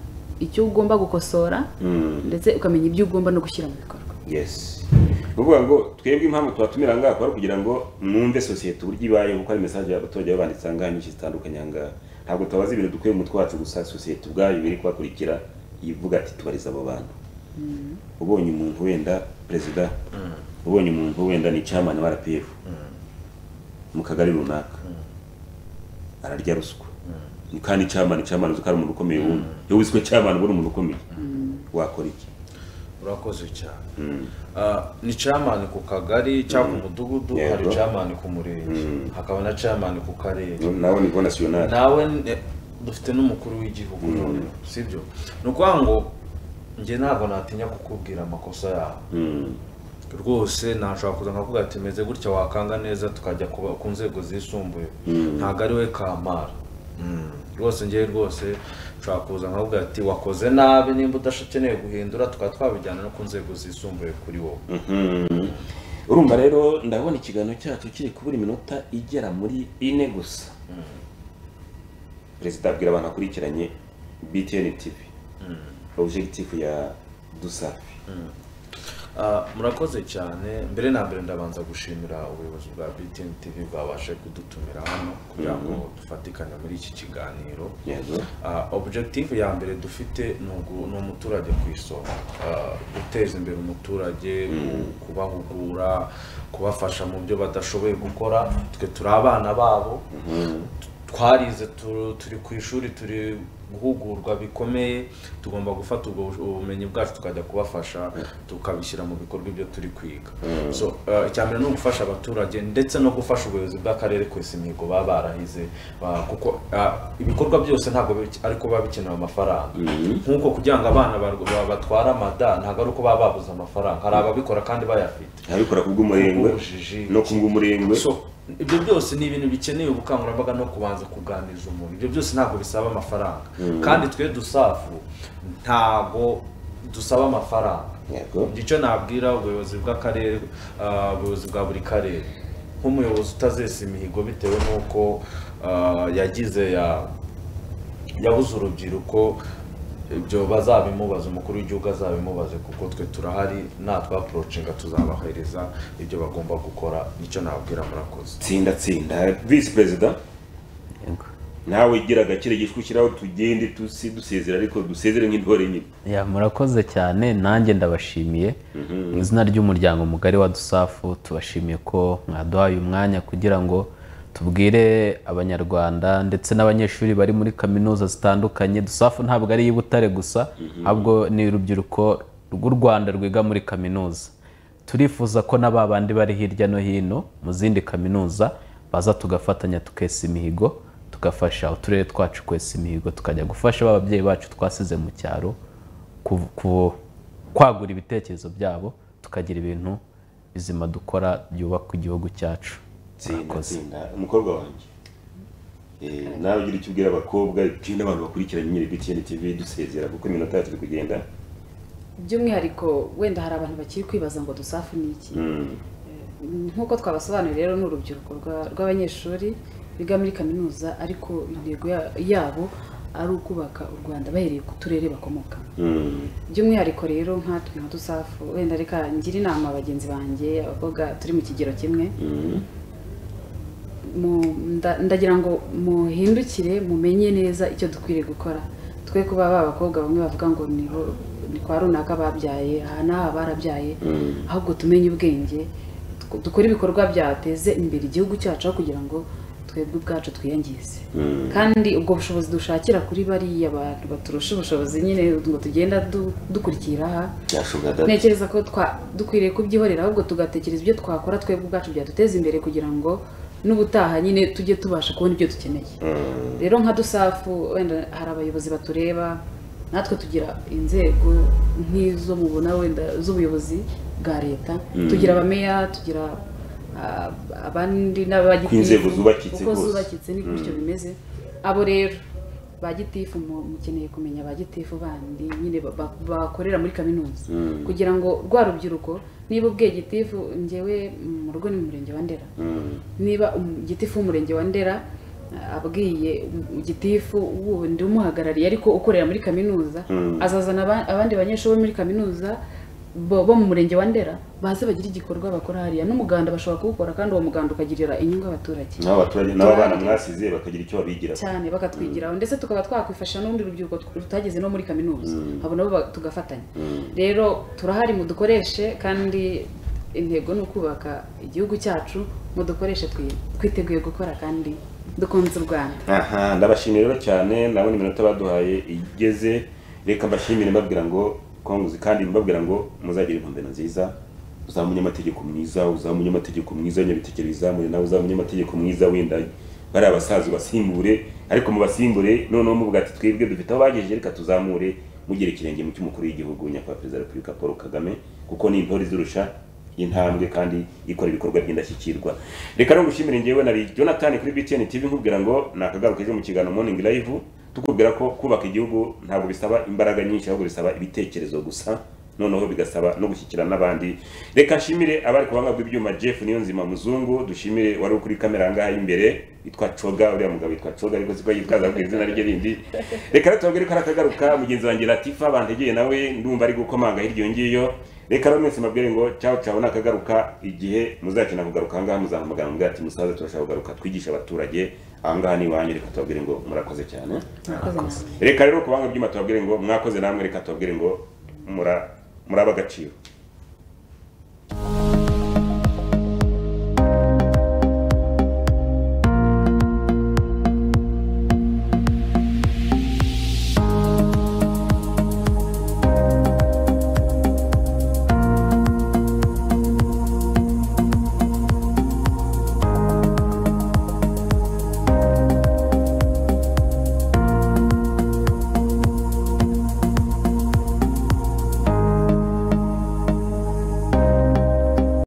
icyo ugomba gukosora
Mm.
ndetse ukamenya ibyo ugomba no gushyira mu bikorwa
yes ni ukuvuga ngo twebwe impamvu tubatumira ngaha akaba ari ukugira ngo mwumve sosiyete uburyo ibayeho kuko hari mesaje abaturage babanditse aha ngaha nyinshi zitandukanye aha ngaha ntabwo tubabaza ibintu dukwiye mu mutwe wacu gusa sosiyete ubwayo biri kubakurikira ivuga ati tubariza abo bantu ubonye umuntu wenda perezida ubonye umuntu wenda ni camani wa rpf mu kagari runaka ararya ruswa Ni kandi camani camani uzi ko ari umuntu ukomeye wundi iyo wizwe camani uba uri umuntu ukomeye wakora iki
urakoze cyane Ah, ni chairman ku kagari cyangwa ku mudugudu hari
Yego.
chairman ku murenge hakaba na chairman ku karere
nawe nibwo nationale
nawe ne- dufite n'umukuru w'igihugu noneho sibyo ni ukuvuga ngo njye ntabwo natinya kukubwira amakosa yawe rwose nashobora kuza nkavuga ati meze gutya wakanga neza tukajya kuba- ku nzego zisumbuye
Mm.
ntabwo ari we kamara Mm. rwose ngewe rwose nshobora kuza nkavuga ati wakoze nabi nimba udashakeneye guhindura tukaba twabijyana no ku nzego zisumbuye kuri wowe
Mhm. urumva rero ndabona ikiganiro cyacu kiri kubura iminota igera muri ine gusa perezida abwira abantu akurikiranye btn tv objectif ya dusafi
Mm. Ah, murakoze cyane mbere na mbere ndabanza gushimira ubuyobozi bwa btn tv bwabashe kudutumira hano kugira ngo
Mhm.
dufatikanye muri iki kiganiro
Yego.
Ah, objective ya mbere dufite ni ugu- ni umuturage ku isonga Ah, guteza imbere umuturage ku- kubahugura kubafasha mu byo badashoboye gukora twe turi abana babo twarize tu- turi ku ishuri turi guhugurwa bikomeye tugomba gufata ubwo bush- ubumenyi bwacu tukajya kubafasha tukabishyira mu bikorwa ibyo turi kwiga
Mm.
so uh, icyambere ni ugufasha abaturage ndetse no gufasha ubuyobozi bw'akarere kwesa imihigo baba barahize ba- kuko uh, ibikorwa byose ntabwo bi- ariko biba bikenewe amafaranga
Mhm.
nk'uko kugira ngo abana barw- ba- batware amada ntabwo ari uko baba babuze amafaranga hari ababikora kandi bayafite
abikora ku bw'umurengwe
Ubujiji.
no ku bw'umurengwe
So, ibyo byose ni ibintu bikeneye ubukangurambaga no kubanza kuganiriza umuntu ibyo byose ntabwo bisaba amafaranga
Mm.
kandi twe dusafu ntabwo dusaba amafaranga icyo nabwira ubuyobozi bw'akarere ah, ubuyobozi bwa buri karere nk'umuyobozi utazesa imihigo bitewe n'uko ah, yagize ya- yabuze urubyiruko ibyo bazabimubaza umukuru w'igihugu azabimubaze kuko twe turahari natwaporocinga tuzabahereza ibyo bagomba gukora nicyo nababwira murakoze
tsinda tsinda visi perezida nawe gira agakire gishwi ushyiraho tugende tusi dusezera ariko dusezere nk'intore nyine
Ya, murakoze cyane nanjye ndabashimiye mu izina ry'umuryango mugari wa dusafu tubashimiye ko mwaduhaye umwanya kugira ngo tubwire abanyarwanda ndetse n'abanyeshuri bari muri kaminuza zitandukanye dusafu ntabwo ari iy'ubutare gusa ahubwo ni urubyiruko rw'u rwanda rwiga muri kaminuza turifuza ko na ba bandi bari hirya no hino mu zindi kaminuza baza tugafatanya tukesa imihigo tugafasha uturere twacu kwesa imihigo tukajya gufasha ba babyeyi bacu twasize mu cyaro ku- ku- kwagura ibitekerezo byabo tukagira ibintu bizima dukora byubaka igihugu cyacu
tsinda tsinda umukobwa wanjye Eh, nawe ugira icyo ubwira abakobwa ikindi abantu bakurikiranye nyine BTN TV dusezera kuko iminota yacu iri kugenda
by'umwihariko wenda hari abantu bakiri kwibaza ngo dusafu ni iki
Mm.
nk'uko twabasobanuriye rero ni urubyiruko rwa- rw'abanyeshuri biga muri kaminuza ariko intego ya- yabo ari ukubaka u rwanda bahereye ku turere bakomoka
Mm.
by'umwihariko rero nkatwe nka dusafu wenda reka ngire inama bagenzi banjye abakobwa turi mu kigero kimwe
Mm.
mu- nda- ndagira ngo muhindukire mumenye neza icyo dukwiriye gukora twe kuba ba bakobwa bamwe bavuga ngo ni bo- ni kwa runaka babyaye aha n'aha barabyaye
Mm.
ahubwo tumenye ubwenge tuko- dukore ibikorwa byateze imbere igihugu cyacu aho kugira ngo twebwe ubwacu twiyangize
Mm.
kandi ubwo bushobozi dushakira kuri bariya bantu baturusha ubushobozi nyine ngo tugenda du- dukurikira aha
byashobora dada
ntekereza ko twa- dukwiriye kubyihorera ahubwo tugatekereza ibyo twakora twebwe ubwacu byaduteza imbere kugira ngo n'ubutaha nyine tujye tubasha kubona ibyo dukeneye
Mm.
rero nka dusafu wenda hari abayobozi batureba natwe tugira inzego nk'izo mubona wenda z'ubuyobozi bwa leta
Mm.
tugira abameya tugira ah, abandi n'abagitifu
Ko inzego zubakitse
uko
rwose.
zubakitse ni gutyo
Mm.
bimeze abo rero ba gitifu mu- mukeneye kumenya ba gitifu bandi nyine ba- ba- bakorera muri kaminuza
Mm.
kugira ngo rwa rubyiruko niba ubwiye gitifu ngewe mm, mu rugo ni mu murenge wa ndera
Mm.
niba um- gitifu w'umurenge wa ndera ah, abwiye um- gitifu wundi umuhagarariye ariko ukorera muri kaminuza
Mm.
azazana aba- abandi banyeshuri bo muri kaminuza bo bo mu murenge wa ndera baze bagire igikorwa bakora hariya n'umuganda bashobora kuwukora kandi uwo muganda ukagirira inyungu abaturage
nawe abaturage n'abana mwasize bakagera icyo babigira
cyane bakatwigiraho ndetse tukaba twakwifasha n'undi rubyiruko tutageze no muri kaminuza
Mm.
abo nabo ba- tugafatanya rero turahari mudukoreshe kandi intego ni ukubaka igihugu cyacu mudukoreshe twi- twiteguye gukora kandi dukunze u rwanda
aha ndabashimira rero cyane nabona iminota baduhaye igeze reka mbashimire mbabwira ngo konguzi kandi mbabwira ngo muzagira intumbero nziza uzaba umunyamategeko mwiza uzaba umunyamategeko mwiza w'inyabitekero bizamure nawe uzaba umunyamategeko mwiza wenda bari abasaza ubasimbure ariko mubasimbure noneho muvuga ati twebwe dufite aho bagejeje reka tuzamure mugera ikirenge mu cy'umukuru w'igihugu nyakubahwa perezida wa repubulika paul kagame kuko ni intore izirusha intambwe kandi ikora ibikorwa by'indashyikirwa reka no gushimira njyewe nari jonathan kuri btn tv nkubwira ngo nakagaruka ejo mu kiganiro morning live tukubwira ko kubaka igihugu ntabwo bisaba imbaraga nyinshi ahubwo bisaba ibitekerezo gusa noneho bigasaba no gushyikira n'abandi reka nshimire abari ku buhanga bw'ibyuma jeff niyo nzima muzungu dushimire wari uri kuri kamera ahangaha y'imbere yitwa coga uriya mugabo yitwa coga ariko siko yitwaza ku izina rye rindi reka rero tubabwire ko arakagaruka mugenzi wanjye latifa bantegeye nawe ndumva ari gukomanga hirya iyo ngiyo reka rero mwese mbabwire ngo cyaho cyaho nakagaruka igihe muzakina kugaruka ahangaha muzahamagara mubwira ati musaza turashaka kugaruka twigishe abaturage ahangaha ni iwanyu reka tubabwire ngo murakoze cyane
Murakoze
reka rero kubanga byuma tubabwire ngo mwakoze namwe reka tubabwire ngo mura muraba agaciro